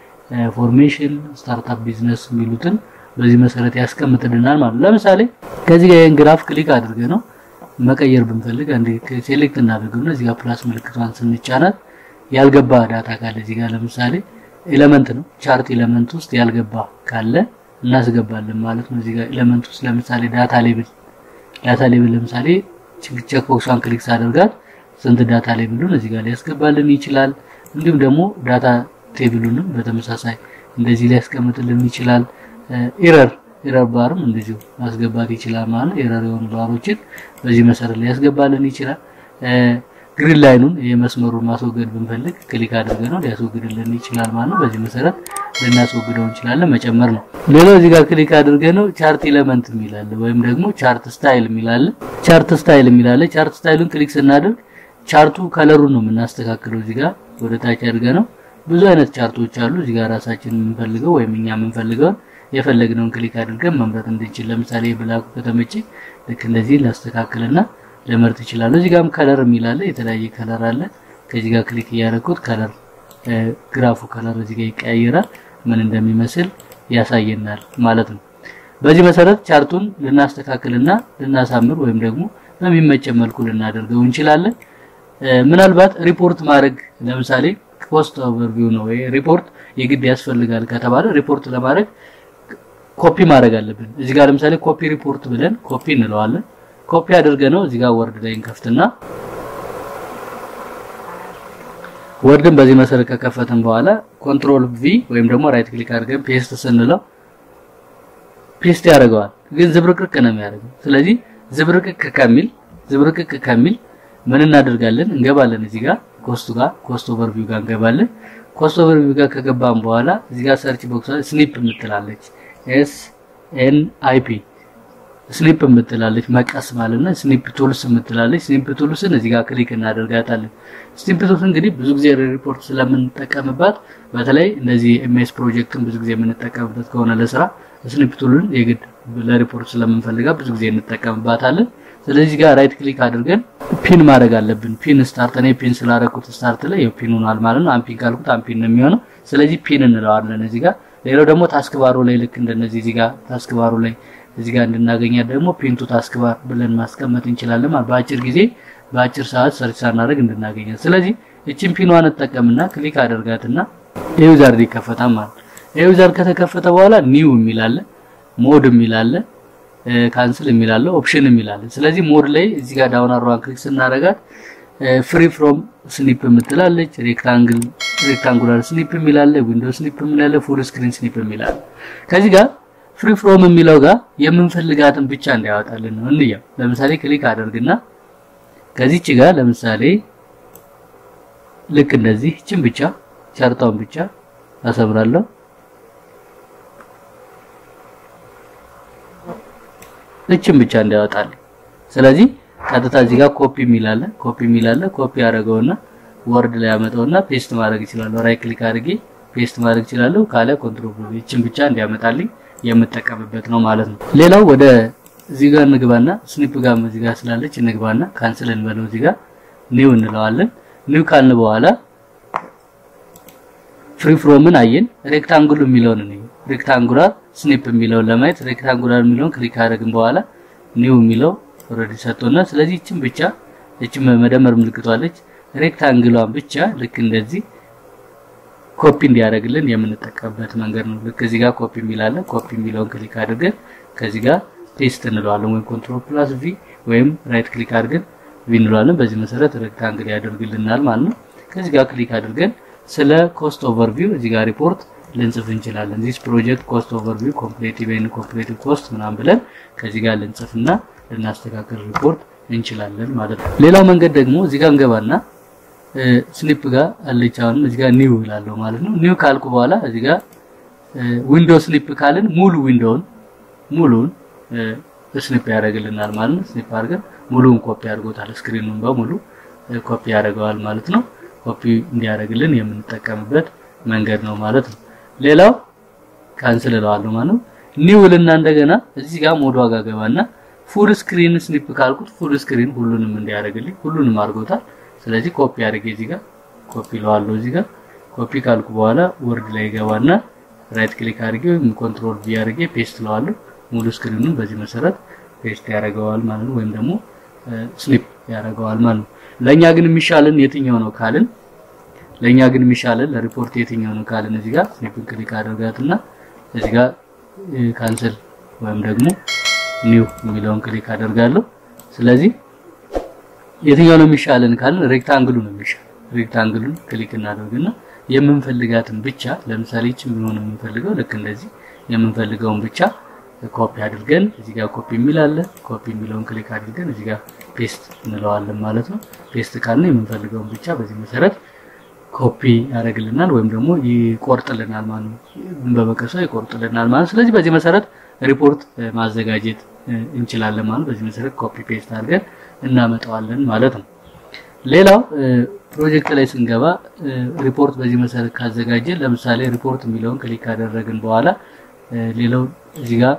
ፎርሜሽን፣ ስታርታፕ ቢዝነስ የሚሉትን በዚህ መሰረት ያስቀምጥልናል ማለት ነው። ለምሳሌ ከዚህ ጋር ይሄን ግራፍ ክሊክ አድርገ ነው መቀየር ብንፈልግ አንዴ ሴሌክት እናደርገውና እዚህ ጋር ፕላስ ምልክቷን ስንጫናት ያልገባ ዳታ ካለ እዚህ ጋር ለምሳሌ ኤሌመንት ነው ቻርት ኤሌመንት ውስጥ ያልገባ ካለ እናስገባለን ማለት ነው። እዚህ ጋር ኤሌመንት ውስጥ ለምሳሌ ዳታ ሌብል ዳታ ሌብል ለምሳሌ ቼክ ቦክሷን ክሊክ ሳደርጋት ስንት ዳታ ሌብሉን እዚህ ጋር ሊያስገባልን ይችላል። እንዲሁም ደግሞ ዳታ ቴብሉንም በተመሳሳይ እንደዚህ ሊያስቀምጥልን ይችላል። ኤረር ኤረር ባርም እንደዚሁ ማስገባት ይችላል ማለት ነው። ኤረር የሆኑ ባሮችን በዚህ መሰረት ሊያስገባልን ይችላል። ግሪን ላይኑን የመስመሩን ማስወገድ ብንፈልግ ክሊክ አድርገን ነው ሊያስወግድልን ይችላል ማለት ነው። በዚህ መሰረት ልናስወግደው እንችላለን። መጨመር ነው። ሌላው እዚህ ጋር ክሊክ አድርገን ነው ቻርት ኤሌመንት የሚላለ ወይም ደግሞ ቻርት ስታይል የሚላለ ቻርት ስታይል የሚላለ ቻርት ስታይሉን ክሊክ ስናደርግ ቻርቱ ከለሩን ነው የምናስተካክለው። እዚህ ጋር ወደ ታች አድርገን ነው ብዙ አይነት ቻርቶች አሉ። እዚህ ጋር ራሳችን የምንፈልገው ወይም እኛ የምንፈልገውን የፈለግነውን ክሊክ አድርገን መምረጥ እንድንችል። ለምሳሌ ብላኩ ከተመቼ ልክ እንደዚህ ላስተካክልና ልመርጥ ይችላል። እዚህ ጋርም ከለር የሚላለ የተለያየ ከለር አለ። ከዚህ ጋር ክሊክ እያደረኩት ከለር ግራፉ ከለር እዚህ ጋር ይቀያየራል። ምን እንደሚመስል ያሳየናል ማለት ነው። በዚህ መሰረት ቻርቱን ልናስተካክልና ልናሳምር ወይም ደግሞ በሚመቸን መልኩ ልናደርገው እንችላለን። ምናልባት ሪፖርት ማድረግ ለምሳሌ ኮስት ኦቨርቪው ነው ወይ ሪፖርት የግድ ያስፈልጋል ከተባለ ሪፖርት ለማድረግ ኮፒ ማድረግ አለብን። እዚህ ጋር ለምሳሌ ኮፒ ሪፖርት ብለን ኮፒ እንለዋለን። ኮፒ አድርገ ነው እዚህ ጋር ወርድ ላይ እንከፍትና ወርድን በዚህ መሰረት ከከፈትን በኋላ ኮንትሮል ቪ ወይም ደግሞ ራይት ክሊክ አድርገን ፔስት ስንለው ፔስት ያደርገዋል። ግን ዝብርቅርቅ ነው የሚያደርገው። ስለዚህ ዝብርቅቅ ከሚል ዝብርቅቅ ከሚል ምን እናደርጋለን? እንገባለን እዚህ ጋር ኮስቱ ጋር ኮስት ኦቨርቪው ጋር እንገባለን። ኮስት ኦቨርቪው ጋር ከገባን በኋላ እዚህ ጋር ሰርች ቦክስ ስኒፕ የምትላለች ኤስ ኤን አይ ፒ ስኒፕ የምትላለች መቀስ ማለት ነው። ስኒፕ ቱልስ የምትላለች ስኒፕ ቱልስን እዚህ ጋር ክሊክ እናደርጋታለን። ስኒፕ ቱልስ እንግዲህ ብዙ ጊዜ ሪፖርት ስለምንጠቀምባት በተለይ እንደዚህ ኤምኤስ ፕሮጀክትን ብዙ ጊዜ የምንጠቀምበት ከሆነ ለስራ ስኒፕ ቱልን የግድ ለሪፖርት ስለምንፈልጋ ብዙ ጊዜ እንጠቀምባታለን። ስለዚህ ጋር ራይት ክሊክ አድርገን ፒን ማድረግ አለብን። ፒን ስታርት እኔ ፒን ስላደረኩት ስታርት ላይ ያው ፒን ሆኗል ማለት ነው። አንፒን ካልኩት አንፒን ነው የሚሆነው። ስለዚህ ፒን እንለዋለን እዚህ ጋር። ሌላው ደግሞ ታስክ ባሩ ላይ ልክ እንደነዚህ እዚህ ጋር ታስክ ባሩ ላይ እዚህ ጋር እንድናገኛት ደግሞ ፒንቱ ታስክ ባር ብለን ማስቀመጥ እንችላለን ማለት በአጭር ጊዜ በአጭር ሰዓት ሰርች ሳናደርግ እንድናገኛት። ስለዚህ እቺን ፒኗን እንጠቀምና ክሊክ አደርጋትና የዩዘር ይከፈታል ማለት ነው። የዩዘር ከተከፈተ በኋላ ኒው የሚላለ ሞድ የሚላለ ካንስል የሚላለ ኦፕሽን የሚላለ። ስለዚህ ሞድ ላይ እዚህ ጋር ዳውን አሮዋን ክሊክ ስናደርጋት ፍሪ ፍሮም ስኒፕ የምትላለች፣ ሬክታንግል ሬክታንጉላር ስኒፕ የሚላለ፣ ዊንዶው ስኒፕ የሚላለ፣ ፉል ስክሪን ስኒፕ የሚላለ ከዚህ ጋር ፍሪ ፍሮም የሚለው ጋር የምንፈልጋትን ብቻ እንዲያወጣልን ነው። እንየው። ለምሳሌ ክሊክ አደርግና ከዚች ጋር ለምሳሌ ልክ እንደዚህ እችን ብቻ ቻርታውን ብቻ አሰምራለሁ። እችን ብቻ እንዲያወጣልን። ስለዚህ ቀጥታ እዚህ ጋር ኮፒ የሚላለ ኮፒ የሚላለ ኮፒ አደረገውና ወርድ ላይ ያመጣውና ፔስት ማድረግ ይችላለሁ። ራይት ክሊክ አድርጌ ፔስት ማድረግ ይችላለሁ። ካለ ኮንትሮል እችን ብቻ እንዲያመጣልኝ የምጠቀምበት ነው ማለት ነው። ሌላው ወደ እዚህ ጋር እንግባና ስኒፕ ጋር እዚህ ጋር ስላለች እንግባና ካንስል እንበለው። እዚህ ጋር ኒው እንለዋለን። ኒው ካልን በኋላ ፍሪ ፍሮምን አየን። ሬክታንጉል የሚለውን ነው ሬክታንጉላር ስኒፕ የሚለውን ለማየት ሬክታንጉላር የሚለውን ክሊክ አደረግን በኋላ ኒው የሚለው ኦልሬዲ ሰጥቶና፣ ስለዚህ እችን ብቻ እችን መደመር ምልክቷለች ሬክታንግሏን ብቻ ልክ እንደዚህ ኮፒ እንዲያደርግልን የምንጠቀምበት መንገድ ነው። ልክ እዚህ ጋር ኮፒ የሚላለን ኮፒ የሚለውን ክሊክ አድርገን ከዚህ ጋር ፔስት እንለዋለን ወይም ኮንትሮል ፕላስ ቪ ወይም ራይት ክሊክ አድርገን ቪ እንለዋለን። በዚህ መሰረት ሬክታንግል ያደርግልናል ማለት ነው። ከዚህ ጋር ክሊክ አድርገን ስለ ኮስት ኦቨርቪው እዚህ ጋር ሪፖርት ልንጽፍ እንችላለን። ዚስ ፕሮጀክት ኮስት ኦቨርቪው ኮምፕሌቲቭ ኤንድ ኮምፕሌቲቭ ኮስት ምናምን ብለን ከዚህ ጋር ልንጽፍና ልናስተካክል ሪፖርት እንችላለን ማለት ነው። ሌላው መንገድ ደግሞ እዚህ ጋር እንገባና ስሊፕ ጋር አለች። አሁንም እዚህ ጋር ኒው እላለሁ ማለት ነው። ኒው ካልኩ በኋላ እዚህ ጋር ዊንዶው ስሊፕ ካልን ሙሉ ዊንዶውን ሙሉን ስሊፕ ያደርግልናል ማለት ነው። ስሊፕ አድርገን ሙሉውን ኮፒ አድርጎታል። ስክሪኑን በሙሉ ኮፒ ያደርገዋል ማለት ነው። ኮፒ እንዲያደርግልን የምንጠቀምበት መንገድ ነው ማለት ነው። ሌላው ካንስል እለዋለሁ ማለት ነው። ኒው ልና እንደገና እዚህ ጋር ሞድ ዋጋ ገባና ፉል ስክሪን ስሊፕ ካልኩት ፉል ስክሪን ሁሉንም እንዲያደርግልኝ ሁሉንም አድርጎታል። ስለዚህ ኮፒ አድርጌ እዚህ ጋር ኮፒ ለዋለሁ። እዚህ ጋር ኮፒ ካልኩ በኋላ ወርድ ላይ ገባና ራይት ክሊክ አድርጌ ወይም ኮንትሮል ቪ አድርጌ ፔስት ለዋለሁ። ሙሉ ስክሪኑን በዚህ መሰረት ፔስት ያደርገዋል ማለት ነው፣ ወይም ደግሞ ስሊፕ ያደርገዋል ማለት ነው። ለኛ ግን የሚሻለን የትኛው ነው ካልን ለኛ ግን የሚሻለን ለሪፖርት የትኛው ነው ካልን እዚህ ጋር ስሊፕን ክሊክ አድርጋትና እዚህ ጋር ካንሰል ወይም ደግሞ ኒው የሚለውን ክሊክ አደርጋለሁ። ስለዚህ የትኛው ነው የሚሻለን ካልን ሬክታንግሉ ነው የሚሻል። ሬክታንግሉን ክሊክ እናደርግና የምንፈልጋትን ብቻ ለምሳሌ ይህችን ቢሆን የምንፈልገው ልክ እንደዚህ የምንፈልገውን ብቻ ኮፒ አድርገን እዚህ ጋር ኮፒ የሚል አለ። ኮፒ የሚለውን ክሊክ አድርገን እዚህ ጋር ፔስት እንለዋለን ማለት ነው። ፔስት ካልን የምንፈልገውን ብቻ በዚህ መሰረት ኮፒ ያደርግልናል ወይም ደግሞ ይቆርጥልናል ማለት ነው። በመቀሷ ይቆርጥልናል ማለት ስለዚህ በዚህ መሰረት ሪፖርት ማዘጋጀት እንችላለን ማለት በዚህ መሰረት ኮፒ ፔስት አድርገን እናመጣዋለን ማለት ነው። ሌላው ፕሮጀክት ላይ ስንገባ ሪፖርት በዚህ መሰረት ካዘጋጀን ለምሳሌ ሪፖርት የሚለውን ክሊክ ካደረግን በኋላ ሌላው እዚህ ጋር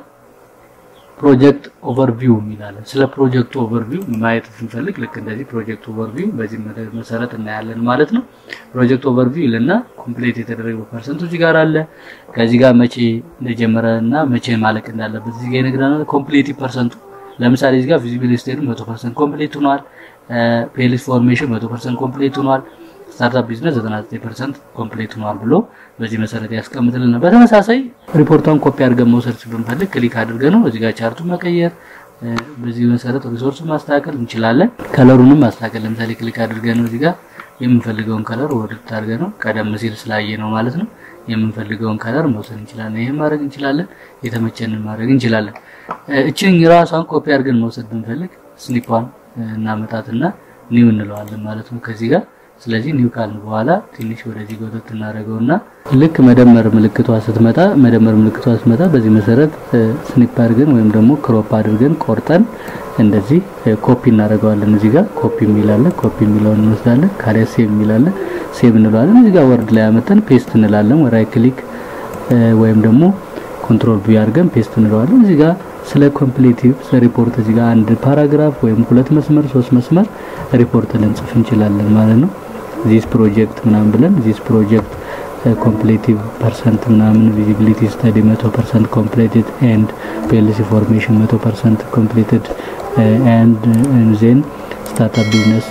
ፕሮጀክት ኦቨርቪው የሚላለን ስለ ፕሮጀክቱ ኦቨርቪው ማየት ስንፈልግ ልክ እንደዚህ ፕሮጀክት ኦቨርቪው በዚህ መሰረት እናያለን ማለት ነው። ፕሮጀክት ኦቨርቪው ይልና ኮምፕሌት የተደረገው ፐርሰንቱ እዚህ ጋር አለ። ከዚህ ጋር መቼ እንደጀመረ እና መቼ ማለቅ እንዳለበት እዚህ ጋር ይነግረናል። ኮምፕሌቲቭ ፐርሰንቱ ለምሳሌ እዚህ ጋር ፊዚቢሊቲ ስቴዲ 100% ኮምፕሌት ሆኗል። ፔሊስ ፎርሜሽን 100% ኮምፕሌት ሆኗል። ስታርታፕ ቢዝነስ 99% ኮምፕሌት ሆኗል ብሎ በዚህ መሰረት ያስቀምጥልናል። በተመሳሳይ ሪፖርቷን ኮፒ አድርገን መውሰድ ብንፈልግ ክሊክ አድርገን ነው እዚህ ጋር ቻርቱን መቀየር፣ በዚህ መሰረት ሪሶርሱን ማስተካከል እንችላለን። ከለሩንም ማስተካከል ለምሳሌ ክሊክ አድርገን ነው እዚህ ጋር የምንፈልገውን ከለር ወርድ አድርገን ነው ቀደም ሲል ስላየ ነው ማለት ነው። የምንፈልገውን ከለር መውሰድ እንችላለን። ይሄን ማድረግ እንችላለን። የተመቸንን ማድረግ እንችላለን። እችን ራሷን ኮፒ አድርገን መውሰድ ብንፈልግ ስሊፓን እናመጣትና ኒው እንለዋለን ማለት ነው ከዚህ ጋር ስለዚህ ኒው ካልን በኋላ ትንሽ ወደዚህ ጎተት እናደርገውና ልክ መደመር ምልክቷ ስትመጣ መደመር ምልክቷ ስትመጣ በዚህ መሰረት ስኒፕ አድርገን ወይም ደግሞ ክሮፕ አድርገን ቆርጠን እንደዚህ ኮፒ እናደርገዋለን። እዚህ ጋር ኮፒ የሚላለን ኮፒ የሚለውን እንወስዳለን። ካሪያ ሴቭ የሚላለን ሴቭ እንለዋለን። እዚህ ጋር ወርድ ላይ አመጣን ፔስት እንላለን። ራይት ክሊክ ወይም ደግሞ ኮንትሮል ቪ አድርገን ፔስት እንለዋለን። እዚህ ጋር ስለ ኮምፕሌቲቭ ስለ ሪፖርት እዚህ ጋር አንድ ፓራግራፍ ወይም ሁለት መስመር ሶስት መስመር ሪፖርት ልንጽፍ እንችላለን ማለት ነው። ዚስ ፕሮጀክት ምናምን ብለን ዚስ ፕሮጀክት ኮምፕሌቲቭ ፐርሰንት ምናምን ቪዚቢሊቲ ስተዲ 100% ኮምፕሌትድ ኤንድ ፒኤልሲ ፎርሜሽን 100% ኮምፕሌትድ ኤንድ ዜን ስታርታፕ ቢዝነስ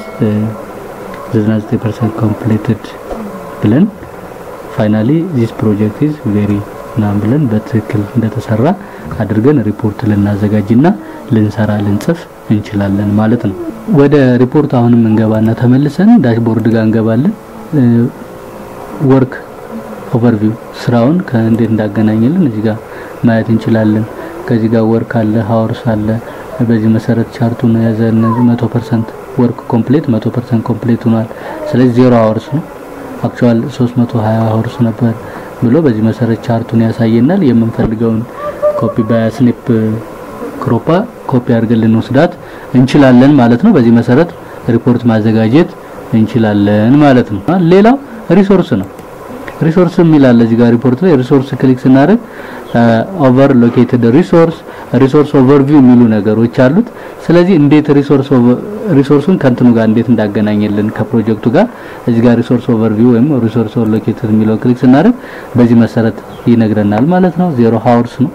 99% ኮምፕሌትድ ብለን ፋይናሊ ዚስ ፕሮጀክት ኢዝ ቬሪ ምናምን ብለን በትክክል እንደተሰራ አድርገን ሪፖርት ልናዘጋጅና ልንሰራ ልንጽፍ እንችላለን ማለት ነው። ወደ ሪፖርት አሁንም እንገባና ተመልሰን ዳሽቦርድ ጋር እንገባለን። ወርክ ኦቨርቪው ስራውን ከእንዴት እንዳገናኘልን እዚህ ጋር ማየት እንችላለን። ከዚህ ጋር ወርክ አለ፣ ሀወርስ አለ። በዚህ መሰረት ቻርቱን ያዘን 100% ወርክ ኮምፕሌት 100% ኮምፕሌት ሆኗል። ስለዚህ ዜሮ ሀወርስ ነው። አክቹዋል 320 ሀወርስ ነበር ብሎ በዚህ መሰረት ቻርቱን ያሳየናል። የምንፈልገውን ኮፒ በስኒፕ ክሮፓ ኮፒ አድርገን ልንወስዳት እንችላለን ማለት ነው። በዚህ መሰረት ሪፖርት ማዘጋጀት እንችላለን ማለት ነው። ሌላው ሪሶርስ ነው። ሪሶርስ የሚላል እዚህ ጋር ሪፖርት ላይ ሪሶርስ ክሊክ ስናደርግ ኦቨር ሎኬትድ ሪሶርስ ሪሶርስ ኦቨርቪው የሚሉ ነገሮች አሉት። ስለዚህ እንዴት ሪሶርስ ሪሶርሱን ከእንትኑ ጋር እንዴት እንዳገናኘልን ከፕሮጀክቱ ጋር እዚህ ጋር ሪሶርስ ኦቨርቪው ወይም ሪሶርስ ሎኬትድ የሚለው ክሊክ ስናደርግ በዚህ መሰረት ይነግረናል ማለት ነው። ዜሮ ሀወርስ ነው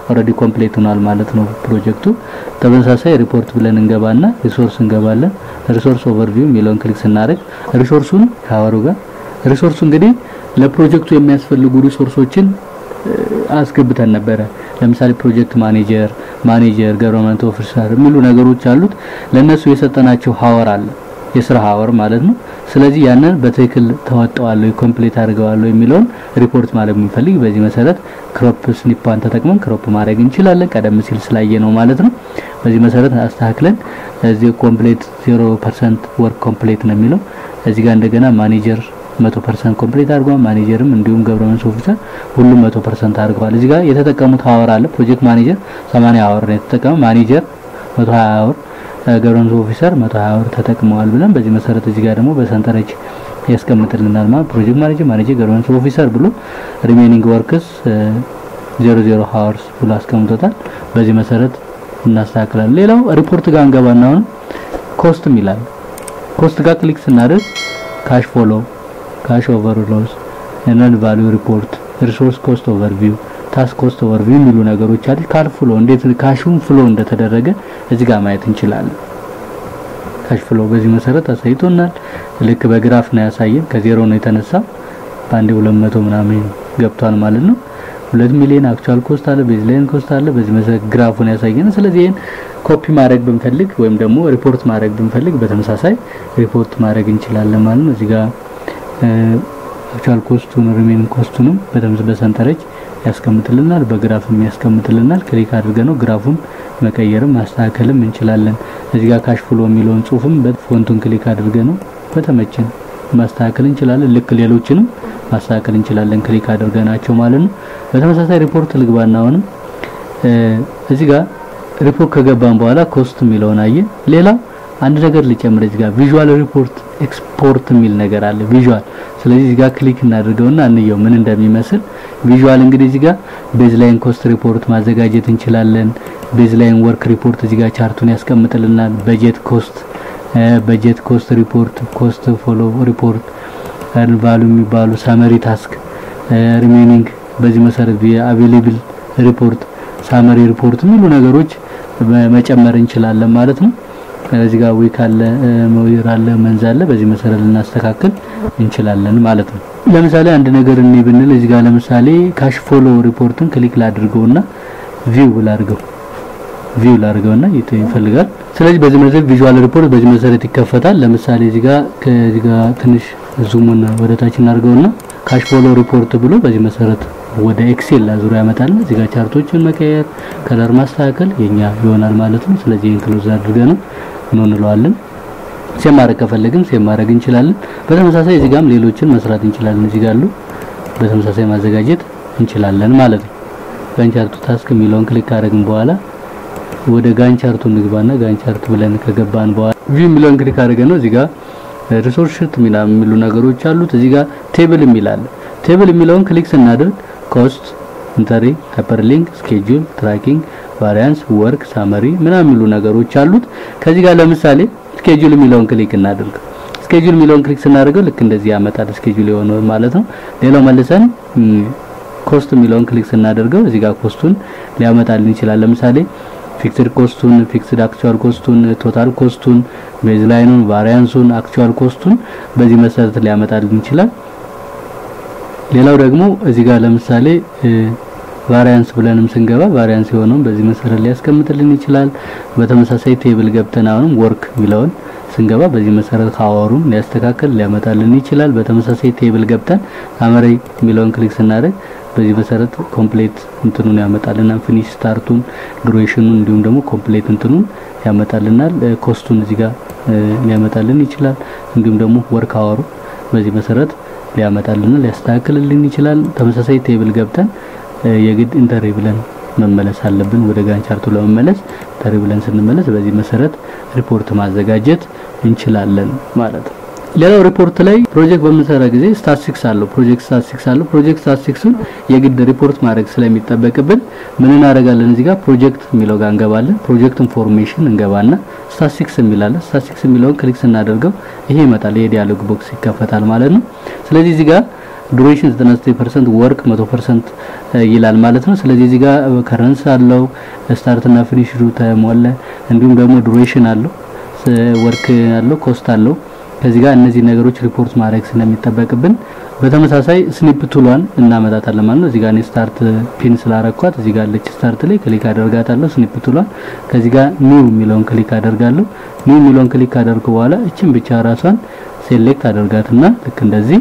ኦልሬዲ ኮምፕሌት ሆኗል ማለት ነው ፕሮጀክቱ። ተመሳሳይ ሪፖርት ብለን እንገባና ሪሶርስ እንገባለን። ሪሶርስ ኦቨርቪው የሚለውን ክሊክ ስናደርግ ሪሶርሱን ካወሩ ጋር ሪሶርሱ እንግዲህ ለፕሮጀክቱ የሚያስፈልጉ ሪሶርሶችን አስገብተን ነበረ። ለምሳሌ ፕሮጀክት ማኔጀር፣ ማኔጀር፣ ገቨርንመንት ኦፊሰር የሚሉ ነገሮች አሉት። ለነሱ የሰጠናቸው ሀወር አለ የስራ ሀወር ማለት ነው። ስለዚህ ያንን በትክክል ተወጣዋለሁ ኮምፕሊት አድርገዋለሁ የሚለውን ሪፖርት ማለት የምንፈልግ በዚህ መሰረት ክሮፕ ስኒፓን ተጠቅመን ክሮፕ ማድረግ እንችላለን። ቀደም ሲል ስላየ ነው ማለት ነው። በዚህ መሰረት አስተካክለን እዚህ ኮምፕሊት 0% ወርክ ኮምፕሊት ነው የሚለው እዚህ ጋር እንደገና ማኔጀር 100% ኮምፕሊት አድርጓል። ማኔጀርም እንዲሁም ገቨርንመንት ኦፊሰር ሁሉም 100% አድርገዋል። እዚህ ጋር የተጠቀሙት ሀወር አለ። ፕሮጀክት ማኔጀር 80 ሀወር ነው የተጠቀመው። ማኔጀር 120 ሀወር ገቨርንመንት ኦፊሰር 120 ሀወር ተጠቅመዋል ብለን በዚህ መሰረት እዚህ ጋር ደግሞ በሰንጠረዥ ያስቀምጥልናል ማለት ፕሮጀክት ማኔጀር ማኔጀር ገቨርንመንት ኦፊሰር ብሎ ሪሜኒንግ ወርክስ 00 ሀወርስ ብሎ አስቀምጦታል። በዚህ መሰረት እናስተካክላለን። ሌላው ሪፖርት ጋር እንገባና አሁን ኮስትም ይላል። ኮስት ጋር ክሊክ ስናደርግ ካሽ ፎሎ ካሽ ኦቨርሎስ ነን ቫልዩ ሪፖርት ሪሶርስ ኮስት ኦቨርቪው ታስክ ኮስት ኦቨርቪው የሚሉ ነገሮች አሉ። ካል ፍሎ እንዴት ካሹን ፍሎ እንደተደረገ እዚህ ጋር ማየት እንችላለን። ካሽ ፍሎ በዚህ መሰረት አሳይቶናል። ልክ በግራፍ ነው ያሳየን። ከዜሮ ነው የተነሳ በአንዴ 200 ምናምን ገብቷል ማለት ነው። ሁለት ሚሊዮን አክቹአል ኮስት አለ፣ ቤዝ ላይን ኮስት አለ። በዚህ መሰረት ግራፉን ያሳየን። ስለዚህ ይሄን ኮፒ ማድረግ ብንፈልግ ወይም ደግሞ ሪፖርት ማድረግ ብንፈልግ በተመሳሳይ ሪፖርት ማድረግ እንችላለን ማለት ነው። እዚህ ጋር አክቹአል ኮስቱን ሪሜኒንግ ኮስቱንም በተምስ በሰንጠረዥ ያስቀምጥልናል፣ በግራፍም ያስቀምጥልናል። ክሊክ አድርገን ነው ግራፉን መቀየርም ማስተካከልም እንችላለን። እዚህ ጋር ካሽ ፍሎ የሚለውን ጽሁፍም በፎንቱን ክሊክ አድርገን ነው በተመቸን ማስተካከል እንችላለን። ልክ ሌሎችንም ማስተካከል እንችላለን ክሊክ አድርገናቸው ማለት ነው። በተመሳሳይ ሪፖርት ልግባና አሁንም እዚህ ጋር ሪፖርት ከገባን በኋላ ኮስት የሚለውን አየን። ሌላ አንድ ነገር ልጨምር እዚህ ጋር ቪዥዋል ሪፖርት ኤክስፖርት የሚል ነገር አለ ቪዥዋል። ስለዚህ እዚህ ጋር ክሊክ እናድርገውና እንየው ምን እንደሚመስል። ቪዥዋል እንግዲህ እዚህ ጋር ቤዝ ላይን ኮስት ሪፖርት ማዘጋጀት እንችላለን። ቤዝ ላይን ወርክ ሪፖርት እዚህ ጋር ቻርቱን ያስቀምጥልናል። በጀት ኮስት በጀት ኮስት ሪፖርት፣ ኮስት ፎሎ ሪፖርት፣ ቫሉ የሚባሉ ሳመሪ ታስክ፣ ሪሜኒንግ በዚህ መሰረት አቬሌብል ሪፖርት፣ ሳመሪ ሪፖርት የሚሉ ነገሮች መጨመር እንችላለን ማለት ነው። እዚህ ጋር ዊክ አለ፣ መዊር አለ፣ መንዝ አለ። በዚህ መሰረት ልናስተካክል እንችላለን ማለት ነው። ለምሳሌ አንድ ነገር እኔ ብንል እዚህ ጋር ለምሳሌ ካሽ ፎሎ ሪፖርትን ክሊክ ላድርገውና ቪው ላድርገው ቪው ላድርገውና ይፈልጋል። ስለዚህ በዚህ መሰረት ቪዥዋል ሪፖርት በዚህ መሰረት ይከፈታል። ለምሳሌ እዚህ ጋር ከዚህ ጋር ትንሽ ዙሙን ወደ ታች እናድርገውና ካሽ ፎሎ ሪፖርት ብሎ በዚህ መሰረት ወደ ኤክሴል አዙሪያ ያመጣል። እዚህ ጋር ቻርቶችን መቀየር፣ ከለር ማስተካከል የኛ ይሆናል ማለት ነው። ስለዚህ ይሄን ክሎዝ አድርገን ነው ምን እንለዋለን ሴም ማድረግ ከፈለግን ሴም ማድረግ እንችላለን። በተመሳሳይ እዚህ ጋርም ሌሎችን መስራት እንችላለን። እዚህ ጋር አሉ በተመሳሳይ ማዘጋጀት እንችላለን ማለት ነው። ጋንቻርቱ ታስክ የሚለውን ክሊክ ካደረግን በኋላ ወደ ጋንቻርቱ እንግባና ጋንቻርት ብለን ከገባን በኋላ ቪው የሚለውን ክሊክ አድርገን ነው እዚህ ጋር ሪሶርስ ሽት የሚሉ ነገሮች አሉት። እዚህ ጋር ቴብል የሚል አለ። ቴብል የሚለውን ክሊክ ስናደርግ ኮስት፣ ኢንተሪ፣ ሃይፐርሊንክ፣ ስኬጁል፣ ትራኪንግ፣ ቫሪያንስ፣ ወርክ፣ ሳመሪ ምናምን የሚሉ ነገሮች አሉት። ከዚህ ጋር ለምሳሌ ስኬጁል የሚለውን ክሊክ እናድርግ። ስኬጁል የሚለውን ክሊክ ስናደርገው ልክ እንደዚህ ያመጣል ስኬጁል የሆነው ማለት ነው። ሌላው መልሰን ኮስት የሚለውን ክሊክ ስናደርገው እዚህ ጋር ኮስቱን ሊያመጣልን ይችላል። ለምሳሌ ፊክስድ ኮስቱን፣ ፊክስድ አክቹዋል ኮስቱን፣ ቶታል ኮስቱን፣ ቤዝ ላይኑን፣ ቫሪያንሱን፣ አክቹዋል ኮስቱን በዚህ መሰረት ሊያመጣልን ይችላል። ሌላው ደግሞ እዚህ ጋር ለምሳሌ ቫሪያንስ ብለንም ስንገባ ቫሪያንስ የሆነውን በዚህ መሰረት ሊያስቀምጥልን ይችላል። በተመሳሳይ ቴብል ገብተን አሁንም ወርክ የሚለውን ስንገባ በዚህ መሰረት ካወሩን ሊያስተካክል ሊያመጣልን ይችላል። በተመሳሳይ ቴብል ገብተን ሳመሪ የሚለውን ክሊክ ስናደርግ በዚህ መሰረት ኮምፕሌት እንትኑን ያመጣልናል። ፊኒሽ ስታርቱን፣ ዱሬሽኑን እንዲሁም ደግሞ ኮምፕሌት እንትኑን ያመጣልናል። ኮስቱን እዚህ ጋር ሊያመጣልን ይችላል። እንዲሁም ደግሞ ወርክ አወሩ በዚህ መሰረት ሊያመጣልን ሊያስተካክልልን ይችላል። ተመሳሳይ ቴብል ገብተን የግድ ኢንተሪ ብለን መመለስ አለብን። ወደ ጋንቻርቱ ለመመለስ ኢንተሪ ብለን ስንመለስ በዚህ መሰረት ሪፖርት ማዘጋጀት እንችላለን ማለት ነው። ሌላው ሪፖርት ላይ ፕሮጀክት በምንሰራ ጊዜ ስታቲስቲክስ አለው። ፕሮጀክት ስታቲስቲክስ አለው። ፕሮጀክት ስታቲስቲክሱን የግድ ሪፖርት ማድረግ ስለሚጠበቅብን ምን እናደርጋለን? እዚህ ጋር ፕሮጀክት የሚለው ጋር እንገባለን። ፕሮጀክት ኢንፎርሜሽን እንገባና ስታቲስቲክስ የሚላለን። ስታቲስቲክስ የሚለውን ክሊክ ስናደርገው ይሄ ይመጣል። የዲያሎግ ቦክስ ይከፈታል ማለት ነው። ስለዚህ እዚህ ጋር ዱሬሽን 99% ወርክ 100% ይላል ማለት ነው። ስለዚህ እዚህ ጋር ከረንስ አለው ስታርት እና ፊኒሽ ተሞላ። እንዲሁም ደግሞ ዱሬሽን አለው ወርክ አለው ኮስት አለው። ከዚህ ጋር እነዚህ ነገሮች ሪፖርት ማድረግ ስለሚጠበቅብን በተመሳሳይ ስኒፕ ቱሏን እናመጣታለን ማለት ነው። እዚህ ጋር እኔ ስታርት ፒን ስላረኳት እዚህ ጋር አለች ስታርት ላይ ክሊክ አደርጋታለሁ። ስኒፕ ቱሏን ከዚህ ጋር ኒው የሚለውን ክሊክ አደርጋለሁ። ኒው የሚለውን ክሊክ ካደርኩ በኋላ እችን ብቻ ራሷን ሴሌክት አደርጋትና ልክ እንደዚህ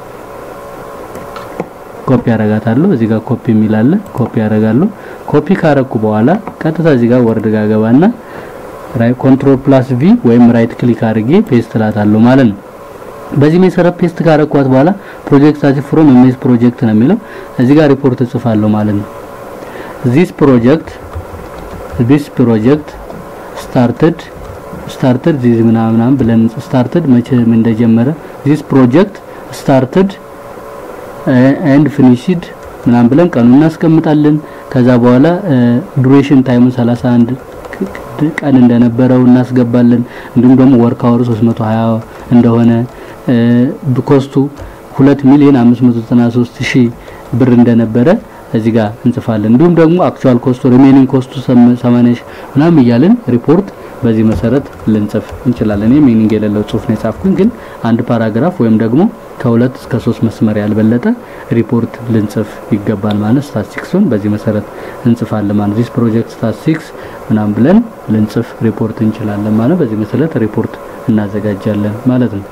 ኮፒ አደርጋታለሁ። እዚህ ጋር ኮፒ የሚላለ ኮፒ አደርጋለሁ። ኮፒ ካረኩ በኋላ ቀጥታ እዚህ ጋር ወርድ ጋር ገባና ኮንትሮል ፕላስ ቪ ወይም ራይት ክሊክ አድርጌ ፔስት ላታለሁ ማለት ነው። በዚህ መሰረት ፔስት ካረኳት በኋላ ፕሮጀክት አዚ ፍሮም ኤምኤስ ፕሮጀክት ነው የሚለው እዚህ ጋር ሪፖርት እጽፋለሁ ማለት ነው። ዚስ ፕሮጀክት ዚስ ፕሮጀክት ስታርትድ ስታርትድ ዚስ ምናምን ብለን ስታርትድ መቼ እንደጀመረ ዚስ ፕሮጀክት ስታርትድ ኤንድ ፊኒሽድ ምናምን ብለን ቀኑ እናስቀምጣለን። ከዛ በኋላ ዱሬሽን ታይሙ 31 ቀን እንደነበረው እናስገባለን። እንዲሁም ደግሞ ወርክ አወር 320 እንደሆነ ኮስቱ 2 ሚሊዮን 593 ሺህ ብር እንደነበረ እዚህ ጋር እንጽፋለን። እንዲሁም ደግሞ አክቹአል ኮስቱ ሪሜኒንግ ኮስቱ 80 ምናምን እያልን ሪፖርት በዚህ መሰረት ልንጽፍ እንችላለን። እኔ ሚኒንግ የሌለው ጽሁፍ ነው የጻፍኩኝ፣ ግን አንድ ፓራግራፍ ወይም ደግሞ ከሁለት እስከ ሶስት መስመር ያልበለጠ ሪፖርት ልንጽፍ ይገባል ማለት ስታቲስቲክሱን በዚህ መሰረት እንጽፋለን ማለት ዚስ ፕሮጀክት ስታቲስቲክስ ምናምን ብለን ልንጽፍ ሪፖርት እንችላለን ማለት በዚህ መሰረት ሪፖርት እናዘጋጃለን ማለት ነው።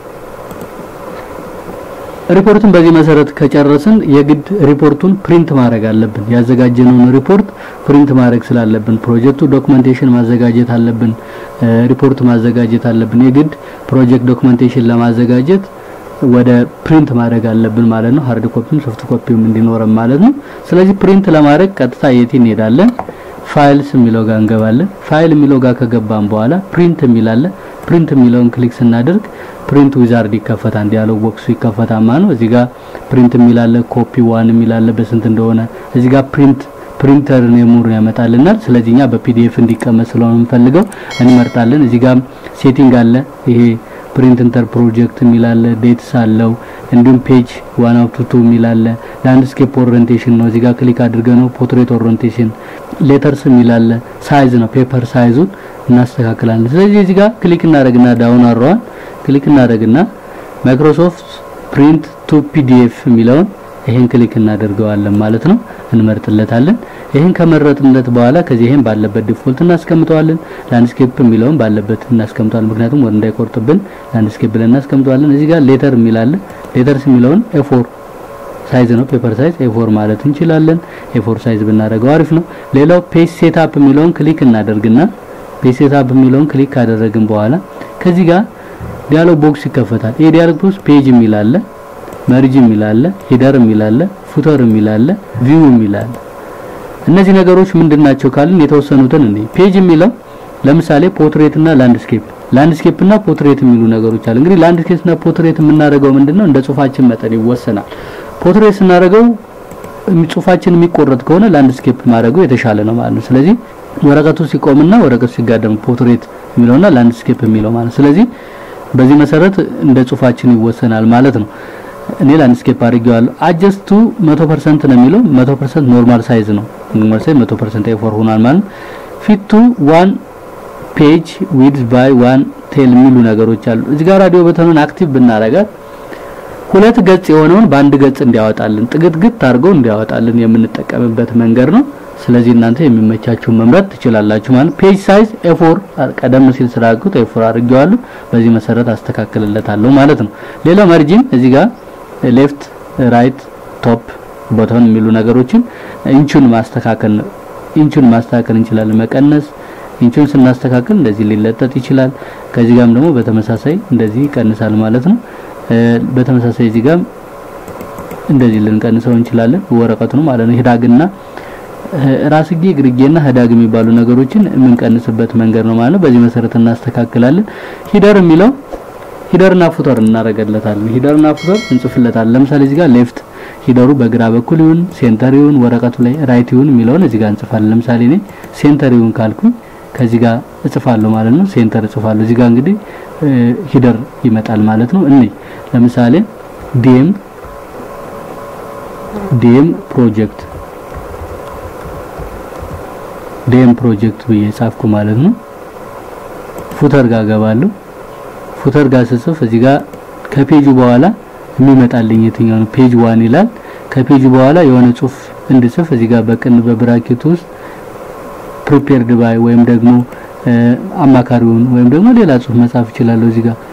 ሪፖርቱን በዚህ መሰረት ከጨረስን የግድ ሪፖርቱን ፕሪንት ማድረግ አለብን። ያዘጋጀነውን ሪፖርት ፕሪንት ማድረግ ስላለብን ፕሮጀክቱ ዶክመንቴሽን ማዘጋጀት አለብን። ሪፖርት ማዘጋጀት አለብን። የግድ ፕሮጀክት ዶክመንቴሽን ለማዘጋጀት ወደ ፕሪንት ማድረግ አለብን ማለት ነው። ሃርድ ኮፒም ሶፍት ኮፒም እንዲኖረን ማለት ነው። ስለዚህ ፕሪንት ለማድረግ ቀጥታ የት እንሄዳለን? ፋይልስ የሚለው ጋር እንገባለን። ፋይል የሚለው ጋር ከገባን በኋላ ፕሪንት የሚላለ ፕሪንት የሚለውን ክሊክ ስናደርግ ፕሪንት ዊዛርድ ይከፈታል። ዲያሎግ ቦክሱ ይከፈታል ማለት ነው። እዚህ ጋር ፕሪንት የሚላለ ኮፒ ዋን የሚላለ በስንት እንደሆነ እዚህ ጋር ፕሪንት ፕሪንተር ኔሙን ያመጣልናል። ስለዚህ እኛ በፒዲኤፍ እንዲቀመጥ ስለሆነ የምንፈልገው እንመርጣለን። እዚህ ጋር ሴቲንግ አለ። ይሄ ፕሪንት ኢንተር ፕሮጀክት የሚላለ ዴትስ አለው። እንዲሁም ፔጅ ዋን አውት ቱ የሚላለ ላንድስኬፕ ኦሪየንቴሽን ነው። እዚህ ጋር ክሊክ አድርገ ነው ፖርትሬት ኦሪየንቴሽን ሌተርስ የሚላለ ሳይዝ ነው። ፔፐር ሳይዙን እናስተካክላለን። ስለዚህ እዚህ ጋር ክሊክ እናደርግና ዳውን አሯን ክሊክ እናደርግና ማይክሮሶፍት ፕሪንት ቱ ፒዲኤፍ የሚለውን ይሄን ክሊክ እናደርገዋለን ማለት ነው። እንመርጥለታለን። ይሄን ከመረጥንለት በኋላ ከዚህ ይሄን ባለበት ዲፎልት እናስቀምጠዋለን። ላንድስኬፕ የሚለውን ባለበት እናስቀምጠዋለን። ምክንያቱም ወር እንዳይቆርጥብን ላንድስኬፕ ብለን እናስቀምጠዋለን። እዚህ ጋር ሌተር የሚላለ ሌተርስ የሚለውን ኤፎር ሳይዝ ነው። ፔፐር ሳይዝ ኤፎር ማለት እንችላለን። ኤፎር ሳይዝ ብናደርገው አሪፍ ነው። ሌላው ፔጅ ሴትአፕ የሚለውን ክሊክ እናደርግና ፔጅ ሴትአፕ የሚለውን ክሊክ ካደረግን በኋላ ከዚህ ጋር ዲያሎግ ቦክስ ይከፈታል። ይሄ ዲያሎግ ቦክስ ፔጅ የሚላለ መርጅ የሚላለ ሂደር የሚላለ ፉተር የሚላለ ቪው የሚላለ እነዚህ ነገሮች ምንድናቸው ካልን የተወሰኑትን እንዴ ፔጅ የሚለው ለምሳሌ ፖርትሬት እና ላንድስኬፕ ላንድስኬፕ እና ፖርትሬት የሚሉ ነገሮች አሉ። እንግዲህ ላንድስኬፕ እና ፖርትሬት የምናደርገው ምንድነው እንደ ጽሁፋችን መጠን ይወሰናል። ፖርትሬት ስናደርገው ጽሁፋችን የሚቆረጥ ከሆነ ላንድስኬፕ ማድረጉ የተሻለ ነው ማለት ነው። ስለዚህ ወረቀቱ ሲቆምና ወረቀቱ ሲጋደም ፖርትሬት የሚለውና ላንድስኬፕ የሚለው ማለት ስለዚህ በዚህ መሰረት እንደ ጽሁፋችን ይወሰናል ማለት ነው። እኔ ላንድስኬፕ አድርጌዋለሁ። አጀስቱ 100% ነው የሚለው 100% ኖርማል ሳይዝ ነው። ኖርማል ሳይዝ 100% ኤፎር ሆኗል ማለት ፊቱ ዋን ፔጅ ዊድዝ ባይ ዋን ቴል የሚሉ ነገሮች አሉ። እዚህ ጋር ራዲዮ በተኑን አክቲቭ ብናረጋት ሁለት ገጽ የሆነውን በአንድ ገጽ እንዲያወጣልን ጥግትግት አድርገው እንዲያወጣልን የምንጠቀምበት መንገድ ነው። ስለዚህ እናንተ የሚመቻችሁን መምረጥ ትችላላችሁ ማለት ፔጅ ሳይዝ ኤፎር ቀደም ሲል ስላልኩት ኤፎር አድርጌዋለሁ። በዚህ መሰረት አስተካክልለታለሁ ማለት ነው። ሌላው መርጂን እዚህ ጋር ሌፍት ራይት ቶፕ ቦተን የሚሉ ነገሮችን ኢንቹን ማስተካከል ኢንቹን ማስተካከል እንችላለን። መቀነስ ኢንቹን ስናስተካክል እንደዚህ ሊለጠጥ ይችላል። ከዚህ ጋርም ደግሞ በተመሳሳይ እንደዚህ ይቀንሳል ማለት ነው። በተመሳሳይ እዚህ ጋር እንደዚህ ልንቀንሰው እንችላለን። ወረቀቱ ነው ማለት ነው። ሂዳግና ራስጌ ግርጌና ህዳግ የሚባሉ ነገሮችን የምንቀንስበት መንገድ ነው ማለት ነው። በዚህ መሰረት እናስተካክላለን። ሂደር የሚለው ሂደርና ፉተር እናረጋለታለን። ሂደርና ፉተር እንጽፍለታለን። ለምሳሌ እዚህ ጋር ሌፍት ሂደሩ በግራ በኩል ይሁን ሴንተር ይሁን ወረቀቱ ላይ ራይት ይሁን የሚለውን እዚህ ጋር እንጽፋለን። ለምሳሌ እኔ ሴንተር ይሁን ካልኩኝ ከዚህ ጋር እጽፋለሁ ማለት ነው። ሴንተር እጽፋለሁ። እዚህ ጋር እንግዲህ ሂደር ይመጣል ማለት ነው። እኔ ለምሳሌ ዲኤም ዲኤም ፕሮጀክት ዲኤም ፕሮጀክት ብዬ ጻፍኩ ማለት ነው። ፉተር ጋር ገባለሁ። ፉተር ጋር ስጽፍ እዚህ ጋር ከፔጁ በኋላ የሚመጣልኝ የትኛው ነው? ፔጅ ዋን ይላል። ከፔጁ በኋላ የሆነ ጽሁፍ እንድጽፍ እዚህ ጋር በቅን በብራኬት ውስጥ ፕሪፔርድ ባይ ወይም ደግሞ አማካሪውን ወይም ደግሞ ሌላ ጽሁፍ መጻፍ እችላለሁ። እዚህ ጋር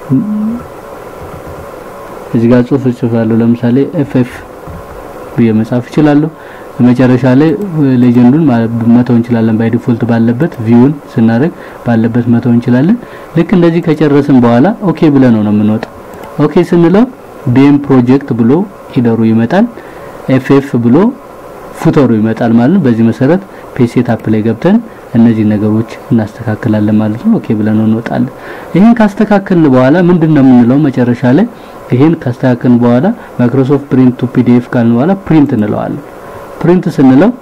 እዚህ ጋር ጽሁፍ እጽፋለሁ። ለምሳሌ ኤፍኤፍ ብዬ መጻፍ እችላለሁ። መጨረሻ ላይ ሌጀንዱን መተው እንችላለን። ባይ ዲፎልት ባለበት ቪውን ስናደርግ ባለበት መተው እንችላለን። ልክ እንደዚህ ከጨረስን በኋላ ኦኬ ብለን ነው ነው የምንወጣው። ኦኬ ስንለው ዲኤም ፕሮጀክት ብሎ ሂደሩ ይመጣል። ኤፍኤፍ ብሎ ፉተሩ ይመጣል ማለት ነው። በዚህ መሰረት ፔጅ ሴትአፕ ላይ ገብተን እነዚህ ነገሮች እናስተካክላለን ማለት ነው። ኦኬ ብለን እንወጣለን። ይሄን ካስተካከልን በኋላ ምንድነው የምንለው መጨረሻ ላይ ይሄን ካስተካከልን በኋላ ማይክሮሶፍት ፕሪንት ቱ ፒዲኤፍ ካልን በኋላ ፕሪንት እንለዋለን። ፕሪንት ስንለው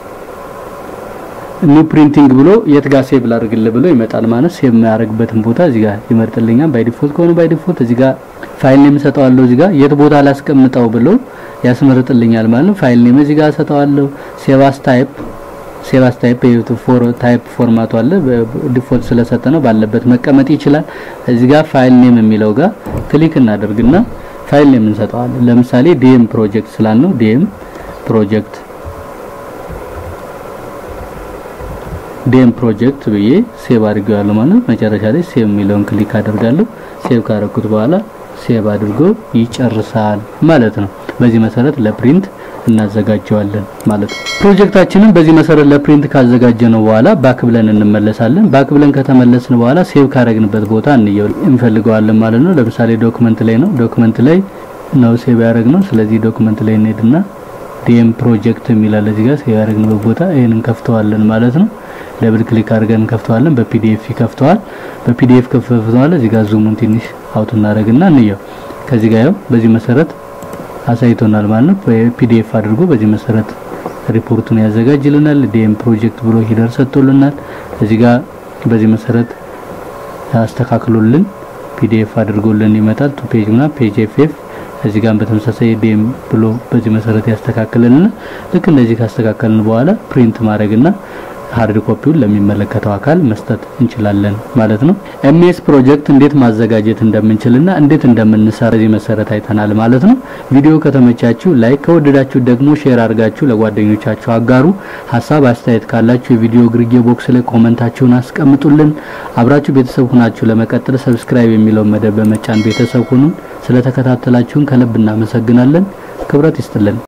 ኒው ፕሪንቲንግ ብሎ የት ጋር ሴቭ ላድርግልህ ብሎ ይመጣል ማለት ሴቭ የሚያደርግበትን ቦታ እዚህ ጋር ይመርጥልኛል። ባይ ዲፎልት ከሆነ ባይ ዲፎልት እዚህ ጋር ፋይል ኔም ሰጠዋለሁ። እዚህ ጋር የት ቦታ ላስቀምጠው ብሎ ያስመርጥልኛል ማለት ነው። ፋይል ኔም እዚህ ጋር ሰጠዋለሁ። ሴቫስ ታይፕ ሴቫስ ታይፕ ፎር ታይፕ ፎርማቱ አለ ዲፎልት ስለሰጠ ነው ባለበት መቀመጥ ይችላል። እዚህ ጋር ፋይል ኔም የሚለው ጋር ክሊክ እናደርግና ፋይል ኔም እንሰጠዋለን። ለምሳሌ ዲኤም ፕሮጀክት ስላልነው ዲኤም ፕሮጀክት ዲኤም ፕሮጀክት ብዬ ሴቭ አድርጌዋለሁ ማለት መጨረሻ ላይ ሴቭ የሚለውን ክሊክ አደርጋለሁ። ሴቭ ካረኩት በኋላ ሴቭ አድርጎ ይጨርሳል ማለት ነው። በዚህ መሰረት ለፕሪንት እናዘጋጀዋለን ማለት ነው። ፕሮጀክታችንን በዚህ መሰረት ለፕሪንት ካዘጋጀነው በኋላ ባክ ብለን እንመለሳለን። ባክ ብለን ከተመለስን በኋላ ሴቭ ካረግንበት ቦታ እንየው እንፈልገዋለን ማለት ነው። ለምሳሌ ዶክመንት ላይ ነው። ዶክመንት ላይ ነው ሴቭ ያደረግነው። ስለዚህ ዶክመንት ላይ እንሄድና ዲኤም ፕሮጀክት የሚላል እዚህ ጋር ሴቭ ያደረግንበት ቦታ ይሄን እንከፍተዋለን ማለት ነው። ደብል ክሊክ አድርገን እንከፍተዋለን። በፒዲኤፍ ይከፍተዋል። በፒዲኤፍ ከፍተዋል። እዚህ ጋር ዙሙን ትንሽ አውት እናደርግና እንየው። ከዚህ ጋር ያው በዚህ መሰረት አሳይቶናል ማለት ነው። በፒዲኤፍ አድርጎ በዚህ መሰረት ሪፖርቱን ያዘጋጅልናል። ዲኤም ፕሮጀክት ብሎ ሂደር ሰጥቶልናል። እዚህ ጋር በዚህ መሰረት ያስተካክሉልን ፒዲኤፍ አድርጎልን ይመጣል። ቱ ፔጅ እና ፔጅ ኤፍኤፍ እዚህ ጋር በተመሳሳይ ዲኤም ብሎ በዚህ መሰረት ያስተካክልልና ልክ እንደዚህ ካስተካከልን በኋላ ፕሪንት ማድረግና ሃርድ ኮፒውን ለሚመለከተው አካል መስጠት እንችላለን ማለት ነው። ኤምኤስ ፕሮጀክት እንዴት ማዘጋጀት እንደምንችልና እንዴት እንደምንሰራ በዚህ መሰረት አይተናል ማለት ነው። ቪዲዮ ከተመቻችሁ ላይክ፣ ከወደዳችሁ ደግሞ ሼር አድርጋችሁ ለጓደኞቻችሁ አጋሩ። ሀሳብ አስተያየት ካላችሁ የቪዲዮ ግርጌ ቦክስ ላይ ኮመንታችሁን አስቀምጡልን። አብራችሁ ቤተሰብ ሁናችሁ ለመቀጠል ሰብስክራይብ የሚለውን መደብ በመጫን ቤተሰብ ሁኑን። ስለተከታተላችሁን ከልብ እናመሰግናለን። ክብረት ይስጥልን።